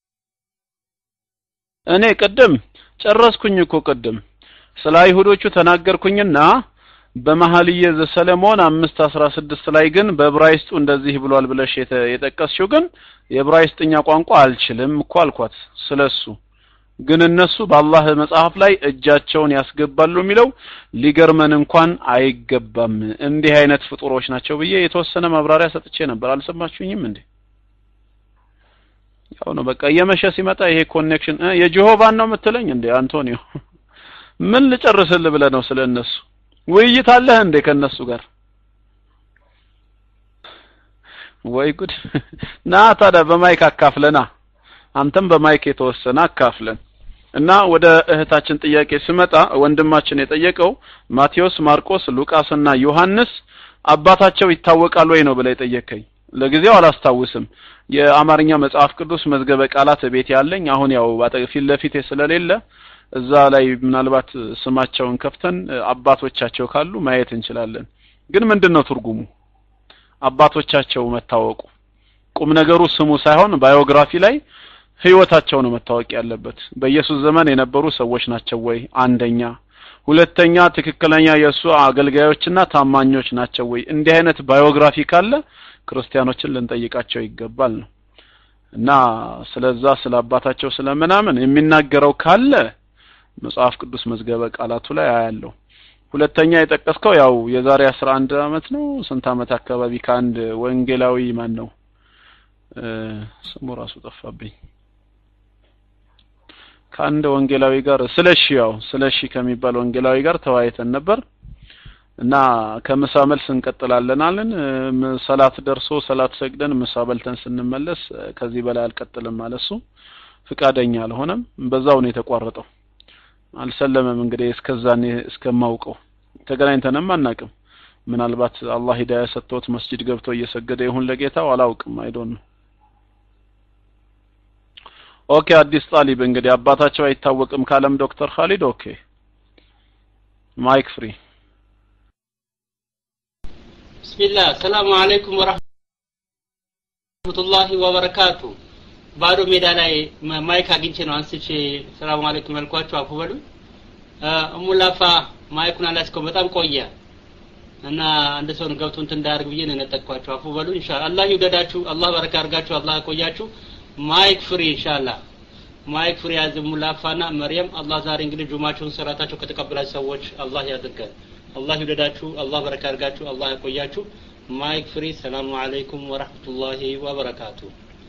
እኔ ቅድም ጨረስኩኝ እኮ ቅድም ስለ አይሁዶቹ ተናገርኩኝና በመኃልየ ዘሰለሞን አምስት አስራ ስድስት ላይ ግን በዕብራይስጡ እንደዚህ ብሏል ብለሽ የጠቀስሽው ግን የዕብራይስጥኛ ቋንቋ አልችልም እኮ አልኳት። ስለሱ ግን እነሱ በአላህ መጽሐፍ ላይ እጃቸውን ያስገባሉ የሚለው ሊገርመን እንኳን አይገባም። እንዲህ አይነት ፍጡሮች ናቸው ብዬ የተወሰነ ማብራሪያ ሰጥቼ ነበር። አልሰማችሁኝም እንዴ? ያው ነው በቃ እየመሸ ሲመጣ ይሄ ኮኔክሽን የጀሆቫን ነው የምትለኝ እንዴ አንቶኒዮ? ምን ልጨርስልህ ብለህ ነው ስለ እነሱ ውይይት አለህ እንዴ ከነሱ ጋር? ወይ ጉድ! ና ታዲያ በማይክ አካፍለና አንተም በማይክ የተወሰነ አካፍለን እና ወደ እህታችን ጥያቄ ስመጣ ወንድማችን የጠየቀው ማቴዎስ፣ ማርቆስ፣ ሉቃስና ዮሐንስ አባታቸው ይታወቃል ወይ ነው ብለህ የጠየቀኝ። ለጊዜው አላስታውስም። የአማርኛ መጽሐፍ ቅዱስ መዝገበ ቃላት ቤት ያለኝ አሁን ያው ፊት ለፊቴ ስለሌለ እዛ ላይ ምናልባት ስማቸውን ከፍተን አባቶቻቸው ካሉ ማየት እንችላለን። ግን ምንድን ነው ትርጉሙ? አባቶቻቸው መታወቁ ቁም ነገሩ ስሙ ሳይሆን ባዮግራፊ ላይ ህይወታቸው ነው መታወቅ ያለበት። በኢየሱስ ዘመን የነበሩ ሰዎች ናቸው ወይ? አንደኛ። ሁለተኛ ትክክለኛ የእሱ አገልጋዮችና ታማኞች ናቸው ወይ? እንዲህ አይነት ባዮግራፊ ካለ ክርስቲያኖችን ልንጠይቃቸው ይገባል ነው እና ስለዛ ስለ አባታቸው ስለምናምን የሚናገረው ካለ መጽሐፍ ቅዱስ መዝገበ ቃላቱ ላይ አያለው። ሁለተኛ የጠቀስከው ያው የዛሬ አስራ አንድ አመት ነው ስንት አመት አካባቢ ከአንድ ወንጌላዊ ማን ነው ስሙ ራሱ ጠፋብኝ ከአንድ ወንጌላዊ ጋር ስለሺ ያው ስለሺ ከሚባል ወንጌላዊ ጋር ተወያይተን ነበር እና ከምሳ መልስ እንቀጥላለን አለን። ሰላት ደርሶ ሰላት ሰግደን ምሳ በልተን ስንመለስ ከዚህ በላይ አልቀጥልም አለ እሱ። ፍቃደኛ አልሆነም። በዛው ነው የተቋረጠው። አልሰለመም። እንግዲህ እስከዛኔ እስከማውቀው ተገናኝተንም አናቅም። ምናልባት አላህ ሂዳያ ሰጥቶት መስጂድ ገብቶ እየሰገደ ይሁን ለጌታው አላውቅም። አይዶን ነው። ኦኬ አዲስ ጣሊብ እንግዲህ አባታቸው አይታወቅም ካለም ዶክተር ካሊድ ኦኬ ማይክ ፍሪ ቢስሚላህ ሰላሙ አለይኩም ወራህመቱላሂ ወበረካቱ ባዶ ሜዳ ላይ ማይክ አግኝቼ ነው አንስቼ ሰላሙ አለይኩም ያልኳችሁ አፉ በሉ እሙላፋ ማይኩን አላስከው በጣም ቆየ እና አንድ ሰውን ገብቶ እንትን እንዳያርግ ብዬ ነው የነጠቅኳችሁ አፉ በሉ ኢንሻአላህ አላህ ይውደዳችሁ አላህ በረካ አርጋችሁ አላህ ያቆያችሁ ማይክ ፍሪ ኢንሻአላህ ማይክ ፍሪ ያዝ ሙላፋና መርየም አላህ ዛሬ እንግዲህ ጁማቸውን ሰራታቸው ከተቀበላችሁ ሰዎች አላህ ያድርገን አላህ ይውደዳችሁ አላህ በረካ አርጋችሁ አላህ ያቆያችሁ ማይክ ፍሪ ሰላሙ አለይኩም ወራህመቱላሂ ወበረካቱ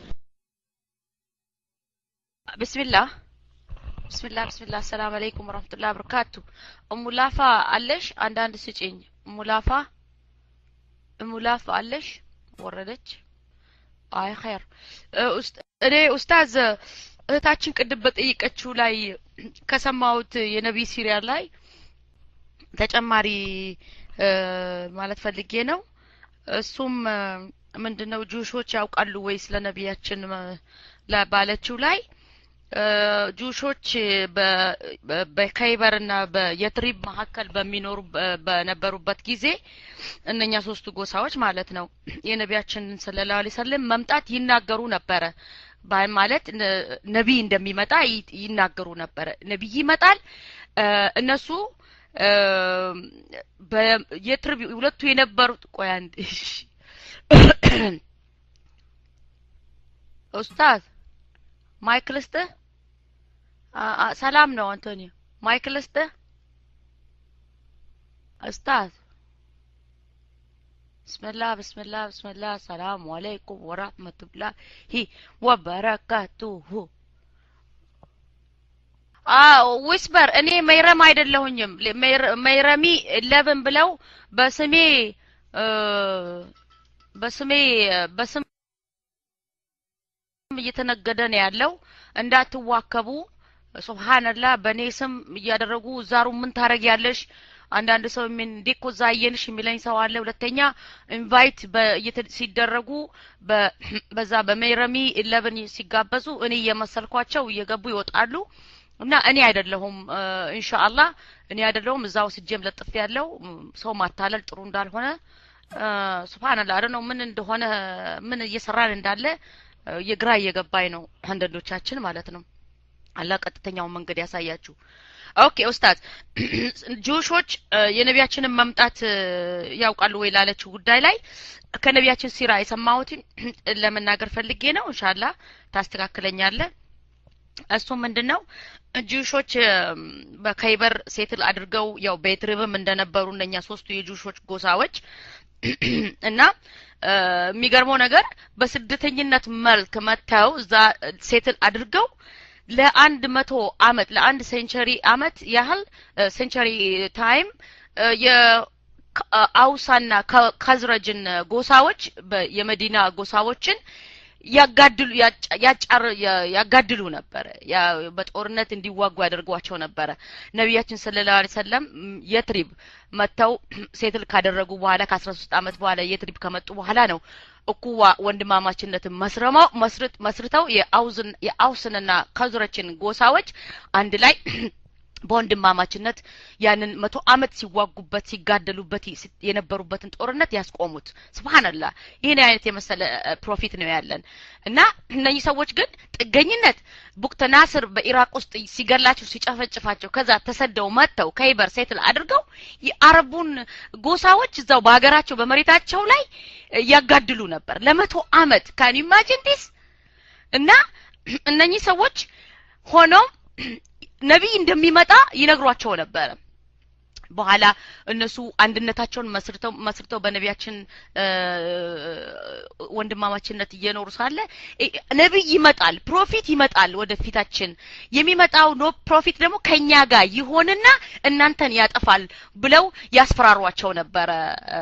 ብስሚላህ ብስሚላህ ብስሚላህ ሰላም አለይኩም ወራህመቱላሂ ወበረካቱ እሙላፋ አለሽ አንዳንድ ስጪኝ እሙላፋ እሙላፋ አለሽ ወረደች አይ ኸይር እኔ ኡስታዝ እህታችን ቅድም በጠየቀችው ላይ ከሰማሁት የነቢይ ሲሪያል ላይ ተጨማሪ ማለት ፈልጌ ነው እሱም ምንድነው ጁሾች ያውቃሉ ወይ ስለ ነቢያችን ባለችው ላይ ጁሾች በከይበርና በየትሪብ መካከል በሚኖሩ በነበሩበት ጊዜ እነኛ ሶስቱ ጎሳዎች ማለት ነው የነቢያችንን ሰለላሁ ዐለይሂ ወሰለም መምጣት ይናገሩ ነበረ ማለት ነቢይ እንደሚመጣ ይናገሩ ነበረ ነቢይ ይመጣል እነሱ የትርብ ሁለቱ የነበሩት ቆይ አንድ ኡስታዝ ማይክ ልስጥህ አ- አ- ሰላም ነው አንቶኒዮ ማይክ ልስጥህ ኡስታዝ ብስምላህ ብስምላህ ብስምላህ ሰላሙ አለይኩም ወራህመቱላሂ ወበረካቱሁ አዎ ዊስፐር እኔ መይረም አይደለሁኝም ለ- መይረ- መይረሚ ኢለቭን ብለው በስሜ እ፣ በስሜ በስም እየተነገደ ነው ያለው እንዳትዋከቡ ሱብሃንላህ በእኔ ስም እያደረጉ ዛሩ ምን ታረጊያለሽ አንዳንድ ሰው ምን እንዴ እኮ እዛ አየንሽ የሚለኝ ሰው አለ ሁለተኛ ኢንቫይት ሲደረጉ በ- በዛ በሜረሚ ኢለቨን ሲጋበዙ እኔ እየመሰልኳቸው እየገቡ ይወጣሉ እና እኔ አይደለሁም ኢንሻአላህ እኔ አይደለሁም እዛው ስጀም ለጥፍ ያለው ሰው ማታለል ጥሩ እንዳልሆነ ሱብሃንአላህ አረ ነው ምን እንደሆነ ምን እየሰራን እንዳለ እ፣ የግራ እየገባኝ ነው አንዳንዶቻችን ማለት ነው አላህ ቀጥተኛውን መንገድ ያሳያችሁ ኦኬ ኡስታዝ ጁሾች እ፣ የነቢያችንን መምጣት እ፣ ያውቃሉ ወይ ላለችው ጉዳይ ላይ ከነቢያችን ሲራ የሰማሁትን ለመናገር ፈልጌ ነው ኢንሻአላህ ታስተካክለኛለህ እሱ ምንድን ነው ጁሾች እም፣ በከይበር ሴትል አድርገው ያው ቤትሪብም እንደነበሩ እነኛ ሶስቱ የጁሾች ጎሳዎች እና እ፣ የሚገርመው ነገር በስደተኝነት መልክ መጥተው እዛ ሴትል አድርገው ለአንድ መቶ አመት ለአንድ ሴንቸሪ አመት ያህል ሴንቸሪ ታይም የአውሳና ከዝረጅን ጎሳዎች በ- የመዲና ጎሳዎችን ያጋድሉ ያጫ- ያጫር ያ- ያጋድሉ ነበረ ያ በጦርነት እንዲዋጉ ያደርጓቸው ነበረ ነቢያችን ሰለላሁ ዐለይሂ ወሰለም ም፣ የትሪብ መጥተው ሴትል ካደረጉ በኋላ ከአስራ ሶስት አመት በኋላ የትሪብ ከመጡ በኋላ ነው እኩዋ ወንድማማችነትን መስረመው መስርት መስርተው የአውዝን የአውስንና ከዙረችን ጎሳዎች አንድ ላይ በወንድማማችነት ያንን መቶ አመት ሲዋጉበት ሲጋደሉበት ሲ- የነበሩበትን ጦርነት ያስቆሙት ስብሓንላህ ይህን አይነት የመሰለ እ፣ ፕሮፊት ነው ያለን እና እነኚህ ሰዎች ግን ጥገኝነት ቡክተ ናስር በኢራቅ ውስጥ ሲገላቸው ሲጨፈጭፋቸው ከዛ ተሰደው መጥተው ከይበር ሴትል አድርገው የአረቡን ጎሳዎች እዛው በሀገራቸው በመሬታቸው ላይ እ፣ ያጋድሉ ነበር ለመቶ አመት ካን ኢማጂን ዲስ እና እነኚህ ሰዎች ሆኖም ነቢይ እንደሚመጣ ይነግሯቸው ነበረ በኋላ እነሱ አንድነታቸውን መስርተው መስርተው በነቢያችን እ፣ ወንድማማችነት እየኖሩ ሳለ እ፣ ነቢይ ይመጣል ፕሮፊት ይመጣል ወደፊታችን የሚመጣው ኖ ፕሮፊት ደግሞ ከኛ ጋር ይሆንና እናንተን ያጠፋል ብለው ያስፈራሯቸው ነበረ እ፣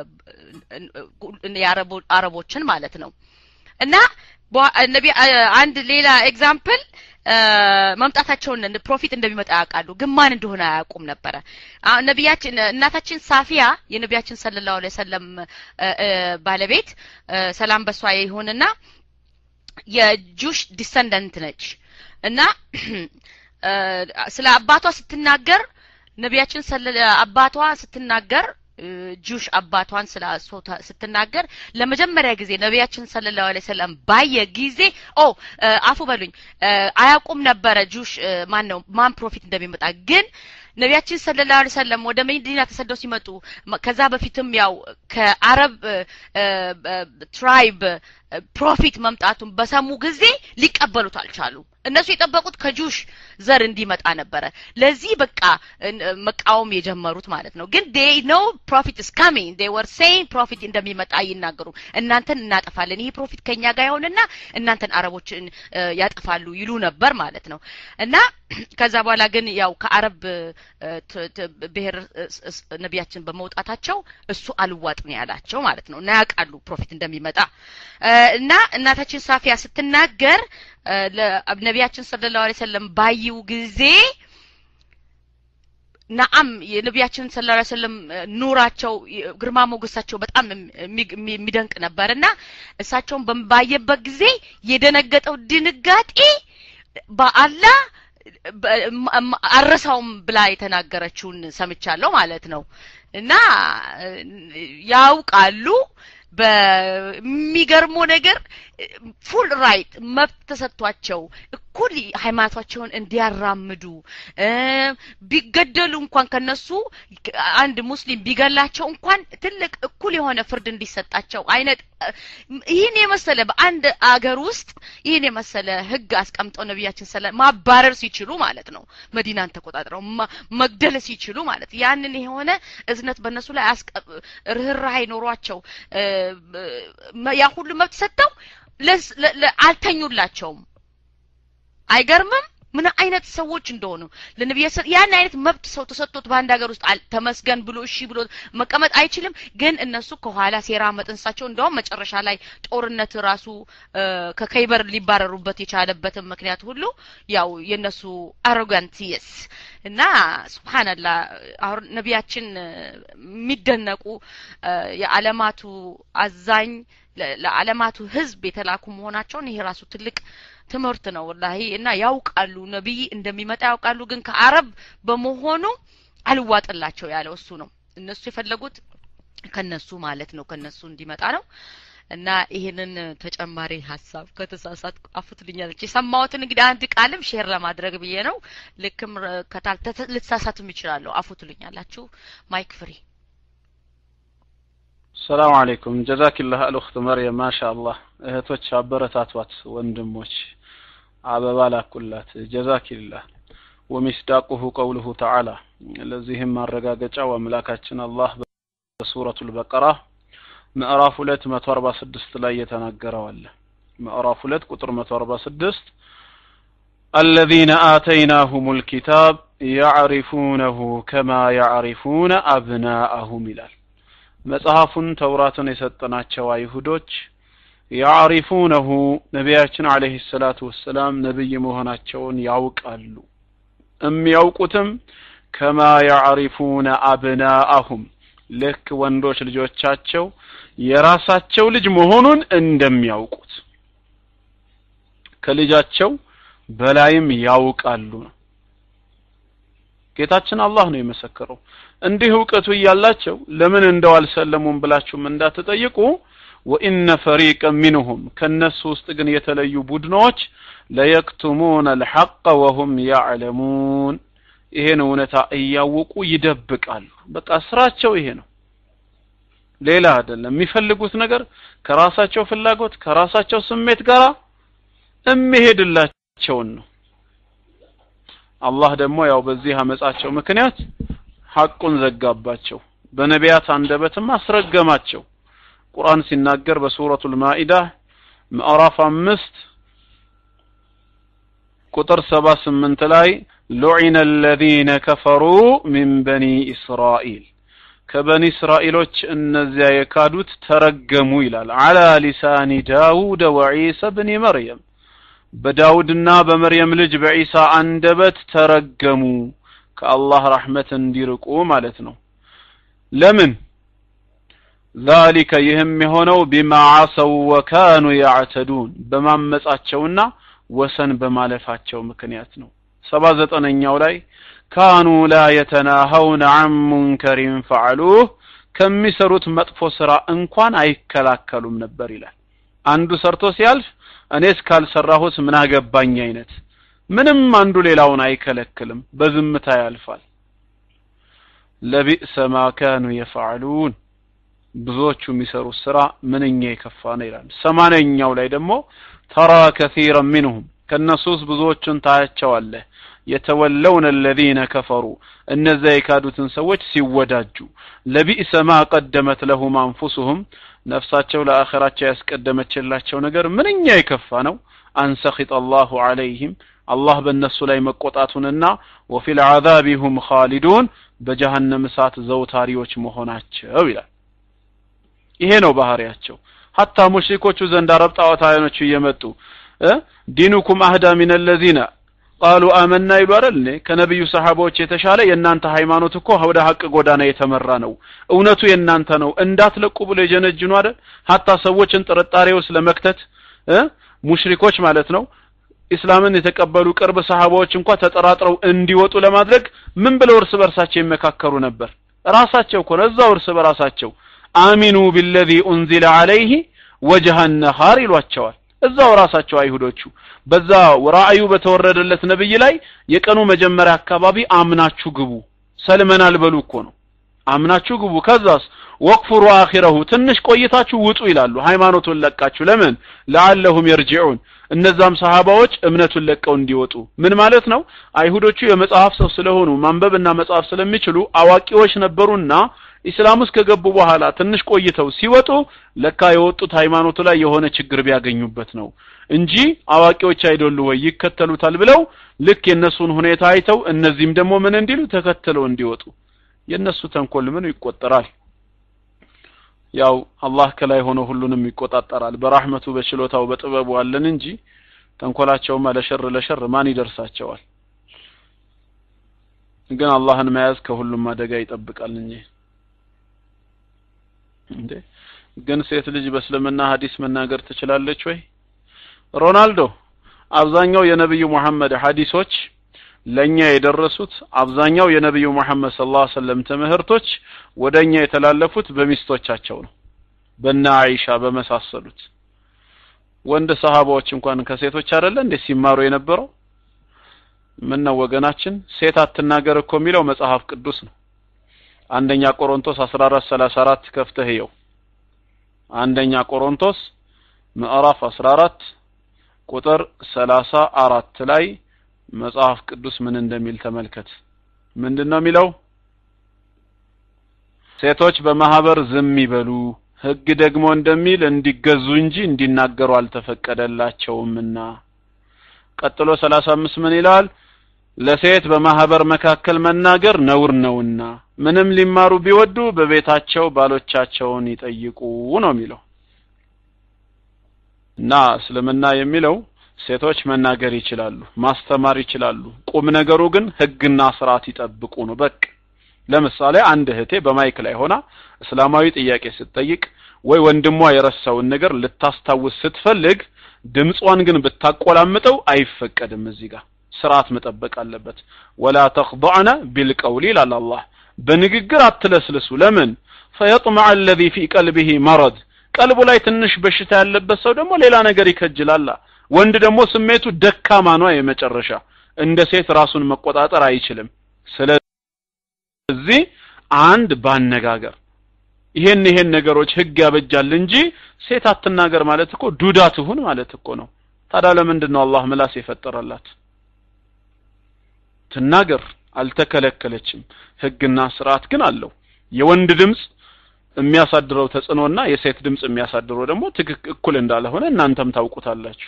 የአረቦ- አረቦችን ማለት ነው እና በ- ነቢ አ- አንድ ሌላ ኤግዛምፕል መምጣታቸውን ፕሮፊት እንደሚመጣ ያውቃሉ ግን ማን እንደሆነ አያውቁም ነበረ አሁን ነቢያችን እናታችን ሳፊያ የነቢያችን ሰለላሁ ዐለይሂ ወሰለም እ፣ እ፣ ባለቤት እ፣ ሰላም በሷ ይሁንና የጁሽ ዲሰንደንት ነች እና እ፣ ስለ አባቷ ስትናገር ነቢያችን ስለ አባቷ ስትናገር እ፣ ጁሽ አባቷን ስለ እሱ ተ- ስትናገር ለመጀመሪያ ጊዜ ነቢያችን ሰለላሁ ዐለይሂ ወሰለም ባየ ጊዜ ኦ እ፣ አፉ በሉኝ እ፣ አያውቁም ነበረ ጁሽ እ፣ ማን ነው ማን ፕሮፊት እንደሚመጣ ግን ነቢያችን ሰለላሁ ዐለይሂ ወሰለም ወደ መዲና ተሰደው ሲመጡ መ- ከዛ በፊትም ያው ከአረብ እ፣ እ፣ ትራይብ እ፣ ፕሮፊት መምጣቱን በሰሙ ጊዜ ሊቀበሉት አልቻሉ እነሱ የጠበቁት ከጁሽ ዘር እንዲመጣ ነበረ ለዚህ በቃ እን- መቃወም የጀመሩት ማለት ነው ግን ዴይ ኖ ፕሮፊት is coming they were saying ፕሮፊት እንደሚመጣ ይናገሩ እናንተን እናጠፋለን ይሄ ፕሮፊት ከኛ ጋር ይሆንና እናንተን አረቦችን እ፣ ያጠፋሉ ይሉ ነበር ማለት ነው እና ከዛ በኋላ ግን ያው ከአረብ እ፣ ት- ት- ብሔር እ፣ ስ- ስ- ነቢያችን በመውጣታቸው እሱ አልዋጥ ነው ያላቸው ማለት ነው እና ያውቃሉ ፕሮፊት እንደሚመጣ እ፣ እና እናታችን ሳፊያ ስትናገር እ፣ ለነቢያችን ሰለላሁ ዐለይሂ ወሰለም ባዩ ጊዜ ነአም የነቢያችን ሰለላሁ ዐለይሂ ወሰለም እ፣ ኑራቸው የ- ግርማ ሞገሳቸው በጣም የሚ- የሚ- የሚደንቅ ነበርና እሳቸውን በም- ባየበት ጊዜ የደነገጠው ድንጋጤ በአላህ በ- እም- እም- አረሳውም ብላ የተናገረችውን ሰምቻለሁ ማለት ነው እና እ፣ ያውቃሉ በሚገርመው ነገር ፉል ራይት መብት ተሰጥቷቸው እኩል ሃይማኖታቸውን እንዲያራምዱ እ፣ ቢገደሉ እንኳን ከነሱ አንድ ሙስሊም ቢገላቸው እንኳን ትልቅ እኩል የሆነ ፍርድ እንዲሰጣቸው አይነት እ፣ ይህን የመሰለ በአንድ አገር ውስጥ ይህን የመሰለ ህግ አስቀምጠው ነቢያችን ስለ ማባረር ሲችሉ ማለት ነው መዲናን ተቆጣጥረው ማ- መግደል ሲችሉ ማለት ያንን የሆነ እዝነት በእነሱ ላይ አስቀ- ርህራሄ ኖሯቸው እ፣ እ፣ ያ ሁሉ መብት ሰጥተው ለስ- ለ- ለ- አልተኙላቸውም። አይገርምም? ምን አይነት ሰዎች እንደሆኑ ለነቢዩ ሰ- ያን አይነት መብት ሰው ተሰጥቶት በአንድ ሀገር ውስጥ አል- ተመስገን ብሎ እሺ ብሎ መቀመጥ አይችልም። ግን እነሱ ከኋላ ሴራ መጥንሳቸው እንደውም መጨረሻ ላይ ጦርነት ራሱ እ፣ ከከይበር ሊባረሩበት የቻለበትን ምክንያት ሁሉ ያው የነሱ አሮጋንት የስ እና ሱብሃንአላህ አሁን ነቢያችን እ፣ የሚደነቁ እ፣ የዓለማቱ አዛኝ ለ- ለዓለማቱ ህዝብ የተላኩ መሆናቸውን ይሄ ራሱ ትልቅ ትምህርት ነው ወላሂ እና ያውቃሉ ነቢይ እንደሚመጣ ያውቃሉ ግን ከአረብ በመሆኑ አልዋጥላቸው ያለው እሱ ነው እነሱ የፈለጉት ከነሱ ማለት ነው ከነሱ እንዲመጣ ነው እና ይህንን ተጨማሪ ሀሳብ ከተሳሳት አፉትልኛለች የሰማሁትን እንግዲህ አንድ ቃልም ሼር ለማድረግ ብዬ ነው ልክም ረ- ከታል ተተ- ልትሳሳትም ይችላለሁ አፉትልኛላችሁ ማይክ ፍሪ ሰላም አለይኩም ጀዛኪላህ አልኡኽት መርየም ማሻአላህ እህቶች አበረታቷት ወንድሞች አበባ ላኩላት ጀዛኪላህ ወሚስዳቁሁ ቀውሉሁ ተዓላ ለዚህም ማረጋገጫው አምላካችን አላህ በሱረቱል በቀራ ምዕራፍ ሁለት መቶ አርባ ስድስት ላይ የተናገረው አለ ምዕራፍ ሁለት ቁጥር መቶ አርባ ስድስት الذين آتيناهم الكتاب يعرفونه كما يعرفون أبناءهم ይላል መጽሐፉን ተውራትን የሰጠናቸው አይሁዶች ያዕሪፉነሁ ነቢያችን አለህ ሰላቱ ወሰላም ነቢይ መሆናቸውን ያውቃሉ የሚያውቁትም ከማ ያዕሪፉነ አብናአሁም ልክ ወንዶች ልጆቻቸው የራሳቸው ልጅ መሆኑን እንደሚያውቁት ከልጃቸው በላይም ያውቃሉ ነው ጌታችን አላህ ነው የመሰከረው እንዲህ እውቀቱ እያላቸው ለምን እንደው አልሰለሙም ብላችሁም እንዳትጠይቁ ወኢነ ፈሪቀ ሚንሁም ከነሱ ውስጥ ግን የተለዩ ቡድኖች ለየክቱሙን አልሐቀ ወሁም ያዕለሙን ይሄን እውነታ እያወቁ ይደብቃሉ በቃ ስራቸው ይሄ ነው ሌላ አይደለም የሚፈልጉት ነገር ከራሳቸው ፍላጎት ከራሳቸው ስሜት ጋር የሚሄድላቸውን ነው አላህ ደግሞ ያው በዚህ አመጻቸው ምክንያት ሐቁን ዘጋባቸው በነቢያት አንደበትም አስረገማቸው ቁርአን ሲናገር በሱረቱል ማኢዳ ምዕራፍ አምስት ቁጥር ሰባ ስምንት ላይ ሉዒነ አለዚነ ከፈሩ ሚን በኒ እስራኤል ከበኒ እስራኤሎች እነዚያ የካዱት ተረገሙ ይላል አላ ሊሳኒ ዳውድ ወዒሳ ብኒ መርየም በዳውድና በመርየም ልጅ በዒሳ አንደበት ተረገሙ ከአላህ ረሕመት እንዲርቁ ማለት ነው ለምን ذلك ይህም የሆነው ቢማ ዓሰው ወካኑ ያዕተዱን በማመጻቸውና ወሰን በማለፋቸው ምክንያት ነው ሰባ ዘጠነኛው ላይ ካኑ ላ የተናሀውነ አን ሙንከሪን ፈዓሉህ ከሚሰሩት መጥፎ ስራ እንኳን አይከላከሉም ነበር ይላል አንዱ ሰርቶ ሲያልፍ እኔ እስካልሰራሁት ምን አገባኝ አይነት ምንም አንዱ ሌላውን አይከለክልም በዝምታ ያልፋል ለቢእሰ ማ ካኑ የፈዓሉን ብዙዎቹ የሚሰሩት ስራ ምንኛ የከፋ ነው ይላል ሰማንያኛው ላይ ደግሞ ተራ ከሲረ ሚንሁም ከእነሱ ውስጥ ብዙዎቹን ታያቸዋለህ የተወለውን አለዚነ ከፈሩ እነዚያ የካዱትን ሰዎች ሲወዳጁ ለቢእሰ ማ ቀደመት ለሁም አንፉሱሁም ነፍሳቸው ለአኸራቸው ያስቀደመችላቸው ነገር ምንኛ የከፋ ነው አንሰኺጥ አላሁ ዐለይህም አላህ በእነሱ ላይ መቆጣቱንና ወፊል ዐዛቢ ሁም ኻሊዱን በጀሃነም እሳት ዘውታሪዎች መሆናቸው ይላል ይሄ ነው ባህሪያቸው ሀታ ሙሽሪኮቹ ዘንድ አረብ ጣዖታውያኖቹ እየመጡ እ ዲኑኩም አህዳ ሚን አለዚነ ቃሉ አመና ይሉ አይደል እኔ ከነብዩ ሰሃባዎች የተሻለ የእናንተ ሃይማኖት እኮ ወደ ሀቅ ጎዳና የተመራ ነው እውነቱ የእናንተ ነው እንዳትለቁ ብሎ የጀነጅኑ አይደል ሀታ ሰዎችን ጥርጣሬ ውስጥ ለመክተት እ ሙሽሪኮች ማለት ነው ኢስላምን የተቀበሉ ቅርብ ሰሃባዎች እንኳ ተጠራጥረው እንዲወጡ ለማድረግ ምን ብለው እርስ በርሳቸው ይመካከሩ ነበር ራሳቸው እኮ ነው እዛው እርስ በራሳቸው አሚኑ ቢለዚ ኡንዚለ አለይህ ወጅሃ ነሃር ይሏቸዋል እዛው ራሳቸው አይሁዶቹ በዛ ራእዩ በተወረደለት ነብይ ላይ የቀኑ መጀመሪያ አካባቢ አምናችሁ ግቡ ሰልመናል በሉ እኮ ነው አምናችሁ ግቡ ከዛስ ወቅፍሩ አኺረሁ ትንሽ ቆይታችሁ ውጡ ይላሉ ሃይማኖቱን ለቃችሁ ለምን ለአለሁም የርጂዑን እነዛም ሰሃባዎች እምነቱን ለቀው እንዲወጡ ምን ማለት ነው አይሁዶቹ የመጽሐፍ ሰው ስለሆኑ ማንበብና መጽሐፍ ስለሚችሉ አዋቂዎች ነበሩና ኢስላም ውስጥ ከገቡ በኋላ ትንሽ ቆይተው ሲወጡ ለካ የወጡት ሃይማኖቱ ላይ የሆነ ችግር ቢያገኙበት ነው እንጂ አዋቂዎች አይደሉ ወይ ይከተሉታል ብለው ልክ የነሱን ሁኔታ አይተው እነዚህም ደግሞ ምን እንዲሉ ተከትለው እንዲወጡ የነሱ ተንኮል ምን ይቆጠራል ያው አላህ ከላይ ሆኖ ሁሉንም ይቆጣጠራል በራህመቱ በችሎታው በጥበቡ አለን እንጂ ተንኮላቸውማ ለሸር ለሸር ማን ይደርሳቸዋል ግን አላህን መያዝ ከሁሉም አደጋ ይጠብቃል እንጂ እንዴ ግን ሴት ልጅ በእስልምና ሀዲስ መናገር ትችላለች ወይ ሮናልዶ አብዛኛው የነብዩ መሐመድ ሀዲሶች ለኛ የደረሱት አብዛኛው የነብዩ መሐመድ ሰለላሁ ዐለይሂ ወሰለም ትምህርቶች ወደኛ የተላለፉት በሚስቶቻቸው ነው በእነ አይሻ በመሳሰሉት ወንድ ሰሃባዎች እንኳን ከሴቶች አይደለ እንዴ ሲማሩ የነበረው ምን ነው ወገናችን ሴት አትናገር እኮ የሚለው መጽሐፍ ቅዱስ ነው አንደኛ ቆሮንቶስ 1434 ከፍተህ ይው አንደኛ ቆሮንቶስ ምዕራፍ 14 ቁጥር 34 ላይ መጽሐፍ ቅዱስ ምን እንደሚል ተመልከት ምንድነው የሚለው ሴቶች በማህበር ዝም ይበሉ ህግ ደግሞ እንደሚል እንዲገዙ እንጂ እንዲናገሩ አልተፈቀደላቸውምና ቀጥሎ 35 ምን ይላል ለሴት በማህበር መካከል መናገር ነውር ነውና ምንም ሊማሩ ቢወዱ በቤታቸው ባሎቻቸውን ይጠይቁ ነው የሚለው እና እስልምና የሚለው ሴቶች መናገር ይችላሉ ማስተማር ይችላሉ ቁም ነገሩ ግን ህግና ስርዓት ይጠብቁ ነው በቅ ለምሳሌ አንድ እህቴ በማይክ ላይ ሆና እስላማዊ ጥያቄ ስትጠይቅ ወይ ወንድሟ የረሳውን ነገር ልታስታውስ ስትፈልግ ድምጿን ግን ብታቆላምጠው አይፈቀድም እዚህ ጋር ስርዓት መጠበቅ አለበት ወላ ተخضعن بالقول ይላል አላህ በንግግር አትለስልሱ ለምን فيطمع الذي في قلبه مرض ቀልቡ ላይ ትንሽ በሽታ ያለበት ሰው ደግሞ ሌላ ነገር ይከጅላል ወንድ ደግሞ ስሜቱ ደካማ ነው የመጨረሻ እንደ ሴት ራሱን መቆጣጠር አይችልም ስለዚህ አንድ ባነጋገር ይሄን ይሄን ነገሮች ህግ ያበጃል እንጂ ሴት አትናገር ማለት እኮ ዱዳ ትሁን ማለት እኮ ነው ታዲያ ለምንድን ነው አላህ ምላስ የፈጠረላት ትናገር አልተከለከለችም ህግና ስርዓት ግን አለው የወንድ ድምጽ የሚያሳድረው ተጽዕኖና የሴት ድምጽ የሚያሳድረው ደግሞ ትክክ እኩል እንዳልሆነ እናንተም ታውቁታላችሁ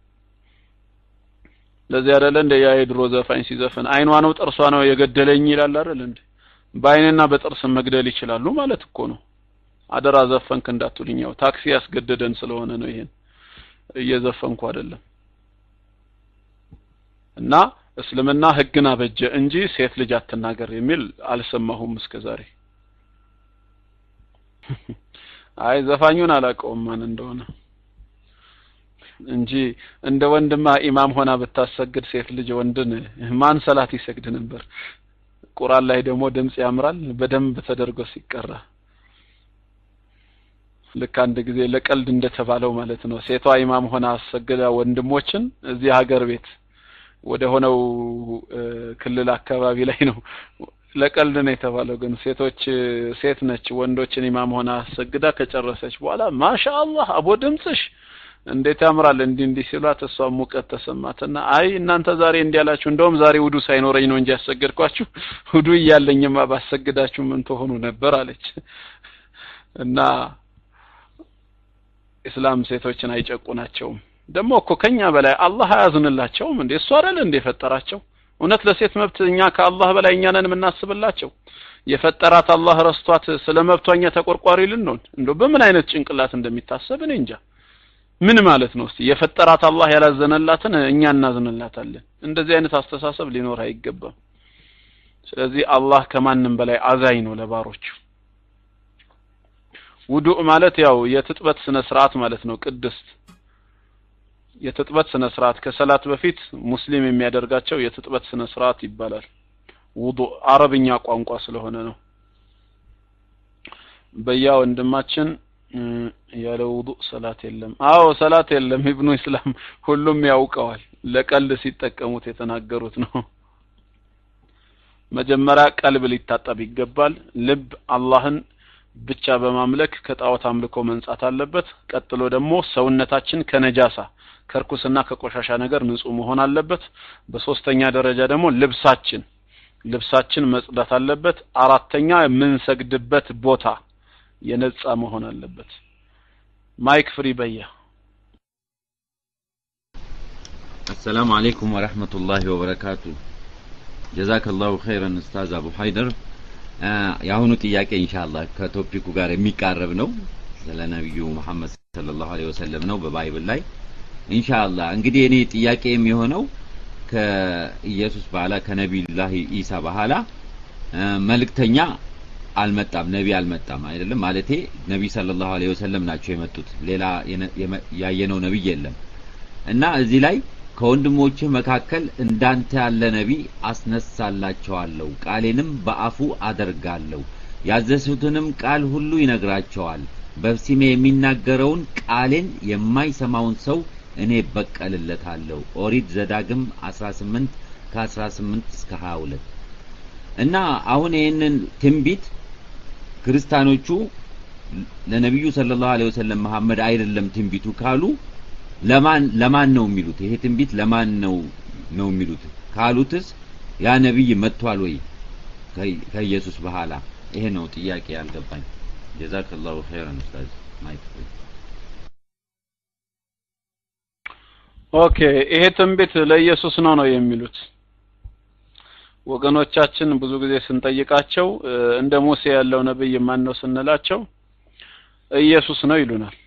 ለዚህ አይደለ እንደ ያ የድሮ ዘፋኝ ሲዘፍን አይኗ ነው ጥርሷ ነው የገደለኝ ይላል አይደል እንዴ በአይንና በጥርስ መግደል ይችላሉ ማለት እኮ ነው አደራ ዘፈንክ እንዳትሉኝ ያው ታክሲ ያስገደደን ስለሆነ ነው ይሄን እየዘፈንኩ አይደለም እና እስልምና ህግን አበጀ እንጂ ሴት ልጅ አትናገር የሚል አልሰማሁም እስከዛሬ አይ ዘፋኙን አላውቀውም ማን እንደሆነ እንጂ እንደ ወንድማ ኢማም ሆና ብታሰግድ ሴት ልጅ ወንድን ማን ሰላት ይሰግድ ነበር ቁርአን ላይ ደግሞ ድምጽ ያምራል በደንብ ተደርጎ ሲቀራ ልክ አንድ ጊዜ ለቀልድ እንደተባለው ማለት ነው ሴቷ ኢማም ሆና አሰግዳ ወንድሞችን እዚህ ሀገር ቤት ወደ ሆነው ክልል አካባቢ ላይ ነው ለቀልድ ነው የተባለው ግን ሴቶች ሴት ነች ወንዶችን ኢማም ሆና አሰግዳ ከጨረሰች በኋላ ማሻአላህ አቦ ድምጽሽ እንዴት ያምራል እንዲህ እንዲህ ሲሏት እሷ ሙቀት ተሰማትና አይ እናንተ ዛሬ እንዲህ ያላችሁ እንደውም ዛሬ ውዱ ሳይኖረኝ ነው እንጂ ያሰገድኳችሁ ውዱ እያለኝማ ባሰግዳችሁ ምን ትሆኑ ነበር አለች እና እስላም ሴቶችን አይጨቁናቸውም ደግሞ እኮ ከኛ በላይ አላህ አያዝንላቸውም እንዴ እሱ አይደል እንዴ የፈጠራቸው እውነት ለሴት መብት እኛ ከአላህ በላይ እኛ ነን የምናስብላቸው የፈጠራት አላህ ረስቷት ስለ መብቷኛ ተቆርቋሪ ልንሆን እንዶ በምን አይነት ጭንቅላት እንደሚታሰብ እኔ እንጃ ምን ማለት ነው እስቲ የፈጠራት አላህ ያላዘነላትን እኛ እናዝንላታለን እንደዚህ አይነት አስተሳሰብ ሊኖር አይገባም ስለዚህ አላህ ከማንም በላይ አዛኝ ነው ለባሮቹ ውዱእ ማለት ያው የትጥበት ስነ ስርዓት ማለት ነው ቅድስት የትጥበት ስነ ስርዓት ከሰላት በፊት ሙስሊም የሚያደርጋቸው የትጥበት ስነ ስርዓት ይባላል ውዱእ አረብኛ ቋንቋ ስለሆነ ነው በያ ወንድማችን ያለ ውዱእ ሰላት የለም። አዎ ሰላት የለም። ኢብኑ ኢስላም ሁሉም ያውቀዋል። ለቀልድ ሲጠቀሙት የተናገሩት ነው። መጀመሪያ ቀልብ ሊታጠብ ይገባል። ልብ አላህን ብቻ በማምለክ ከጣዖት አምልኮ መንጻት አለበት። ቀጥሎ ደግሞ ሰውነታችን ከነጃሳ ከርኩስና ከቆሻሻ ነገር ንጹህ መሆን አለበት። በሶስተኛ ደረጃ ደግሞ ልብሳችን ልብሳችን መጽዳት አለበት። አራተኛ የምንሰግድበት ቦታ የነጻ መሆን አለበት። ማይክ ፍሪ በያ አሰላሙ አለይኩም ወረህመቱላሂ ወበረካቱ። ጀዛከላሁ ኸይረን ኡስታዝ አቡ ሀይደር። የአሁኑ ጥያቄ ኢንሻአላህ ከቶፒኩ ጋር የሚቃረብ ነው። ስለ ነቢዩ መሐመድ ሰለላሁ ዐለይሂ ወሰለም ነው በባይብል ላይ ኢንሻአላህ። እንግዲህ እኔ ጥያቄ የሚሆነው ከኢየሱስ በኋላ ከነቢዩላህ ኢሳ በኋላ መልእክተኛ አልመጣም፣ ነቢ አልመጣም አይደለም ማለቴ ነቢ ሰለላሁ ዐለይሂ ወሰለም ናቸው የመጡት። ሌላ ያየነው ነቢይ የለም እና እዚህ ላይ ከወንድሞችህ መካከል እንዳንተ ያለ ነቢ አስነሳላቸዋለሁ፣ ቃሌንም በአፉ አደርጋለሁ፣ ያዘዝሁትንም ቃል ሁሉ ይነግራቸዋል። በስሜ የሚናገረውን ቃሌን የማይሰማውን ሰው እኔ በቀልለታለሁ። ኦሪት ዘዳግም 18 ከ18 እስከ 22 እና አሁን ይህንን ትንቢት ክርስቲያኖቹ ለነቢዩ ሰለላሁ ዐለይሂ ወሰለም መሐመድ አይደለም ትንቢቱ ካሉ ለማን ለማን ነው የሚሉት? ይሄ ትንቢት ለማን ነው ነው የሚሉት? ካሉትስ ያ ነብይ መጥቷል ወይ ከኢየሱስ በኋላ? ይሄ ነው ጥያቄ ያልገባኝ። ጀዛከላሁ ኸይረን ኡስታዝ ማይክ ኦኬ ይሄ ትንቢት ለኢየሱስ ነው ነው የሚሉት ወገኖቻችን ብዙ ጊዜ ስንጠይቃቸው እንደ ሙሴ ያለው ነብይ ማን ነው ስንላቸው ኢየሱስ ነው ይሉናል።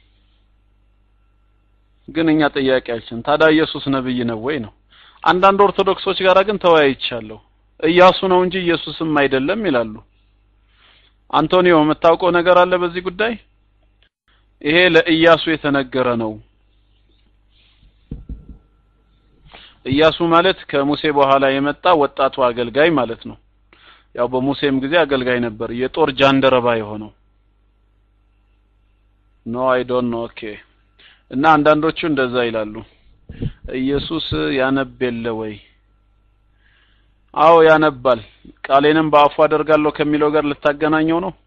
ግን እኛ ጥያቄያችን ታዲያ ኢየሱስ ነብይ ነው ወይ ነው። አንዳንድ ኦርቶዶክሶች ጋር ግን ተወያይቻለሁ። ኢያሱ ነው እንጂ ኢየሱስም አይደለም ይላሉ። አንቶኒዮ የምታውቀው ነገር አለ በዚህ ጉዳይ? ይሄ ለኢያሱ የተነገረ ነው። ኢያሱ ማለት ከሙሴ በኋላ የመጣ ወጣቱ አገልጋይ ማለት ነው። ያው በሙሴም ጊዜ አገልጋይ ነበር፣ የጦር ጃንደረባ የሆነው ኖ አይ ዶንት ኖ ኦኬ። እና አንዳንዶቹ እንደዛ ይላሉ። ኢየሱስ ያነብ የለ ወይ? አዎ ያነባል። ቃሌንም በአፉ አደርጋለሁ ከሚለው ጋር ልታገናኘው ነው።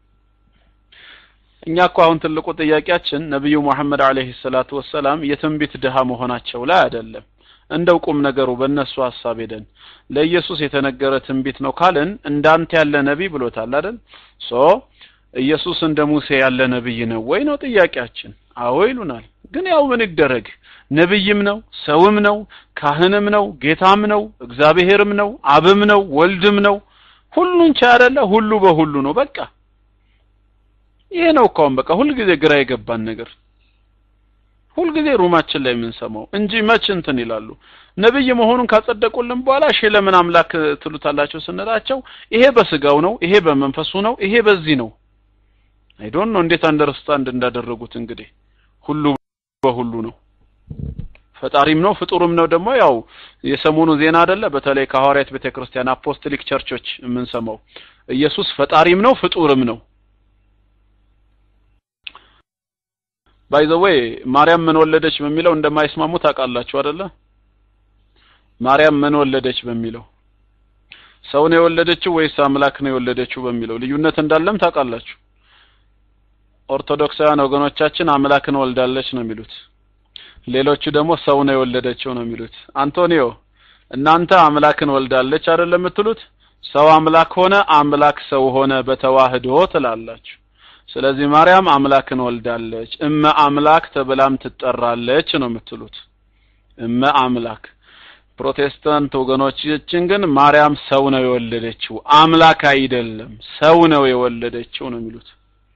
እኛ እኮ አሁን ትልቁ ጥያቄያችን ነብዩ መሐመድ አለይሂ ሰላቱ ወሰላም የትንቢት ድሃ መሆናቸው ላይ አይደለም። እንደው ቁም ነገሩ በእነሱ ሀሳብ ሄደን ለኢየሱስ የተነገረ ትንቢት ነው ካልን እንዳንተ ያለ ነቢይ ብሎታል አይደል? ሶ ኢየሱስ እንደ ሙሴ ያለ ነብይ ነው ወይ ነው ጥያቄያችን። አዎ ይሉናል። ግን ያው ምን ይደረግ ነብይም ነው ሰውም ነው ካህንም ነው ጌታም ነው እግዚአብሔርም ነው አብም ነው ወልድም ነው ሁሉን ቻይ አይደለ ሁሉ በሁሉ ነው በቃ ይሄ ነው እኮ አሁን በቃ ሁልጊዜ ግራ የገባን ነገር ሁልጊዜ ሩማችን ላይ የምንሰማው እንጂ መች እንትን ይላሉ ነብይ መሆኑን ካጸደቁልን በኋላ እሺ ለምን አምላክ ትሉታላቸው ስንላቸው ይሄ በስጋው ነው ይሄ በመንፈሱ ነው ይሄ በዚህ ነው አይ ዶንት ኖ እንዴት አንደርስታንድ እንዳደረጉት እንግዲህ ሁሉ በሁሉ ነው ፈጣሪም ነው ፍጡርም ነው ደግሞ ያው የሰሞኑ ዜና አይደለ በተለይ ከሐዋርያት ቤተክርስቲያን አፖስቶሊክ ቸርቾች የምንሰማው ኢየሱስ ፈጣሪም ነው ፍጡርም ነው ባይ ዘ ዌይ ማርያም ምን ወለደች በሚለው እንደማይስማሙ ታውቃላችሁ አይደለ ማርያም ምን ወለደች በሚለው ሰው ነው የወለደችው ወይስ አምላክ ነው የወለደችው በሚለው ልዩነት እንዳለም ታውቃላችሁ ኦርቶዶክሳውያን ወገኖቻችን አምላክን ወልዳለች ነው የሚሉት ሌሎቹ ደግሞ ሰው ነው የወለደችው ነው የሚሉት አንቶኒዮ እናንተ አምላክን ወልዳለች አይደለም የምትሉት ሰው አምላክ ሆነ አምላክ ሰው ሆነ በተዋህዶ ትላላችሁ ስለዚህ ማርያም አምላክን ወልዳለች እመ አምላክ ተብላም ትጠራለች ነው የምትሉት እመ አምላክ ፕሮቴስታንት ወገኖቻችን ግን ማርያም ሰው ነው የወለደችው አምላክ አይደለም ሰው ነው የወለደችው ነው የሚሉት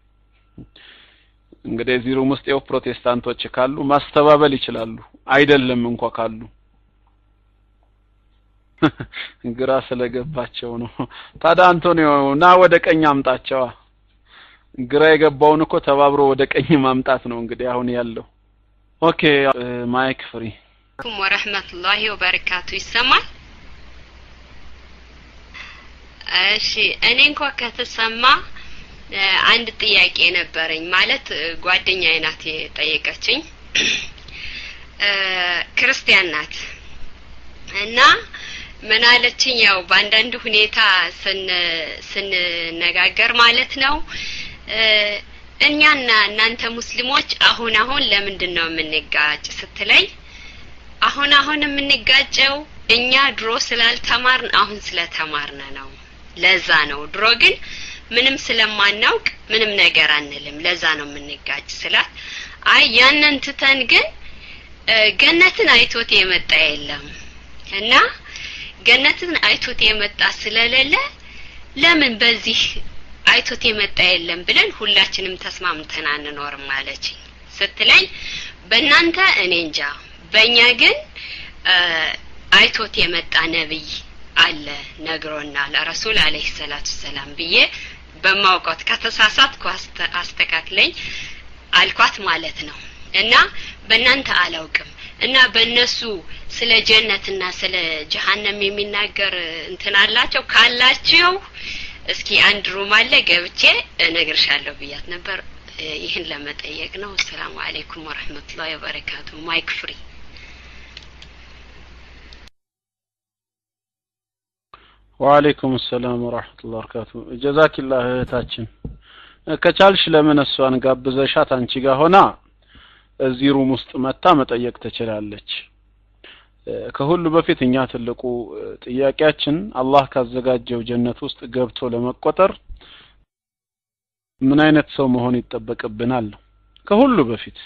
እንግዲህ እዚህ ሩም ውስጥ ያው ፕሮቴስታንቶች ካሉ ማስተባበል ይችላሉ አይደለም እንኳ ካሉ ግራ ስለገባቸው ነው ታዲያ አንቶኒዮ ና ወደ ቀኝ አምጣቸዋ ግራ የገባውን እኮ ተባብሮ ወደ ቀኝ ማምጣት ነው እንግዲህ አሁን ያለው ኦኬ ማይክ ፍሪ አለይኩም ወረህመቱላሂ ወበረካቱ ይሰማል እሺ እኔ እንኳ ከተሰማ አንድ ጥያቄ ነበረኝ። ማለት ጓደኛዬ ናት የጠየቀችኝ። ክርስቲያን ናት እና ምን አለችኝ? ያው በአንዳንድ ሁኔታ ስንነጋገር ማለት ነው እኛና እናንተ ሙስሊሞች አሁን አሁን ለምንድን ነው የምንጋጭ ስትለኝ አሁን አሁን የምንጋጨው እኛ ድሮ ስላልተማርን አሁን ስለተማርነ ነው። ለዛ ነው። ድሮ ግን ምንም ስለማናውቅ ምንም ነገር አንልም። ለዛ ነው የምንጋጭ ስላት፣ አይ ያንን ትተን ግን ገነትን አይቶት የመጣ የለም እና ገነትን አይቶት የመጣ ስለሌለ ለምን በዚህ አይቶት የመጣ የለም ብለን ሁላችንም ተስማምተን አንኖርም አለችኝ ስትለኝ በእናንተ እኔ እንጃ በእኛ ግን አይቶት የመጣ ነብይ አለ ነግሮናል ረሱል አለይሂ ሰላቱ ሰላም ብዬ በማውቀት ከተሳሳትኩ አስተካክለኝ አልኳት ማለት ነው እና በእናንተ አላውቅም እና በእነሱ ስለ ጀነትና ስለ ጀሀነም የሚናገር እንትን አላቸው ካላቸው እስኪ አንድ ሩም አለ ገብቼ እነግርሻለሁ ብያት ነበር ይህን ለመጠየቅ ነው አሰላሙ አለይኩም ወረህመቱላሂ ወበረካቱ ማይክ ፍሪ ወአለይኩም ሰላም ወራህመቱላሂ ወበረካቱ ጀዛኪላህ እህታችን ከቻልሽ ለምን እሷን ጋብዘሻት አንቺ ጋር ሆና እዚህ ሩም ውስጥ መታ መጠየቅ ትችላለች ከሁሉ በፊት እኛ ትልቁ ጥያቄያችን አላህ ካዘጋጀው ጀነት ውስጥ ገብቶ ለመቆጠር ምን አይነት ሰው መሆን ይጠበቅብናል ነው ከሁሉ በፊት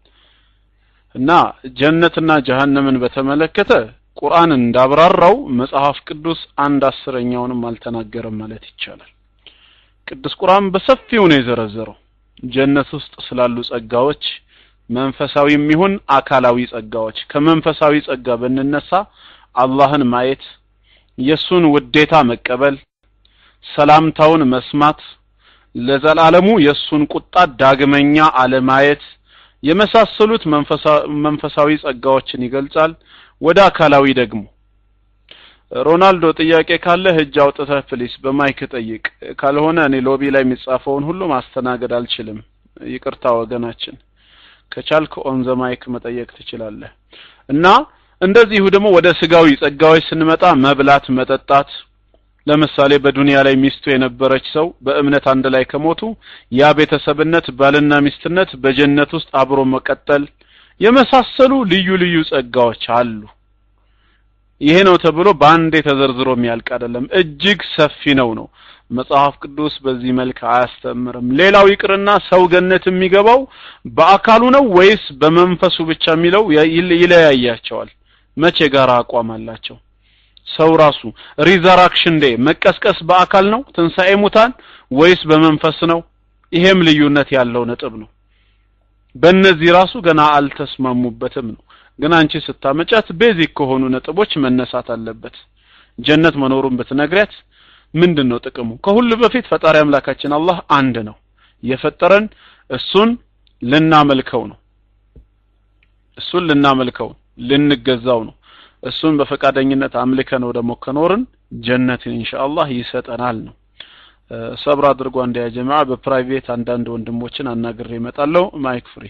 እና ጀነትና ጀሃነምን በተመለከተ ቁርአን እንዳብራራው መጽሐፍ ቅዱስ አንድ አስረኛውንም አልተናገረም ማለት ይቻላል ቅዱስ ቁርአን በሰፊው ነው የዘረዘረው ጀነት ውስጥ ስላሉ ጸጋዎች መንፈሳዊም ይሁን አካላዊ ጸጋዎች ከመንፈሳዊ ጸጋ ብንነሳ አላህን ማየት የሱን ውዴታ መቀበል ሰላምታውን መስማት ለዘላለሙ የሱን ቁጣ ዳግመኛ አለማየት የመሳሰሉት መንፈሳዊ ጸጋዎችን ይገልጻል ወደ አካላዊ ደግሞ ሮናልዶ ጥያቄ ካለ እጅ አውጥተህ ፕሊስ በማይክ ጠይቅ ካልሆነ እኔ ሎቢ ላይ የሚጻፈውን ሁሉ ማስተናገድ አልችልም ይቅርታ ወገናችን ከቻልክ ኦን ዘ ማይክ መጠየቅ ትችላለህ እና እንደዚሁ ደግሞ ወደ ስጋዊ ጸጋዎች ስንመጣ መብላት መጠጣት ለምሳሌ በዱንያ ላይ ሚስቱ የነበረች ሰው በእምነት አንድ ላይ ከሞቱ ያ ቤተሰብነት ባልና ሚስትነት በጀነት ውስጥ አብሮ መቀጠል የመሳሰሉ ልዩ ልዩ ጸጋዎች አሉ ይሄ ነው ተብሎ በአንዴ ተዘርዝሮ የሚያልቅ አይደለም እጅግ ሰፊ ነው ነው መጽሐፍ ቅዱስ በዚህ መልክ አያስተምርም ሌላው ይቅርና ሰው ገነት የሚገባው በአካሉ ነው ወይስ በመንፈሱ ብቻ የሚለው ይለያያቸዋል መቼ ጋር አቋም አላቸው ሰው ራሱ ሪዘራክሽን ዴ መቀስቀስ በአካል ነው ትንሣኤ ሙታን ወይስ በመንፈስ ነው ይሄም ልዩነት ያለው ነጥብ ነው በእነዚህ ራሱ ገና አልተስማሙበትም ነው ግን አንቺ ስታመጫት ቤዚክ ከሆኑ ነጥቦች መነሳት አለበት ጀነት መኖሩን ብትነግሪያት ምንድን ነው ጥቅሙ ከሁሉ በፊት ፈጣሪ አምላካችን አላህ አንድ ነው የፈጠረን እሱን ልናመልከው ነው እሱን ልናመልከው ልንገዛው ነው እሱን በፈቃደኝነት አምልከ ነው ደግሞ ከኖርን ጀነትን ኢንሻአላህ ይሰጠናል ነው ሰብር አድርጎ አንድ ያ ጀማዓ በፕራይቬት አንዳንድ ወንድሞችን አናግሬ እመጣለሁ ማይክ ፍሪ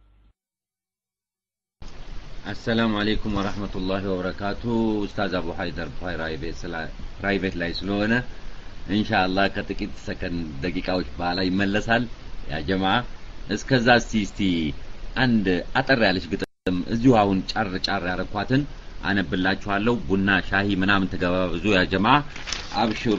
አሰላሙ አለይኩም ወራህመቱላሂ ወበረካቱ ኡስታዝ አቡ ሀይደር ፕራይቬት ላይ ስለሆነ ኢንሻአላህ ከጥቂት ሰከንድ ደቂቃዎች በኋላ ይመለሳል ያ ጀማ እስከዛ እስቲ እስቲ አንድ አጠር ያለች ግጥም እዚሁ አሁን ጫር ጫር ያረኳትን አነብላችኋለሁ ቡና ሻሂ ምናምን ተገባብዙ ያ ጀማ አብሽሩ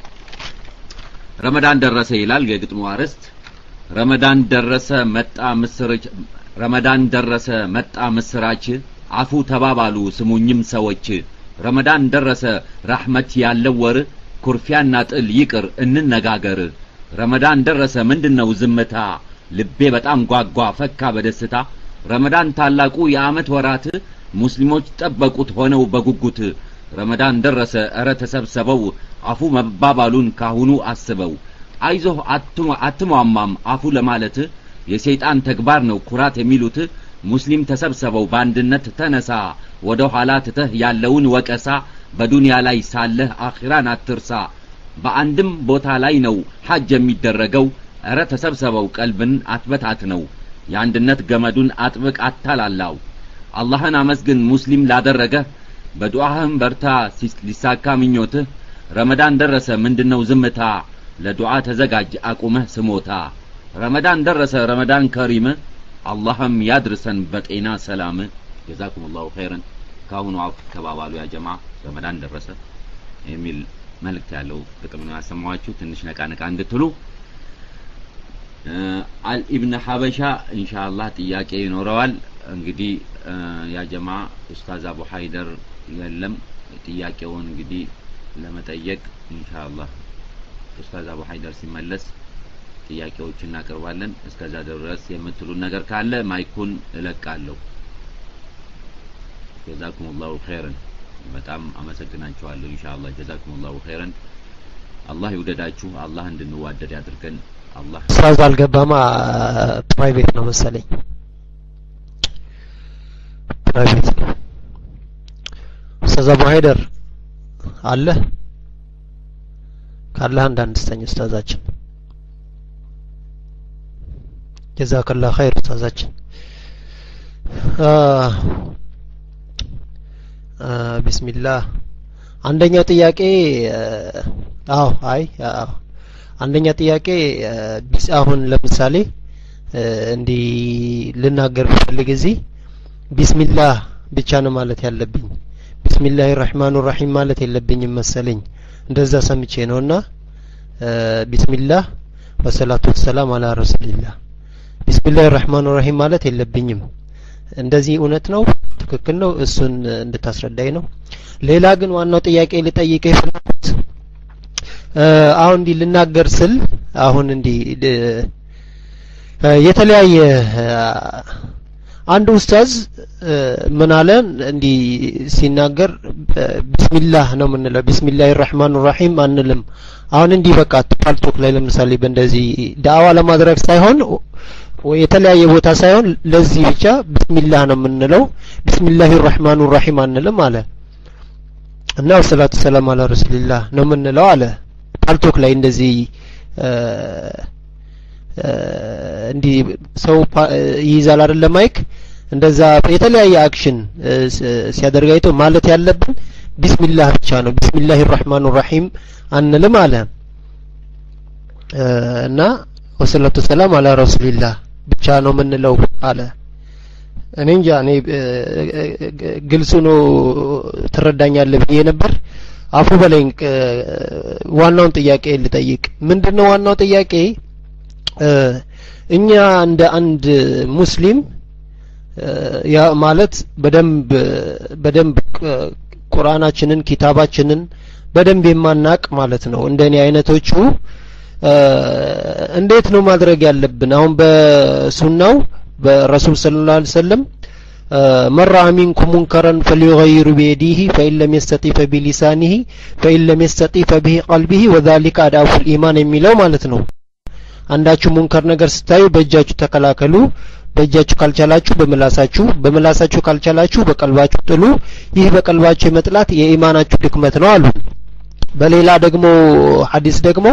ረመዳን ደረሰ ይላል የግጥሙ አርዕስት ረመዳን ደረሰ መጣ ምስርች ረመዳን ደረሰ መጣ ምስራች አፉ ተባባሉ ስሙኝም ሰዎች ረመዳን ደረሰ ራህመት ያለው ወር ኩርፊያና ጥል ይቅር እንነጋገር ረመዳን ደረሰ ምንድነው ዝምታ ልቤ በጣም ጓጓ ፈካ በደስታ ረመዳን ታላቁ የአመት ወራት ሙስሊሞች ጠበቁት ሆነው በጉጉት ረመዳን ደረሰ እረ ተሰብሰበው አፉ መባባሉን ካሁኑ አስበው አይዞህ አትሟማም አፉ ለማለት የሰይጣን ተግባር ነው ኩራት የሚሉት ሙስሊም ተሰብሰበው በአንድነት ተነሳ ወደ ኋላ ትተህ ያለውን ወቀሳ በዱንያ ላይ ሳለህ አኺራን አትርሳ በአንድም ቦታ ላይ ነው ሐጅ የሚደረገው እረ ተሰብሰበው ቀልብን አትበታት ነው የአንድነት ገመዱን አጥብቅ አታላላው አላህን አመስግን ሙስሊም ላደረገ በዱዓህም በርታ ሊሳካ ምኞትህ ረመዳን ደረሰ ምንድነው ዝምታ ለዱዓ ተዘጋጅ አቁመህ ስሞታ ረመዳን ደረሰ ረመዳን ከሪም አላህም ያድርሰን በጤና ሰላም ጀዛኩም ላሁ ኸይረን ከአሁኑ አፍ ተባባሉ ያ ጀማ ረመዳን ደረሰ የሚል መልእክት ያለው ግጥም ነው ያሰማኋችሁ ትንሽ ነቃ ነቃ እንድትሉ አልኢብን ሀበሻ ኢንሻአላህ ጥያቄ ይኖረዋል እንግዲህ ያ ጀማ ኡስታዝ አቡ ሀይደር የለም ጥያቄውን እንግዲህ ለመጠየቅ ኢንሻአላህ ኡስታዝ አቡ ሀይደር ሲመለስ ጥያቄዎች እናቀርባለን እስከዛ ድረስ የምትሉን ነገር ካለ ማይኩን እለቃለሁ ጀዛኩም ላሁ ኸይረን በጣም አመሰግናችኋለሁ ኢንሻአላህ ጀዛኩም ላሁ ኸይረን አላህ ይውደዳችሁ አላህ እንድንዋደድ ያድርገን አላህ ኡስታዝ አልገባማ ፕራይቬት ነው መሰለኝ ፕራይቬት ነው ኡስታዝ አቡ ሀይደር አለ ካለ አንዳንድ ስተኝ ኡስታዛችን ጀዛከላ ኸይር ኡስታዛችን ቢስሚላህ አንደኛው ጥያቄ አዎ አይ አዎ አንደኛ ጥያቄ አሁን ለምሳሌ እንዲህ ልናገር ብፈልግ እዚህ ቢስሚላህ ብቻ ነው ማለት ያለብኝ ቢስሚላህ ራህማኑ ራሂም ማለት የለብኝም መሰለኝ እንደዛ ሰምቼ ነውና ቢስሚላህ ወሰላቱ ወሰላም አላ ረሱሊላህ ቢስሚላህ ራህማኑ ራሂም ማለት የለብኝም እንደዚህ እውነት ነው ትክክል ነው እሱን እንድታስረዳኝ ነው ሌላ ግን ዋናው ጥያቄ ልጠይቀ የፈለኩት አሁን እንዲህ ልናገር ስል አሁን እንዲህ የተለያየ አንድ ኡስታዝ ምን አለን እንዲህ ሲናገር ቢስሚላህ ነው የምንለው ቢስሚላህ ራህማን ራሂም አንልም አሁን እንዲህ በቃ ፓልቶክ ላይ ለምሳሌ በእንደዚህ ዳዕዋ ለማድረግ ሳይሆን የተለያየ ቦታ ሳይሆን ለዚህ ብቻ ቢስሚላህ ነው የምንለው ቢስሚላህ ራህማን ራሂም አንልም አለ እና ወሰላቱ ሰላም አላ ረሱልላህ ነው የምንለው አለ ፓልቶክ ላይ እንደዚህ እንዲህ ሰው ይይዛል አይደለ ማይክ እንደዛ የተለያየ አክሽን ሲያደርግ አይቶ ማለት ያለብን ቢስሚላህ ብቻ ነው ቢስሚላህ ራህማን ራሂም አንልም አለ እና ወሰላቱ ሰላም አላ ረሱልላህ ብቻ ነው የምንለው አለ እኔ እንጃ እኔ ግልጹ ነው ትረዳኛለህ ብዬ ነበር አፉ በለኝ ዋናውን ጥያቄ ልጠይቅ ምንድነው ዋናው ጥያቄ እኛ እንደ አንድ ሙስሊም ያ ማለት በደንብ በደንብ ቁርአናችንን ኪታባችንን በደንብ የማናቅ ማለት ነው እንደኔ አይነቶቹ እንዴት ነው ማድረግ ያለብን አሁን በሱናው በረሱል ሰለላሁ ዐለይሂ ወሰለም መራ ሚንኩም ሙንከረን ፈሊዩገይሩ ቢየዲህ ፈኢን ለም የስተጢ ፈቢሊሳኒህ ፈኢን ለም የስተጢ ፈቢህ ቀልቢህ ወዛሊከ አድአፉል ኢማን የሚለው ማለት ነው አንዳችሁ ሙንከር ነገር ስታዩ በእጃችሁ ተከላከሉ በእጃችሁ ካልቻላችሁ በምላሳችሁ በምላሳችሁ ካልቻላችሁ በቀልባችሁ ጥሉ ይህ በቀልባችሁ የመጥላት የኢማናችሁ ድክመት ነው አሉ በሌላ ደግሞ ሐዲስ ደግሞ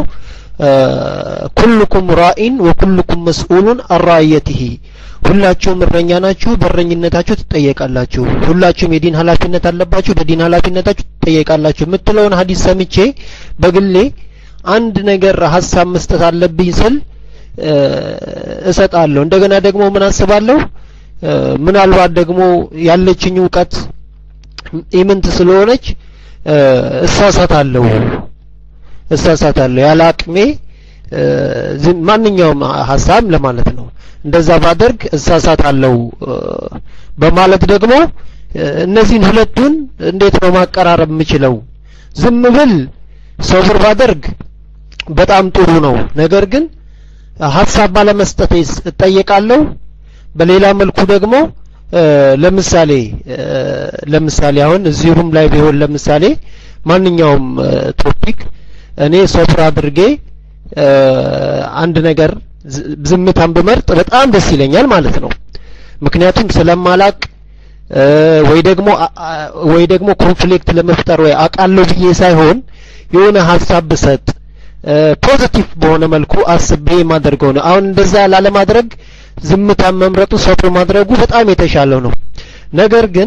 ኩልኩም ራኢን ወኩልኩም መስኡሉን አራየትህ ሁላችሁም እረኛ ናችሁ በእረኝነታችሁ ትጠየቃላችሁ ሁላችሁም የዲን ኃላፊነት አለባችሁ በዲን ኃላፊነታችሁ ትጠየቃላችሁ የምትለውን ሀዲስ ሰምቼ በግሌ አንድ ነገር ሀሳብ መስጠት አለብኝ ስል እሰጣለሁ እንደገና ደግሞ ምን አስባለሁ ምናልባት ደግሞ ያለችኝ እውቀት ኢምንት ስለሆነች እሳሳታለሁ እሳሳታለሁ ያለ አቅሜ ማንኛውም ሀሳብ ለማለት ነው እንደዛ ባደርግ እሳሳታለሁ በማለት ደግሞ እነዚህን ሁለቱን እንዴት ነው ማቀራረብ የምችለው ዝም ብል ሰብር ባደርግ በጣም ጥሩ ነው ነገር ግን ሀሳብ ባለመስጠት እጠየቃለሁ በሌላ መልኩ ደግሞ ለምሳሌ ለምሳሌ አሁን እዚሁም ላይ ቢሆን ለምሳሌ ማንኛውም ቶፒክ እኔ ሶብር አድርጌ አንድ ነገር ዝምታን ብመርጥ በጣም ደስ ይለኛል ማለት ነው ምክንያቱም ስለማላቅ ወይ ደግሞ ወይ ደግሞ ኮንፍሊክት ለመፍጠር ወይ አቃለሁ ብዬ ሳይሆን የሆነ ሀሳብ ብሰጥ ፖዚቲቭ በሆነ መልኩ አስቤ የማደርገው ነው አሁን እንደዛ ላለማድረግ ዝምታን መምረጡ ሰብር ማድረጉ በጣም የተሻለው ነው ነገር ግን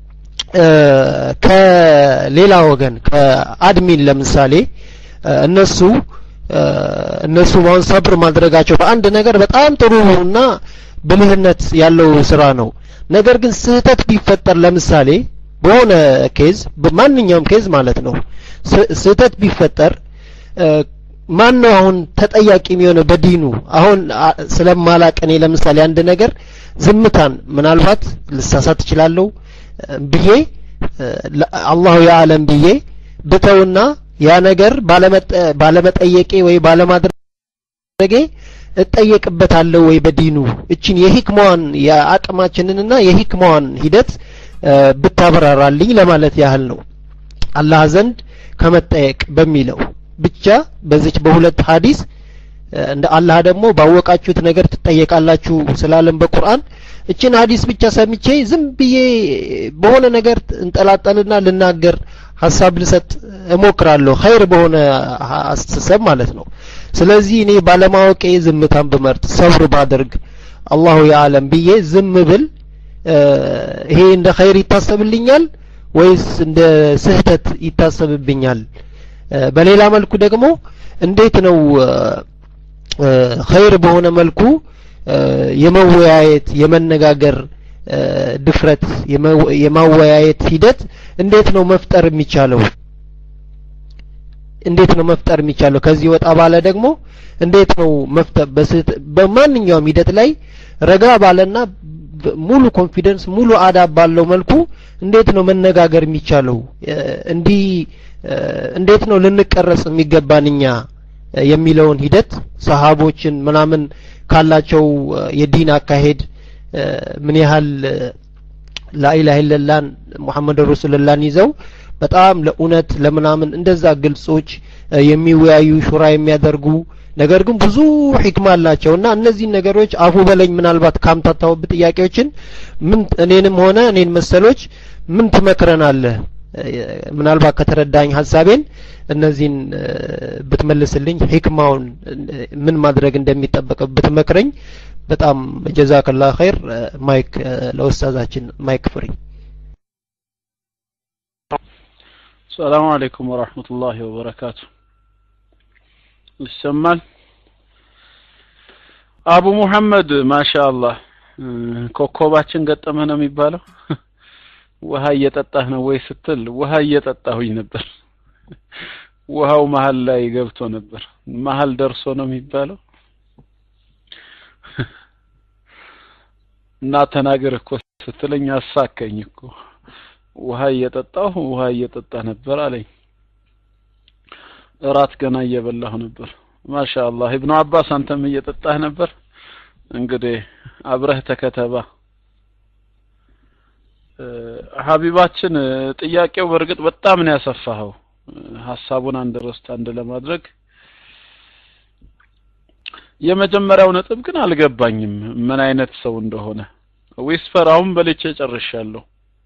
ከሌላ ወገን ከአድሚን ለምሳሌ እነሱ እነሱ አሁን ሰብር ማድረጋቸው በአንድ ነገር በጣም ጥሩ እና ብልህነት ያለው ስራ ነው ነገር ግን ስህተት ቢፈጠር ለምሳሌ በሆነ ኬዝ በማንኛውም ኬዝ ማለት ነው ስህተት ቢፈጠር ማን ነው አሁን ተጠያቂ የሚሆነው በዲኑ አሁን ስለማላቅ እኔ ለምሳሌ አንድ ነገር ዝምታን ምናልባት ልሳሳት እችላለሁ ብዬ አላሁ የዓለም ብዬ ብተውና ያ ነገር ባለመጠየቄ ወይ ባለማድረጌ እጠየቅበታለሁ ወይ በዲኑ እችን የሂክማዋን የአቅማችንንና የሂክማዋን ሂደት ብታበራራልኝ ለማለት ያህል ነው አላህ ዘንድ ከመጠየቅ በሚለው ብቻ በዚች በሁለት ሀዲስ እንደ አላህ ደግሞ ባወቃችሁት ነገር ትጠየቃላችሁ ስላለም በቁርአን እችን ሀዲስ ብቻ ሰምቼ ዝም ብዬ በሆነ ነገር እንጠላጠልና ልናገር ሀሳብ ልሰጥ እሞክራለሁ ኸይር በሆነ አስተሳሰብ ማለት ነው ስለዚህ እኔ ባለማወቄ ዝምታን ብመርጥ ሰብር ባደርግ አላሁ የዓለም ብዬ ዝም ብል ይሄ እንደ ኸይር ይታሰብልኛል ወይስ እንደ ስህተት ይታሰብብኛል በሌላ መልኩ ደግሞ እንዴት ነው ኸይር በሆነ መልኩ የመወያየት የመነጋገር ድፍረት የማወያየት ሂደት እንዴት ነው መፍጠር የሚቻለው እንዴት ነው መፍጠር የሚቻለው ከዚህ ወጣ ባለ ደግሞ እንዴት ነው መፍጠር በማንኛውም ሂደት ላይ ረጋ ባለና ሙሉ ኮንፊደንስ ሙሉ አዳብ ባለው መልኩ እንዴት ነው መነጋገር የሚቻለው እንዲህ እንዴት ነው ልንቀረጽ የሚገባን እኛ የሚለውን ሂደት ሰሃቦችን ምናምን ካላቸው የዲን አካሄድ ምን ያህል ላኢላህ ኢለላን ሙሐመድ ረሱልላህን ይዘው በጣም ለእውነት ለምናምን እንደዛ ግልጾች የሚወያዩ ሹራ የሚያደርጉ ነገር ግን ብዙ ሂክማ አላቸው እና እነዚህን ነገሮች አፉ በለኝ ምናልባት ካምታታውብ ጥያቄዎችን ምን እኔንም ሆነ እኔን መሰሎች ምን ትመክረናለህ ምናልባት ከተረዳኝ ሀሳቤን እነዚህን ብትመልስልኝ ሂክማውን ምን ማድረግ እንደሚጠበቅ ብትመክረኝ በጣም ጀዛከላ ኸይር ማይክ ለኡስታዛችን ማይክ ፍሪ ሰላሙ አለይኩም ወራህመቱላሂ ወበረካቱ ይሰማል አቡ ሙሐመድ ማሻአላህ ኮኮባችን ገጠመ ነው የሚባለው ውሃ እየጠጣህ ነው ወይ ስትል ውሃ እየጠጣሁኝ ነበር ውሃው መሀል ላይ ገብቶ ነበር መሀል ደርሶ ነው የሚባለው እና ተናገር እኮ ስትለኝ አሳከኝ እኮ ውሃ እየጠጣሁ ውሃ እየጠጣ ነበር አለኝ እራት ገና እየበላሁ ነበር ማሻአላህ ኢብኑ አባስ አንተም እየጠጣህ ነበር እንግዲህ አብረህ ተከተባ ሀቢባችን ጥያቄው በእርግጥ በጣም ነው ያሰፋኸው ሀሳቡን አንድ ረስት አንድ ለማድረግ የመጀመሪያው ነጥብ ግን አልገባኝም ምን አይነት ሰው እንደሆነ ዊስፐር አሁን በልቼ ጨርሻለሁ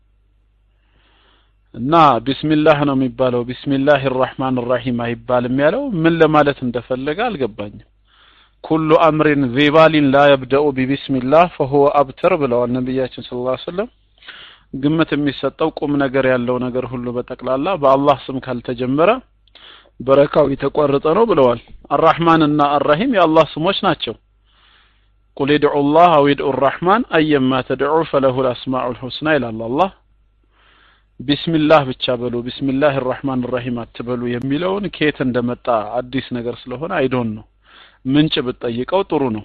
እና ቢስሚላህ ነው የሚባለው ቢስሚላህ ራህማን ራሂም አይባልም ያለው ምን ለማለት እንደፈለገ አልገባኝም ኩሉ አምሪን ዚባሊን ላ የብደኡ ቢቢስሚላህ ፈሁወ አብተር ብለዋል ነቢያችን ስለ ላ ስለም ግምት የሚሰጠው ቁም ነገር ያለው ነገር ሁሉ በጠቅላላ በአላህ ስም ካልተጀመረ በረካው የተቋረጠ ነው ብለዋል አራህማን እና አራሂም የአላህ ስሞች ናቸው ቁል ድዑ ላህ አው ድዑ ራህማን አየማ ተድዑ ፈለሁ ልአስማዑ ልሑስና ይላል አላህ ቢስሚላህ ብቻ በሉ ቢስሚላህ ራህማን ራሂም አትበሉ የሚለውን ከየት እንደመጣ አዲስ ነገር ስለሆነ አይዶን ነው ምንጭ ብትጠይቀው ጥሩ ነው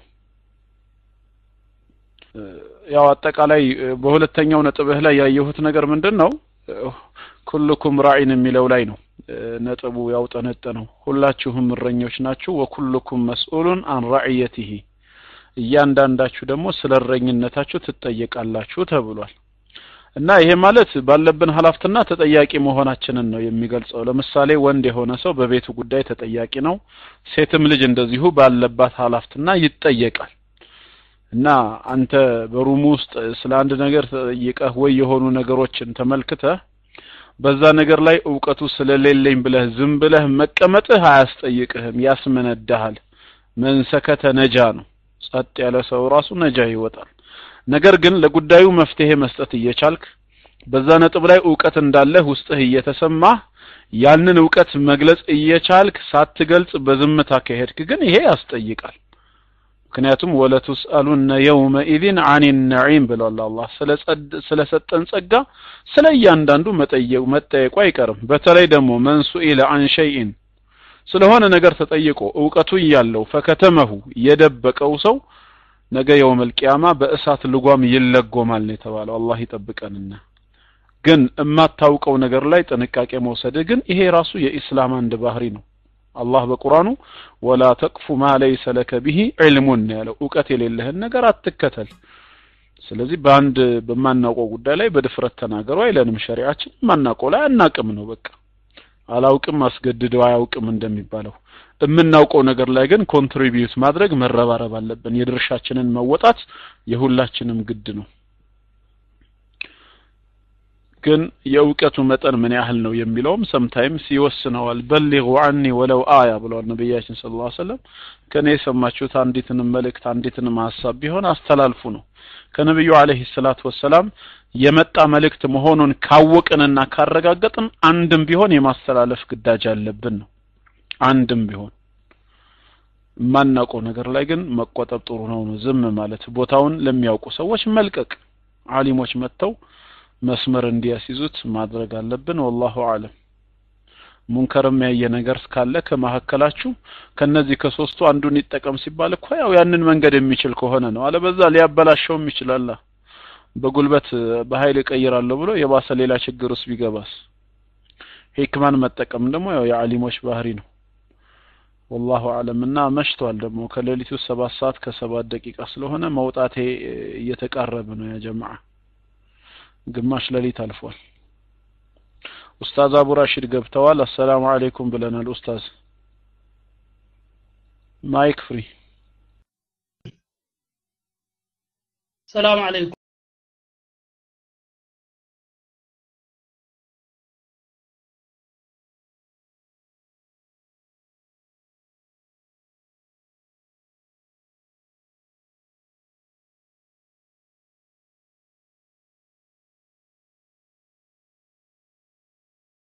ያው አጠቃላይ በሁለተኛው ነጥብህ ላይ ያየሁት ነገር ምንድን ነው ኩልኩም ራዒን የሚለው ላይ ነው ነጥቡ ያውጠነጠነው ሁላችሁም እረኞች ናችሁ ወኩልኩም መስኡሉን አን ራዕየቲሂ እያንዳንዳችሁ ደግሞ ስለ እረኝነታችሁ ትጠየቃላችሁ ተብሏል እና ይሄ ማለት ባለብን ሀላፍትና ተጠያቂ መሆናችንን ነው የሚገልጸው ለምሳሌ ወንድ የሆነ ሰው በቤቱ ጉዳይ ተጠያቂ ነው ሴትም ልጅ እንደዚሁ ባለባት ሀላፍትና ይጠየቃል እና አንተ በሩሙ ውስጥ ስለ አንድ ነገር ተጠይቀህ ወይ የሆኑ ነገሮችን ተመልክተህ በዛ ነገር ላይ እውቀቱ ስለሌለኝ ብለህ ዝም ብለህ መቀመጥህ አያስጠይቅህም ያስመነዳሃል መንሰከተ ነጃ ነው ጸጥ ያለ ሰው ራሱ ነጃ ይወጣል ነገር ግን ለጉዳዩ መፍትሄ መስጠት እየቻልክ በዛ ነጥብ ላይ እውቀት እንዳለህ ውስጥህ እየተሰማህ ያንን እውቀት መግለጽ እየቻልክ ሳትገልጽ በዝምታ ከሄድክ ግን ይሄ ያስጠይቃል ምክንያቱም ወለቱስአሉነ የውመኢዝን አን ነዒም ብሏል አላህ ስለሰጠን ጸጋ ስለ እያንዳንዱ መጠየቁ መጠየቁ አይቀርም በተለይ ደግሞ መንሱኢለ አን ሸይኢን ስለሆነ ነገር ተጠይቆ እውቀቱ እያለው ፈከተመሁ የደበቀው ሰው ነገ የውመል ቂያማ በእሳት ልጓም ይለጎማል ነው የተባለው አላህ ይጠብቀንና ግን የማታውቀው ነገር ላይ ጥንቃቄ መውሰድ ግን ይሄ ራሱ የኢስላም አንድ ባህሪ ነው አላህ በቁርአኑ ወላ ተቅፉ ማ ለይሰ ለከ ቢሂ ዒልሙን ያለው እውቀት የሌለህን ነገር አትከተል ስለዚህ በአንድ በማናውቀው ጉዳይ ላይ በድፍረት ተናገሩ አይለንም ሸሪዓችን የማናውቀው ላይ አናቅም ነው በቃ አላውቅም አስገድደው አያውቅም እንደሚባለው የምናውቀው ነገር ላይ ግን ኮንትሪቢዩት ማድረግ መረባረብ አለብን የድርሻችንን መወጣት የሁላችንም ግድ ነው ግን የእውቀቱ መጠን ምን ያህል ነው የሚለውም ሰምታይምስ ይወስነዋል በሊጉ አኒ ወለው አያ ብለዋል ነቢያችን ስለ ላ ሰለም ከእኔ የሰማችሁት አንዲትንም መልእክት አንዲትንም ሀሳብ ቢሆን አስተላልፉ ነው ከነቢዩ አለህ ሰላት ወሰላም የመጣ መልእክት መሆኑን ካወቅንና ካረጋገጥን አንድም ቢሆን የማስተላለፍ ግዳጅ አለብን ነው አንድም ቢሆን የማናውቀው ነገር ላይ ግን መቆጠብ ጥሩ ነው ነው ዝም ማለት ቦታውን ለሚያውቁ ሰዎች መልቀቅ አሊሞች መጥተው መስመር እንዲያስይዙት ማድረግ አለብን ወላሁ አለም ሙንከርም ያየ ነገር ካለ ከመካከላችሁ ከነዚህ ከሶስቱ አንዱን ይጠቀም ሲባል እኮ ያው ያንን መንገድ የሚችል ከሆነ ነው አለበዛ ሊያበላሸውም ይችላል በጉልበት በኃይል እቀይራለሁ ብሎ የባሰ ሌላ ችግር ውስጥ ቢገባስ ሂክማን መጠቀም ደግሞ ያው የአሊሞች ባህሪ ነው ወላሁ አለም እና መሽቷል ደግሞ ከሌሊቱ ሰባት ሰዓት ከሰባት ደቂቃ ስለሆነ መውጣቴ እየተቃረበ ነው ያ ጀማዓ ግማሽ ሌሊት አልፏል ኡስታዝ አቡ ራሺድ ገብተዋል አሰላሙ አለይኩም ብለናል ኡስታዝ ማይክ ፍሪ ሰላም አለይኩም